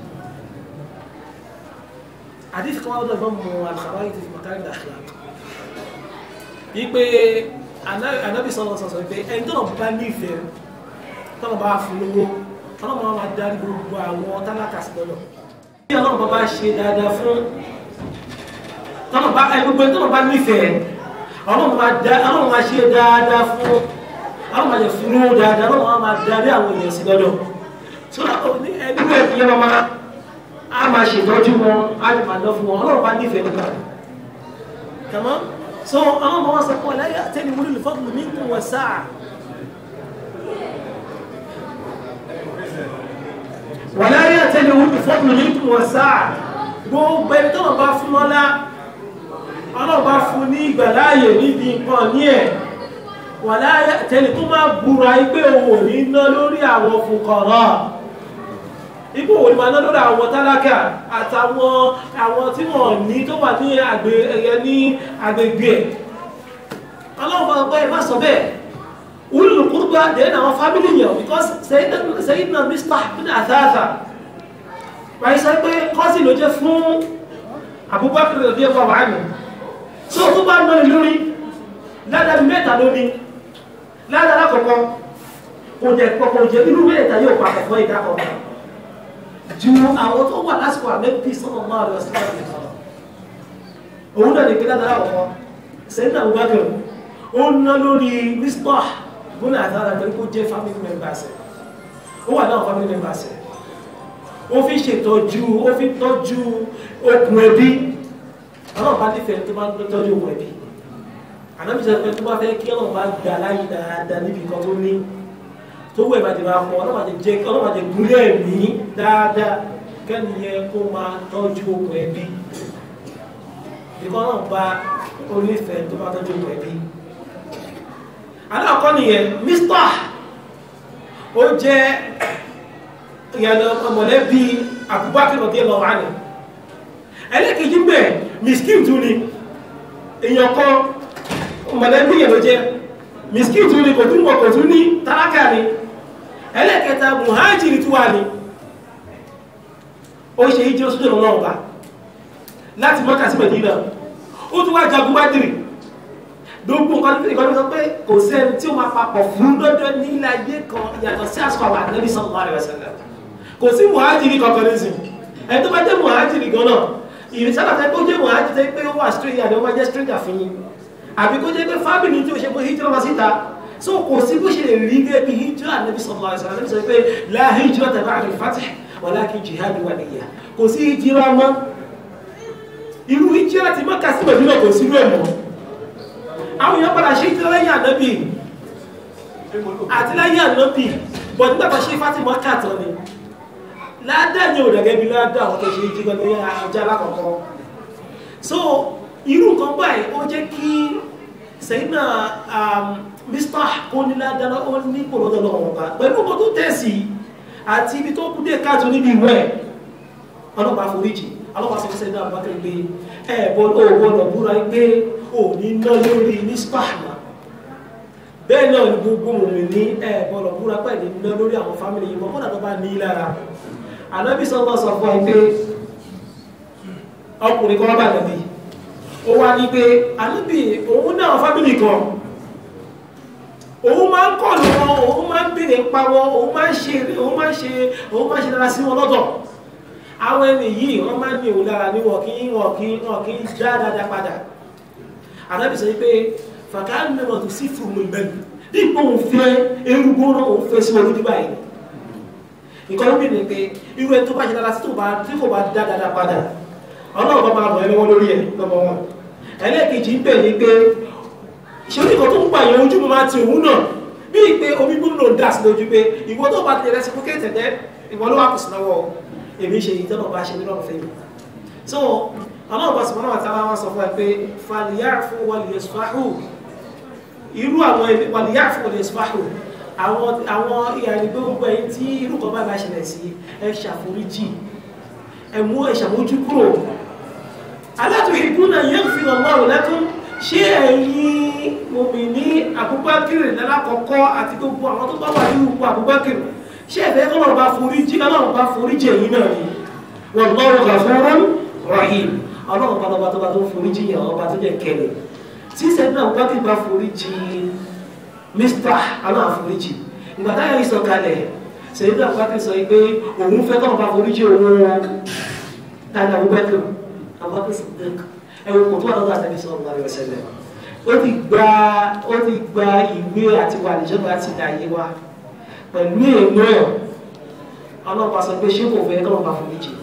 àdífi kan wá lọ́dọ̀ ìbọn mọ àlùkàwáyé ti fi mọ̀kárí àkìlá wípé anábì sọ̀rọ̀ sọ̀sọ̀ pé ẹni tọ́lọ̀ bá nífẹ̀ẹ́ tọ́lọ̀ bá fún lówó ọlọ́mọ máa darí gbogbo àwọn tálákà sí lọ́dọ̀ bí ọlọ́mọ bá ṣe dáadáa fún tọ́nà bá ẹ gbogbo tọ́nà bá nífẹ̀ẹ́ ọlọ́run máa ṣe dáadáa fún ọlọ́run máa jẹ fúnú dáadáa ọlọ́run máa darí àwọn èèyàn sí lọ́dọ̀ tó ẹgbẹ́ ẹ̀fí yẹn máa a máa ṣètọ́jú wọn a lè máa lọ fún wọn ọlọ́run bá nífẹ̀ẹ́ nígbà kàmọ́ so ọlọ́run máa sọ pé ọ̀láyà tẹ́ni wúlò lè fọ́tò ní kún wọ sáà wọ̀láyà tẹ́ni wúlò lè fọ́tò ní kún wọ sáà gbogbo ẹni tó wọn bá fún lọ́lá ọlọ́run bá fún ní ìgbàláyè níbi nǹkan ní ẹ̀ wà láyé tẹni tó máa búra ipé òun ò ní ná lórí àwọn fòkànrọ̀ ipò òun ni máa ná lórí àwọn tálákà àtàwọn àwọn tí wọ́n ní tó wà ní agbègbè ẹ̀ ọlọ́run bá gbọ́ ẹ má sọ bẹ́ẹ̀ ulul qurba dẹ̀ àwọn fámìlì yẹn because Sayyidina Mistah bin Athatha wáyé sọ pé kọ́sì ló jẹ́ fún Abubakar rẹ̀ bí ẹ̀kọ́ wà ní tí ó tó bá ń lórí lórí ládàá mẹ́ta lórí ládàá lákọ̀ọ́kọ́ kò jẹ́ kọ̀kọ̀ jẹ́ irú mẹ́ta yóò pa àkọ́kọ́ ìdákọ̀ọ́kọ́ ju àwọn tó wà lásìkò àmẹ́bí sọ́nà máa lọ sí láti sọ̀rọ̀ òun náà ní pé ládàá lákọ̀ọ́kọ́ sẹ́yìn Abubakar ó ń ná lórí Mistah bónà àtàrà torí kó jẹ́ family members ó wà náà family members ó fi ṣètọ́jú ó fi tọ́jú okùn ẹbí ọlọ́run bá nífẹ̀ẹ́ tó bá ń tọ́jú okùn ẹbí ànábìsẹ̀ pé tó bá fẹ́ kí ọlọ́run bá gbà láyé dáadáa níbi kan tó ní tó wẹ̀ bá ti máa pọ̀ ọlọ́run àti jẹ́ ọlọ́run àti gúnlẹ̀ mí dáadáa kẹ́ni yẹn kó máa tọ́jú okùn ẹbí ìkọ́ náà bá onífẹ̀ẹ́ tó bá tọ́jú okùn ẹbí aláàkọ́ nìyẹn Mistah ó jẹ́ ìyànà ọmọlẹ́bí Abubakar radiyallahu anhu ẹlẹ́kejì bẹ̀ miskin tún ni èèyàn kan ọmọlẹ́bí yẹn ló jẹ́ miskin tún ni kò tún wọ̀ kò tún ní tálákà ni ẹlẹ́kẹta muhajiri tún wà ní ó ṣe ìjẹ́ oṣù tó lọ́wọ́ ọba láti Mákà sí Mẹdínà ó tún wá jagun Bádìrì gbogbo nǹkan tó nǹkan tó sọ pé kò sẹ́ni tí ó máa papọ̀ fún lọ́dọ̀ ní ilé ayé kan yàtọ̀ sí àsìkò àwọn Ànábì sallallahu alaihi wasallam kò sí muhajiri kankan nísìn ẹni tó bá jẹ́ muhajiri gan náà ìrìnsálà tẹ́ kó jẹ́ muhajiri tẹ́ pé ó wà stranger àbí ó máa jẹ́ stranger fún yín àbí kó jẹ́ pé family tí ó ṣe pé hijira wá síta so kò sí bó ṣe lè rí gẹ́gẹ́ bí hijira Ànábì sallallahu alaihi wasallam sọ pé la hijrata ba'da al-fath walakin jihadu wa niyya kò sí hijira mọ́ irú hijira ti Mákà sí Mẹdínà kò sí rẹ̀ mọ́ àwọn èèyàn padà ṣe hijira lẹ́yìn Ànábì àti lẹ́yìn Ànábì bọ̀ nígbà tó ṣe Fatima kàtọ́ ni ládá ní ò dẹ̀gẹ́ bí ládá àwọn tó ṣe jígbọ́ ní ajá lákọ̀ọ́kọ́ so irú nǹkan báyìí ó jẹ́ kí sẹ́yìnà Mistah kó ní ládá ó ní pòlọ́dọ̀ lọ́wọ́ ọba pẹ̀lú ọkọ̀ tó tẹ̀sí àti ibi tó kú dé káàtó níbi ìwẹ̀ ọlọ́pàá foríjì ọlọ́pàá sọ sẹ́yìnà Abubakar pé ẹ bọ́dọ̀ búra pé ò ní ná lórí Mistah náà bẹ́ẹ̀ náà ni gbogbo òun ní ẹ bọ́dọ̀ búra pẹ̀lú ná lórí àwọn fámìlì yìí mọ́ tó bá ní lára ànábì sọ́lọ́ sọ fún ẹ pé ọkùnrin kan bá nàbí ó wá ní pé ànábì òun náà fámìlì kan òun máa ń kọ́ lù wọn òun máa ń bèrè pa wọn òun máa ń ṣe òun máa ń ṣe òun máa ń ṣe dára sí wọn lọ́dọ̀ àwọn ẹni yìí wọ́n máa ń ní òun lára ní wọn kí wọn kí wọn kí já dáadáa padà àdábì sọ pé fàkàlù mẹ́wọ̀n tó sí fún mi bẹ́ẹ̀ dípò òun fẹ́ erúgbó náà òun fẹ́ sí wọn lójú báyìí nǹkan ló bí ni pé irú ẹni tó bá ṣe dára sí tó bá tí kò bá dá dáadáa padà ọlọ́run bá máa ràn ẹ́ lọ́wọ́ lórí ẹ̀ lọ́mọ wọn ẹlẹ́ẹ̀kejì ń bẹ̀ ni pé ṣé oníkan tó ń pa ìyẹn ojú mo máa ti òun náà bíi pé omi gbóná ló ń dà sí lójú pé ìwọ tó bá ti rẹ sí fúkẹ́ tẹ̀tẹ̀ ìwọ ló wà kù sí lọ́wọ́ èmi ṣe ìtọ́nà bá ṣe nínú ọ̀fẹ́ mi so ọlọ́run bá sọ̀rọ̀ náà tàbí wọn sọ fún ẹ pé fàlìyàfù wàlìyàsfáhù irú àwọn wàlìyàfù wàlìyàsfáhù àwọn àwọn ìyàrí gbogbo ẹ̀yìn tí irú kan bá bá ṣẹlẹ̀ sí ẹ ṣàforíjì ẹ mú ẹ ṣàmójú kúrò alátùhìbúnà yẹn fi ọlọ́run lẹ́kún ṣé ẹ̀yin mòmìnì àbúbákìrì lálákọ̀ọ́kọ́ àti gbogbo àwọn tó bá wà ní ipò àbúbákìrì ṣé ẹ̀fẹ́ kọ́lọ̀ bá foríjì ọlọ́run bá foríjì ẹ̀yin náà ni wallahu ghafurun rahim ọlọ́run bá lọ́ba tó bá tó foríjì yẹn ọba tó jẹ́ kẹlẹ̀ tí sẹ́dúnà àbúbákìrì bá foríjì mr ọlọ́run foríjì ìgbà táyà yìí sọ kalẹ̀ sẹ́dúnà àbúbákìrì sọ pé òun fẹ́ kọ́lọ̀ bá foríjì òun tani àbúbákìrì àbúbákìrì sọ̀dẹ́kì ẹwọ kò tó wà lọ́dọ̀ àtẹ́bí sọ̀rọ̀ lọ́wọ́ àríwá sẹ́lẹ̀ ó ti gba ó ti gba ìwé àti wà níjọba àti ìdáyé wa pẹ̀lú èèmọ̀ ẹ̀ ọlọ́pàá sọ pé ṣé kò fẹ́ kọ́ lọ́pàá fún méjì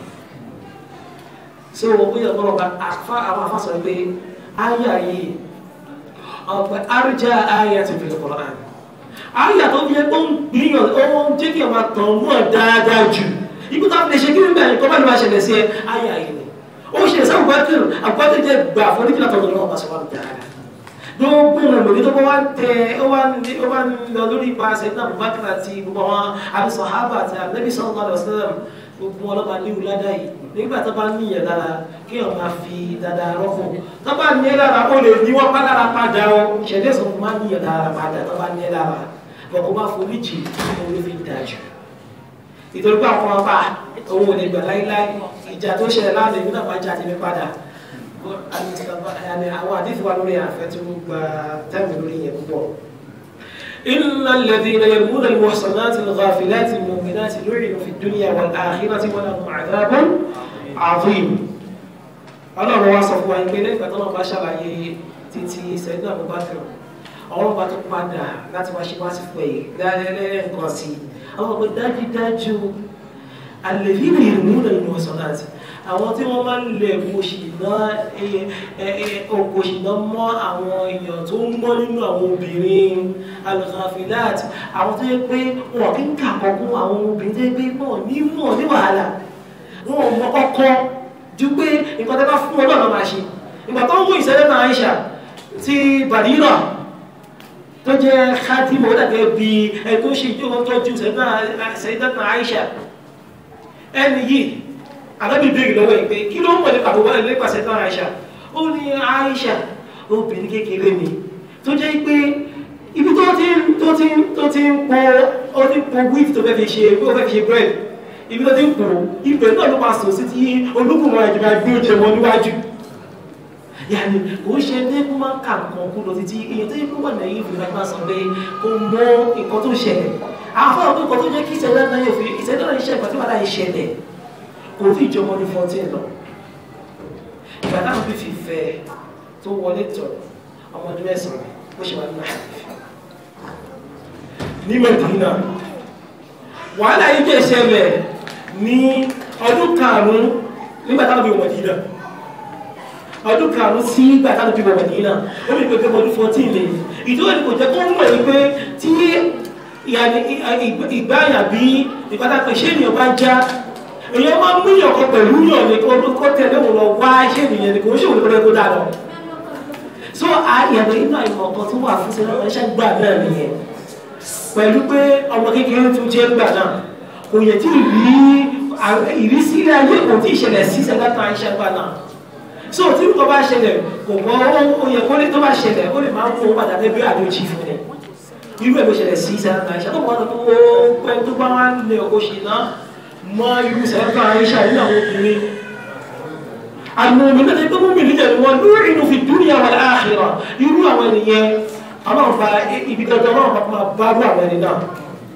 ṣé o bóyá ọlọ́pàá àfa àwọn afa sọ pé ayé ayé ọ̀pẹ àrùjá ayé àti ìfẹ̀lẹ̀ kọ̀ọ̀rọ̀ àná ayé tó fi ó ń gbìyàn ó ń jẹ́ kí ọmọ tàn mọ́ dáadáa jù ibùdó àti lè ṣe kí nígbà yẹn kọ́ bá ní wàá ṣẹlẹ̀ sí ẹ ayé ayé ni ó ṣe ẹ̀sẹ̀ àbúgbàtìr àbúgbàtìr jẹ́ gbà fún nípìnlẹ̀ tọ̀dọ̀ lọ́wọ́ bá sọ́wọ́n dáadáa gbogbo ọmọ ìlú tó bá wá tẹ ó wá ó wá lọ lórí ipa ṣẹ̀dá àbúgbàtìr àti gbogbo àwọn àbísọ̀hábà àti ànábì sallallahu alaihi wasallam gbogbo ọlọ́ba ní ìwúládà yìí nígbà tó bá ní ìyẹn lára kí ọ̀ máa fi dáadáa rọ́pò tó bá ní ẹ lára ó lè ní wọ́n pálára padà ó ṣẹ̀dẹ̀ sọ fún máa ní ìyẹn lára padà tó bá ní ẹ lára bọ̀kọ́ bá forí jì ó lè fi dájú ìtorí pé àwọn ọba òun ò lè gbà láíláí ìjà tó ṣẹlẹ̀ láàrin ìlú náà bá jà tèmi padà àwọn àdìsí wa lórí àfẹ́ tí ó gba tẹ́ẹ̀mù lórí yẹn púpọ̀. إن الذين يرمون المحصنات الغافلات المؤمنات لعنوا في الدنيا والآخرة ولهم عذاب عظيم ọlọ́run wá sọ fún wa pé lẹ́gbàá tó náà bá ṣàlàyé títí sẹ́dún Abubakar ọlọ́run bá tó padà láti wá ṣe wá sí fún ẹ̀yẹ dáadáa nǹkan sí i àwọn ọmọ dájúdájú alẹ́fínà ìrìnmúnà ìmọ̀sánláti àwọn tí wọ́n máa ń lè òkòṣìná mọ́ àwọn èèyàn tó ń mọ́ nínú àwọn obìnrin alùkàfìláàt àwọn tó yẹ pé wọn kí ń kàkọ́kún àwọn obìnrin tó yẹ pé wọn ní mọ̀ ní wàhálà wọn mọ ọkọ ju pé nǹkan tó bá fún wọn náà máa ṣe ìgbà tó ń mú ìṣẹ̀lẹ̀ náà Aisha ti Barira tó jẹ́ khatimo ó dàgẹ́ bí ẹni tó ṣe ìjọba tọ́jú Sayyidatuna Aisha ẹni yìí alábì bèèrè lọ́wọ́ ìpé kí ló ń mọ̀ nípa àbúgbà nípa Sayyidatuna Aisha ó ní Aisha obìnrin kékeré ni tó jẹ́ pé ibi tó ti tó ti tó ti ń pọ ó ti pọ wíìtì tó fẹ́ fi ṣe ó fẹ́ fi ṣe bread ibi tó ti ń pọ ibẹ̀ náà ló máa sọ sí ti olúkùnmọ̀ ìjọba gbé oúnjẹ wọn níwájú yàní kò ń ṣe ní kó máa ń kà nǹkan kú lọ títí èyí tó yẹ kó wà lẹ́yìn ìfìlú láti máa sọ pé kó mọ nǹkan tó ṣẹlẹ̀ àwọn fọwọ́n pé nǹkan tó jẹ́ kí ìṣẹ̀lẹ̀ náà yóò fi ìṣẹ̀lẹ̀ náà ṣẹlẹ̀ tí wàá láyé ṣẹlẹ̀ kò fi ìjọmọ ní fourteen lọ ìgbà náà fi fi fẹ́ tó wọlé tọ̀ ọmọ ọdún mẹ́sàn-án bó ṣe wà nínú àyè ní Mẹ́dínà wàhálà yìí jẹ́ ṣẹlẹ̀ ní ọdún karùn-ún nígbà táwọn bí wọ́n Mẹ́dínà ọdún karùn-ún sí ìgbà táwọn bí wọ́n Mẹ́dínà ó bí pé ọdún fourteen lè ìdúró ni kò jẹ́ kó mọ̀ ní pé tí ìgbáyà bí ìpátákọ̀ iṣẹ́ ènìyàn bá já èèyàn máa ń mú ìyàn kan pẹ̀lú yàn ní kó tẹ̀lé òun lọ wá iṣẹ́ ènìyàn ní kò ń ṣòwò lórí kó dà lọ. so àyàbẹ̀ inú àìmọ̀ kan tó wà fún sílẹ̀ ẹ̀ṣẹ̀ gbà náà nìyẹn pẹ̀lú pé ọmọ kékeré tó jẹ́ gbà náà kò yẹ tí ìrí ìrísí ilé ayé kò tí ì ṣẹlẹ̀ sí Sayyidatuna Aisha gbà náà so tí nǹkan bá ṣẹlẹ̀ kò mọ ó yẹ kó lè tó bá ṣẹlẹ̀ ó lè máa ń mú padà débi àdójì fún ẹ irú ẹ̀ ló ṣẹlẹ̀ sí Sayyidatuna Aisha tó wọ́n tó pẹ́ tó bá wá lè ọkọ̀ ṣì náà mọ irú Sayyidatuna Aisha nínú àwọn obìnrin àmọ́ omi náà tó mú mi níjà ni wọ́n lórí inú fi dunya wal akhirah irú àwọn ènìyàn ọlọ́run bá ibi dandan ọlọ́run bá máa bá rú àwọn ẹni náà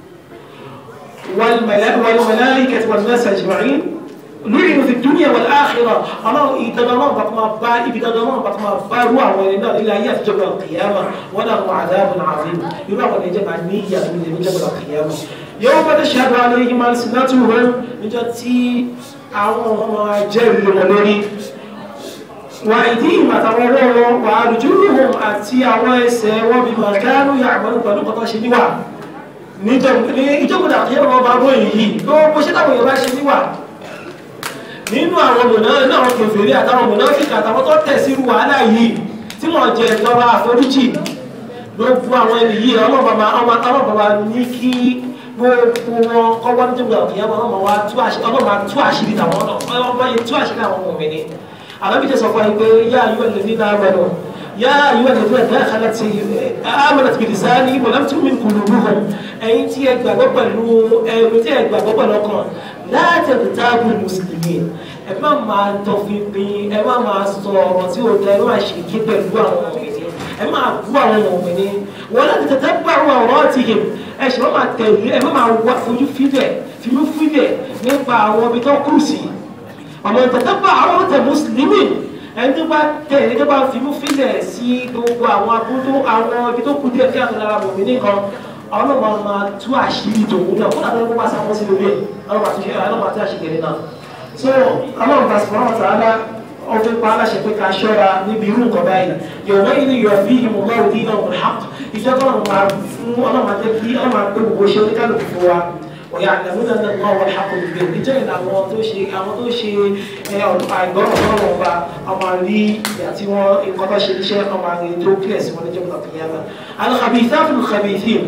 والملائكة والناس أجمعين لعنوا في الدنيا والآخرة الله يتدرون بطما با يتدرون بطما با هو ولنا إلى يوم القيامة وله عذاب عظيم يرى ونجمع النية من يوم القيامة يوم تشهد عليهم ألسنتهم من جتي àwọn jẹ́rìí wọn lórí wà ìdí ìmàtàwọn wọn wà àrùjúrùhùn àti àwọn ẹsẹ̀ wọn bí màkánú yàgbọ́n pẹ̀lú kọ́tọ́ ṣe níwà ní ìjọba àkíyàn wọn bá bó èyí tó bó ṣe táwọn yorùbá ṣe níwà nínú àwọn mọ̀nà náà wọn kèfèrè àtàwọn mọ̀nà fíkà àtàwọn tó tẹ̀ sí wàhálà yìí tí wọ́n jẹ ìjọba àforíjì gbogbo àwọn ẹni yìí ọlọ́bàbà ní kí gbogbo wọn kọ́wọ́ ní jọba àkíyàn wọn ọmọ wa tú àṣírí tàwọn ọmọ yẹn tú àṣírí àwọn ọmọ mi ni àbábíjẹ sọ fún ẹ pé yá ayú ẹ̀ lè ní náà mẹ́nu يا أيها الذين دخلت آمنت بلساني ولم تؤمن قلوبهم أي تي أجبا بلو أي تي أجبا بلو لا تغتابوا المسلمين ẹ má máa tọfipin ẹ má máa sọ ọ̀rọ̀ tí ó da ẹ má ṣe kí pẹ̀lú àwọn ọmọbìnrin ẹ má bú àwọn ọmọbìnrin wọn láti tẹ̀tẹ̀ bá àwọn ọ̀rọ̀ ti hìm ẹ ṣe má máa tẹ̀lé ẹ má máa wá fojú fílẹ̀ fílú fílẹ̀ nípa àwọn ibi tó kù sí ọmọ tẹ̀tẹ̀ bá àwọn tẹ̀ mùsùlùmí ẹni tó bá tẹ̀ ẹni tó bá fi mú fílẹ̀ sí gbogbo àwọn abúlé àwọn ibi tó kù díẹ̀ kí àwọn ará bòmí nìkan ọlọ́mọ máa tú àṣírí tòun náà kó dàbí wọ́n bá sáwọn sí lórí ẹ̀ ọlọ́mọ àti ọlọ́mọ àti àṣìkiri náà. so ọlọ́run bá sọ̀rọ̀ ọ̀tá alá ọdún pa aláṣẹ pé ká ṣọ́ra níbi irú nǹkan báyìí yọ̀wọ́ ilé yọ̀ bí ìmọ̀ bá òdì náà wọ̀ hàp ìjọ tó ọlọ́run máa fún ọlọ́run àti kí ọlọ́run àti gbogbo ṣe oníkálukú fún wa ويعلمون ان الله هو الحق المبين ìjẹ́ àwọn tó ṣe àwọn tó ṣe àìgbọ́rọ̀ ọlọ́run ọba ọmọ rí àti wọn nǹkan tó ṣe iṣẹ́ ọmọ rí tó kílẹ̀ sí wọn ní jẹ́mọ̀tà tó yára الخبيثات الخبيثين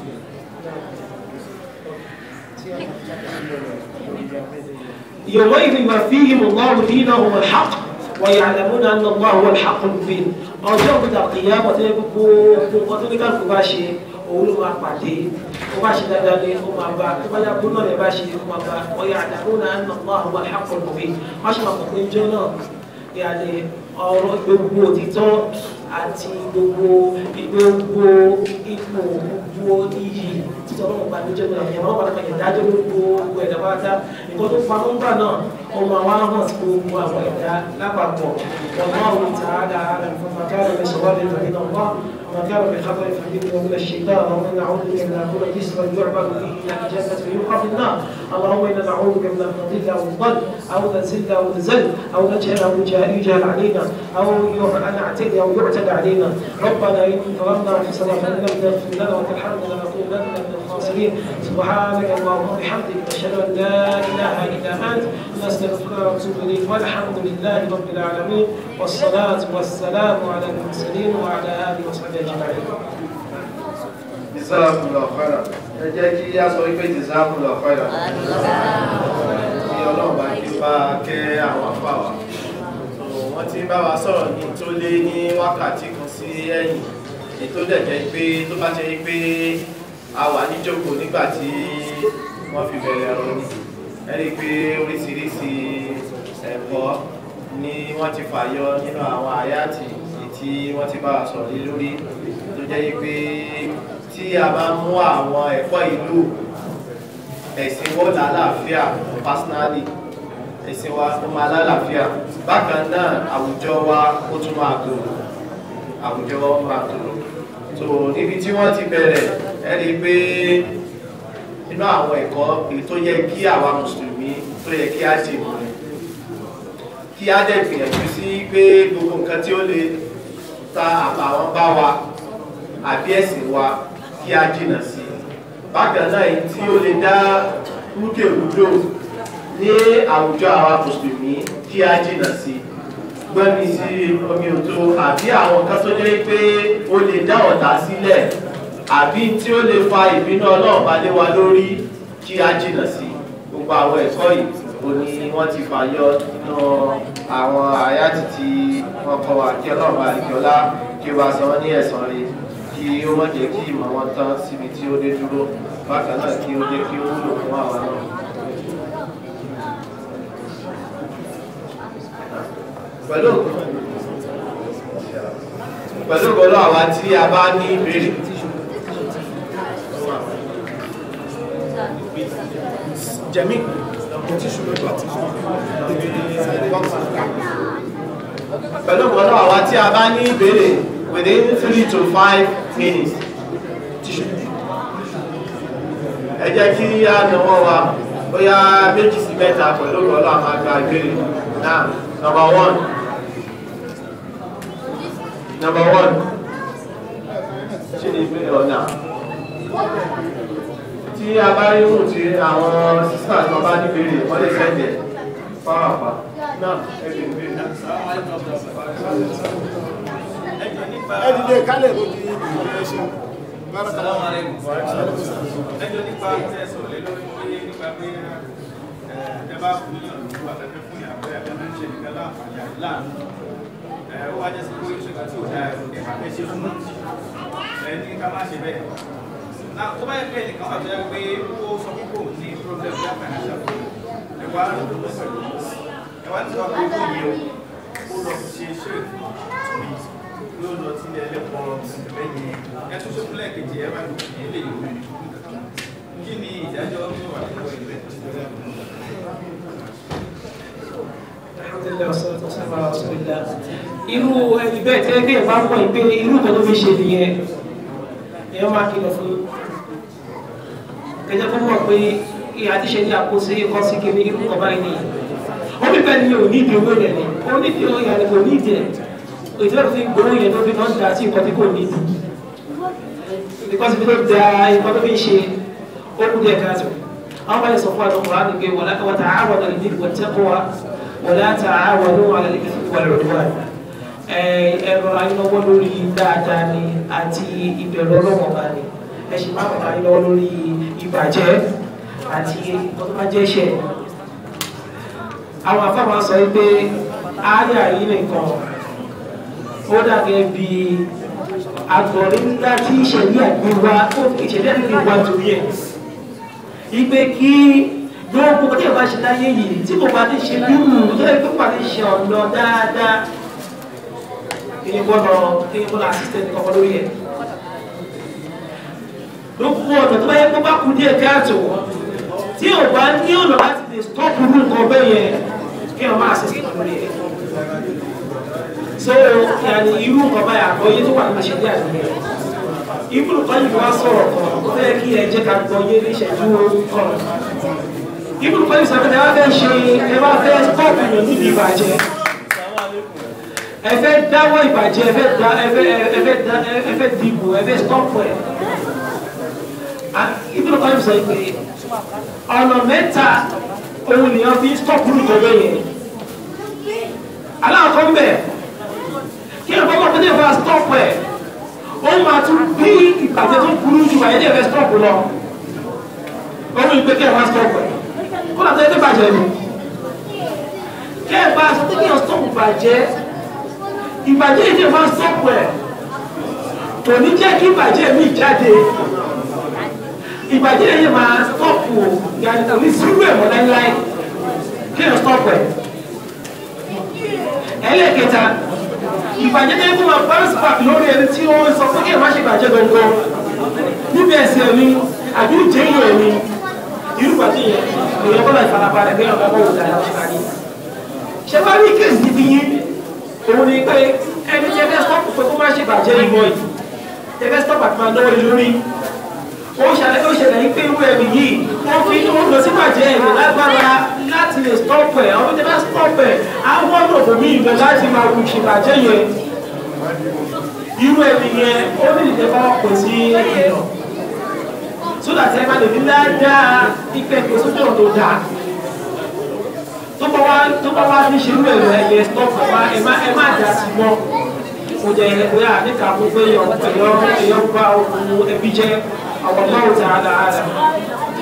يومئذ يوفيهم الله دينهم الحق ويعلمون ان الله هو الحق المبين ọjọ́ òkúta kìyàmọ̀ tó yẹ gbogbo nǹkan tó ní kálukú bá ṣe òun ló máa pàdé ó bá ṣe dáadáa ní ó máa bá tó bá yàgò náà lè bá ṣe ó máa bá ọyà àdàkùn náà ń nàmọ́ àwọn àhàkọ́ lóbi wọ́n ṣe máa pọ̀ pé jọ náà yàrá ọ̀rọ̀ gbogbo òtítọ́ àti gbogbo gbogbo ipò gbogbo iyì títọ́ náà gba níjọ́ náà ìyàwó wọn padà ìdájọ́ gbogbo ẹ̀dá pátá nǹkan tó pamọ́ ńgbà náà ó máa wá hàn sí gbogbo àwọn ẹ̀dá lápapọ̀ والله تعالى أعلم فما كان من صواب فمن الله وما كان من خطر فمنه ومن الشيطان ومن نعوذ بك من أن نكون جسرا يعبد به إلى الجنة فيوقع في النار اللهم إنا نعوذ بك من أن نضل أو نضل أو نزل أو نزل أو نجهل أو يجهل علينا أو أن نعتدي أو يعتدى علينا ربنا إن ظلمنا أنفسنا فإن لم تغفر لنا وترحمنا لنكونن من الخاسرين سبحانك اللهم وبحمدك نشهد أن لا إله إلا أنت نستغفرك ونتوب إليك والحمد لله رب العالمين والصلاة والسلام على المرسلين وعلى آله وصحبه أجمعين. Jazakumullahu khairan. ẹ jẹ́ kí a sọ wípé Jazakumullahu khairan. kí ọlọ́run bá kí ó bá kẹ́ àwọn afá wa. So, wọ́n ti bá wa sọ̀rọ̀ ní tó lé ní wákàtí kan sí ẹ̀yìn ètò dẹ̀ jẹ́ pé tó bá jẹ́ pé a wà níjókòó nígbà tí wọ́n fi bẹ̀rẹ̀ ọ̀rọ̀ ni ẹ rí i pé oríṣiríṣi ẹ̀kọ́ ni wọ́n ti fàyọ nínú àwọn àyàtì tí wọ́n ti bá wa sọ̀rọ̀ lé lórí tó jẹ́ pé tí a bá mú àwọn ẹ̀kọ́ ìlú ẹ̀sìn wọ́n lálàáfíà personally ẹ̀sìn wa ó máa lálàáfíà bákan náà àwùjọ wa ó tún máa gbòòrò àwùjọ wa ó máa gbòòrò so níbi tí wọ́n ti bẹ̀rẹ̀ ẹ rí i pé nínú àwọn ẹ̀kọ́ èyí tó yẹ kí àwa mùsùlùmí tó yẹ kí á dì mọ́ ni kí á dẹ̀ gbìyànjú sí pé gbogbo nǹkan tí ó lè ta àbàwọ́n bá wa àbí ẹ̀sìn wa kí á jìnà sí bákan náà èyí tí ó lè dá rúkèrúdò ní àwùjọ àwa mùsùlùmí kí á jìnà sí gbẹ́mi sí omi òtó àbí àwọn kan tó jẹ́ pé ó lè dá ọ̀tá sílẹ̀ àbí tí ó lè fa ìbínú ọlọ́run bá lé wa lórí kí á jìnà sí gbogbo àwọn ẹ̀kọ́ yìí ó ní wọ́n ti fàyọ nínú àwọn àyátì tí wọ́n kọ́ wa kí ọlọ́run bá lè kí ọlá kí wàá san wọ́n ní ẹ̀san rẹ̀ kí ó má jẹ́ kí ìmọ̀ wọn tán síbi tí ó dé dúró bákan náà kí ó jẹ́ kí ó wúlò fún àwa náà. pẹ̀lú òkú pẹ̀lú ìgbọ́lọ́ àwa tí a bá ní ìbéèrè jẹ̀mí pẹ̀lú ìgbọ́lọ́ àwa tí a bá ní ìbéèrè within three to five minutes ẹ jẹ́ kí á náwó wa bóyá méjì sí mẹ́ta pẹ̀lú ìgbọ́lọ́ àwọn àgbà ìbéèrè náà number one number one ṣe ní ìbéèrè ọ̀nà tí a bá rí mú tí àwọn sísá kan bá ní ìbéèrè wọ́n lè sẹ́ndẹ̀ fáwọn àpá náà ẹgbẹ̀ ìbéèrè náà ẹdìdẹ kálẹ̀ ló di ìrẹsẹ̀ Assalamu alaikum. ẹjọ́ nípa tẹ́ sọ̀rọ̀ lé lórí pé nípa pé ẹ bá fún yàn ní wà lẹ́fẹ́ fún yàn pé ẹgbẹ́ máa ń ṣe nìkan láǹfààní àti láàánú ẹ ó wá jẹ́ sí pé ìṣèkà tí ò dá ẹ̀rọ ẹ̀ka fẹ́ ṣe fún ẹ ní ká má ṣe bẹ́ẹ̀. náà tó bá yẹ pé ẹnìkan wà tó yẹ pé ó sọ pé kò ní problem ní financial ẹ wá lọ pẹ̀lú ẹ wá ní sọ pé ó yẹ o ó lọ ṣe ṣe yóò lọ sí ẹlẹ́pọ̀ lẹ́yìn ẹtún tó kúlẹ̀ kejì ẹ bá lòdì ní ilé ìwé kí ni ìdájọ́ tó wà nínú ìwé alhamdulilayi wasalaatu wasalaamu ala rasulillah irú ẹni bẹ́ẹ̀ tẹ́ bí ẹ bá mọ̀ pé irú kan tó fi ṣe nìyẹn ẹ máa kìlọ̀ fún kẹjẹ fún mọ̀ pé ìyá ti ṣe ní àkóso ikọ́ sí kébé irú kan báyìí nìyẹn wọ́n bí bẹ́ẹ̀ ni ò ní ìdí owó rẹ̀ ni ó ní ìdí owó yẹn kò ní ìdí ẹ̀ ìdílé fi gbowó yẹn tó fi náà da sí nǹkan tí kò ní ìdí because bí tó da nǹkan tó fi ń ṣe ó kú díẹ̀ káàtó àwọn bá yẹ sọ fún àwọn ọkùnrin àti pé wọ́n ta àwọn ọ̀dọ̀ ìdí wọ́n tẹ́kọ̀ọ́ wa wọ́n ta àwọn ọ̀dọ̀ wà lẹ́yìn ìfún wà lọ́dọ̀ wa ẹ̀rọ ayélujáwọ́ lórí dáadáa ni àti ìbẹ̀rù ọlọ́wọ́n bá ní ẹ sì máa ń ayélujáwọ́ lórí ìbàjẹ́ àti nǹkan tó bá jẹ́ ṣẹ̀ àwọn afáwọn sọ pé ààyè yìí nìkan ó dàgẹ́ bí agbọ̀nrín ńlá tí ìṣẹ̀lẹ̀ àgbéwá ìṣẹ̀lẹ̀ àgbéwá torí ẹ̀ ìgbé kí gbogbo tí ẹ bá ṣe láyé yìí tí kò bá ti ṣe bírù tó yẹ kó bá ti ṣe ọ̀nà dáadáa kí ni gbọ́dọ̀ kí ni gbọ́dọ̀ assistant kọ́kọ́ lórí ẹ̀ gbogbo ọ̀nà tó bá yẹ kó bá kú díẹ̀ káàtó tí ò bá ní ọ̀nà láti lè stop irú nǹkan bẹ́ẹ̀ yẹn kí wọ́n máa assist lórí ẹ̀ so yàrá irú nǹkan báyà àgbọ̀yé tó wà ní ìṣẹ̀lẹ̀ àgbẹ̀yẹ ibùdó kan yìí wá sọ̀rọ̀ kan ó fẹ́ kí ẹ jẹ́ ká gbọ́yé ní ìṣẹ́jú kan ibùdó kan yìí sọ pé ẹ bá fẹ́ ṣe ẹ bá fẹ́ stọ́ọ̀pù yàn níbi ìbàjẹ́ ẹ fẹ́ dáwọ́ ìbàjẹ́ ẹ fẹ́ da ẹ fẹ́ ẹ fẹ́ da ẹ fẹ́ dìbò ẹ fẹ́ stọ́ọ̀pù ẹ̀ ibùdó kan yìí sọ pé ọ̀nà mẹ́ta òun nìyẹn fi stọ́ọ̀pù nìkan yẹn aláwọ̀ kan bẹ̀ kí ẹ bá wà pé ní ẹ bá stọ́ọ̀pù ẹ̀ ó máa tún bí ìbàjẹ́ tó burú jù àyẹ́ díẹ̀ fẹ́ stọ́ọ̀pù lọ ohun ìpè kí ẹ máa stọ́ọ̀pù ẹ̀ kó làtọ́ ẹgbẹ́ bàjẹ́ ni kí ẹ bá sọ pé kí ẹ stọ́ọ̀pù bàjẹ́ ìbàjẹ́ yìí díẹ̀ máa stọ́ọ̀pù ẹ̀ kò ní jẹ́ kí ìbàjẹ́ mi jáde ìbàjẹ́ yìí máa stọ́ọ̀pù yàrá kò ní sírú ẹ̀ mọ́ láíláí kí ẹ stọ́ọ̀pù ẹ̀ ẹlẹ́kẹta ìbàjẹ́ tẹ́ fún wọn bounce back lórí ẹni tí wọ́n sọ pé kí ẹ má ṣe bàjẹ́ gangan níbi ẹ̀sìn ẹ̀mí àbí ìjẹ́yìn ẹ̀mí irú bàjẹ́ yẹn èèyàn bọ́lá ìfarabalẹ̀ bí ọ̀gá bọ́ọ̀lù dáadáa ṣe parí. ṣé wàá rí kéèsì níbi yín òun ni pé ẹni tí ẹ fẹ́ stop pé kó má ṣe bàjẹ́ ìmọ̀ yìí ẹ fẹ́ stop àti máa náwó lórí ó ṣẹlẹ̀ ó ṣẹlẹ̀ yìí pé irú ẹ̀mí yìí wọ́n fi ó lọ sí bàjẹ́ ẹ̀mí lágbára láti lè stop ẹ̀ àwọn tí wọ́n stop ẹ̀ àwọn ọ̀nà òbí ìgbẹ́ láti máa wù ṣèbàjẹ́ yẹn irú ẹni yẹn ó ní ìjẹba pè sí ẹ̀rọ sódà tí ẹ bá lè ní dáadáa ìpẹ́ pé sójú ọ̀nà tó dáa tó bá wá tó bá wá ní ṣerú ẹ̀rọ ẹ̀yẹ stop ẹ̀ má ẹ̀ má ẹ̀ má dà sí mọ́ mo jẹ ẹgbẹ́ àníkà fún pé ẹ̀yọ ẹ̀yọ ẹ̀yọ bá okùn ẹbí jẹ́ àwọn ọmọ òtí àdá àdá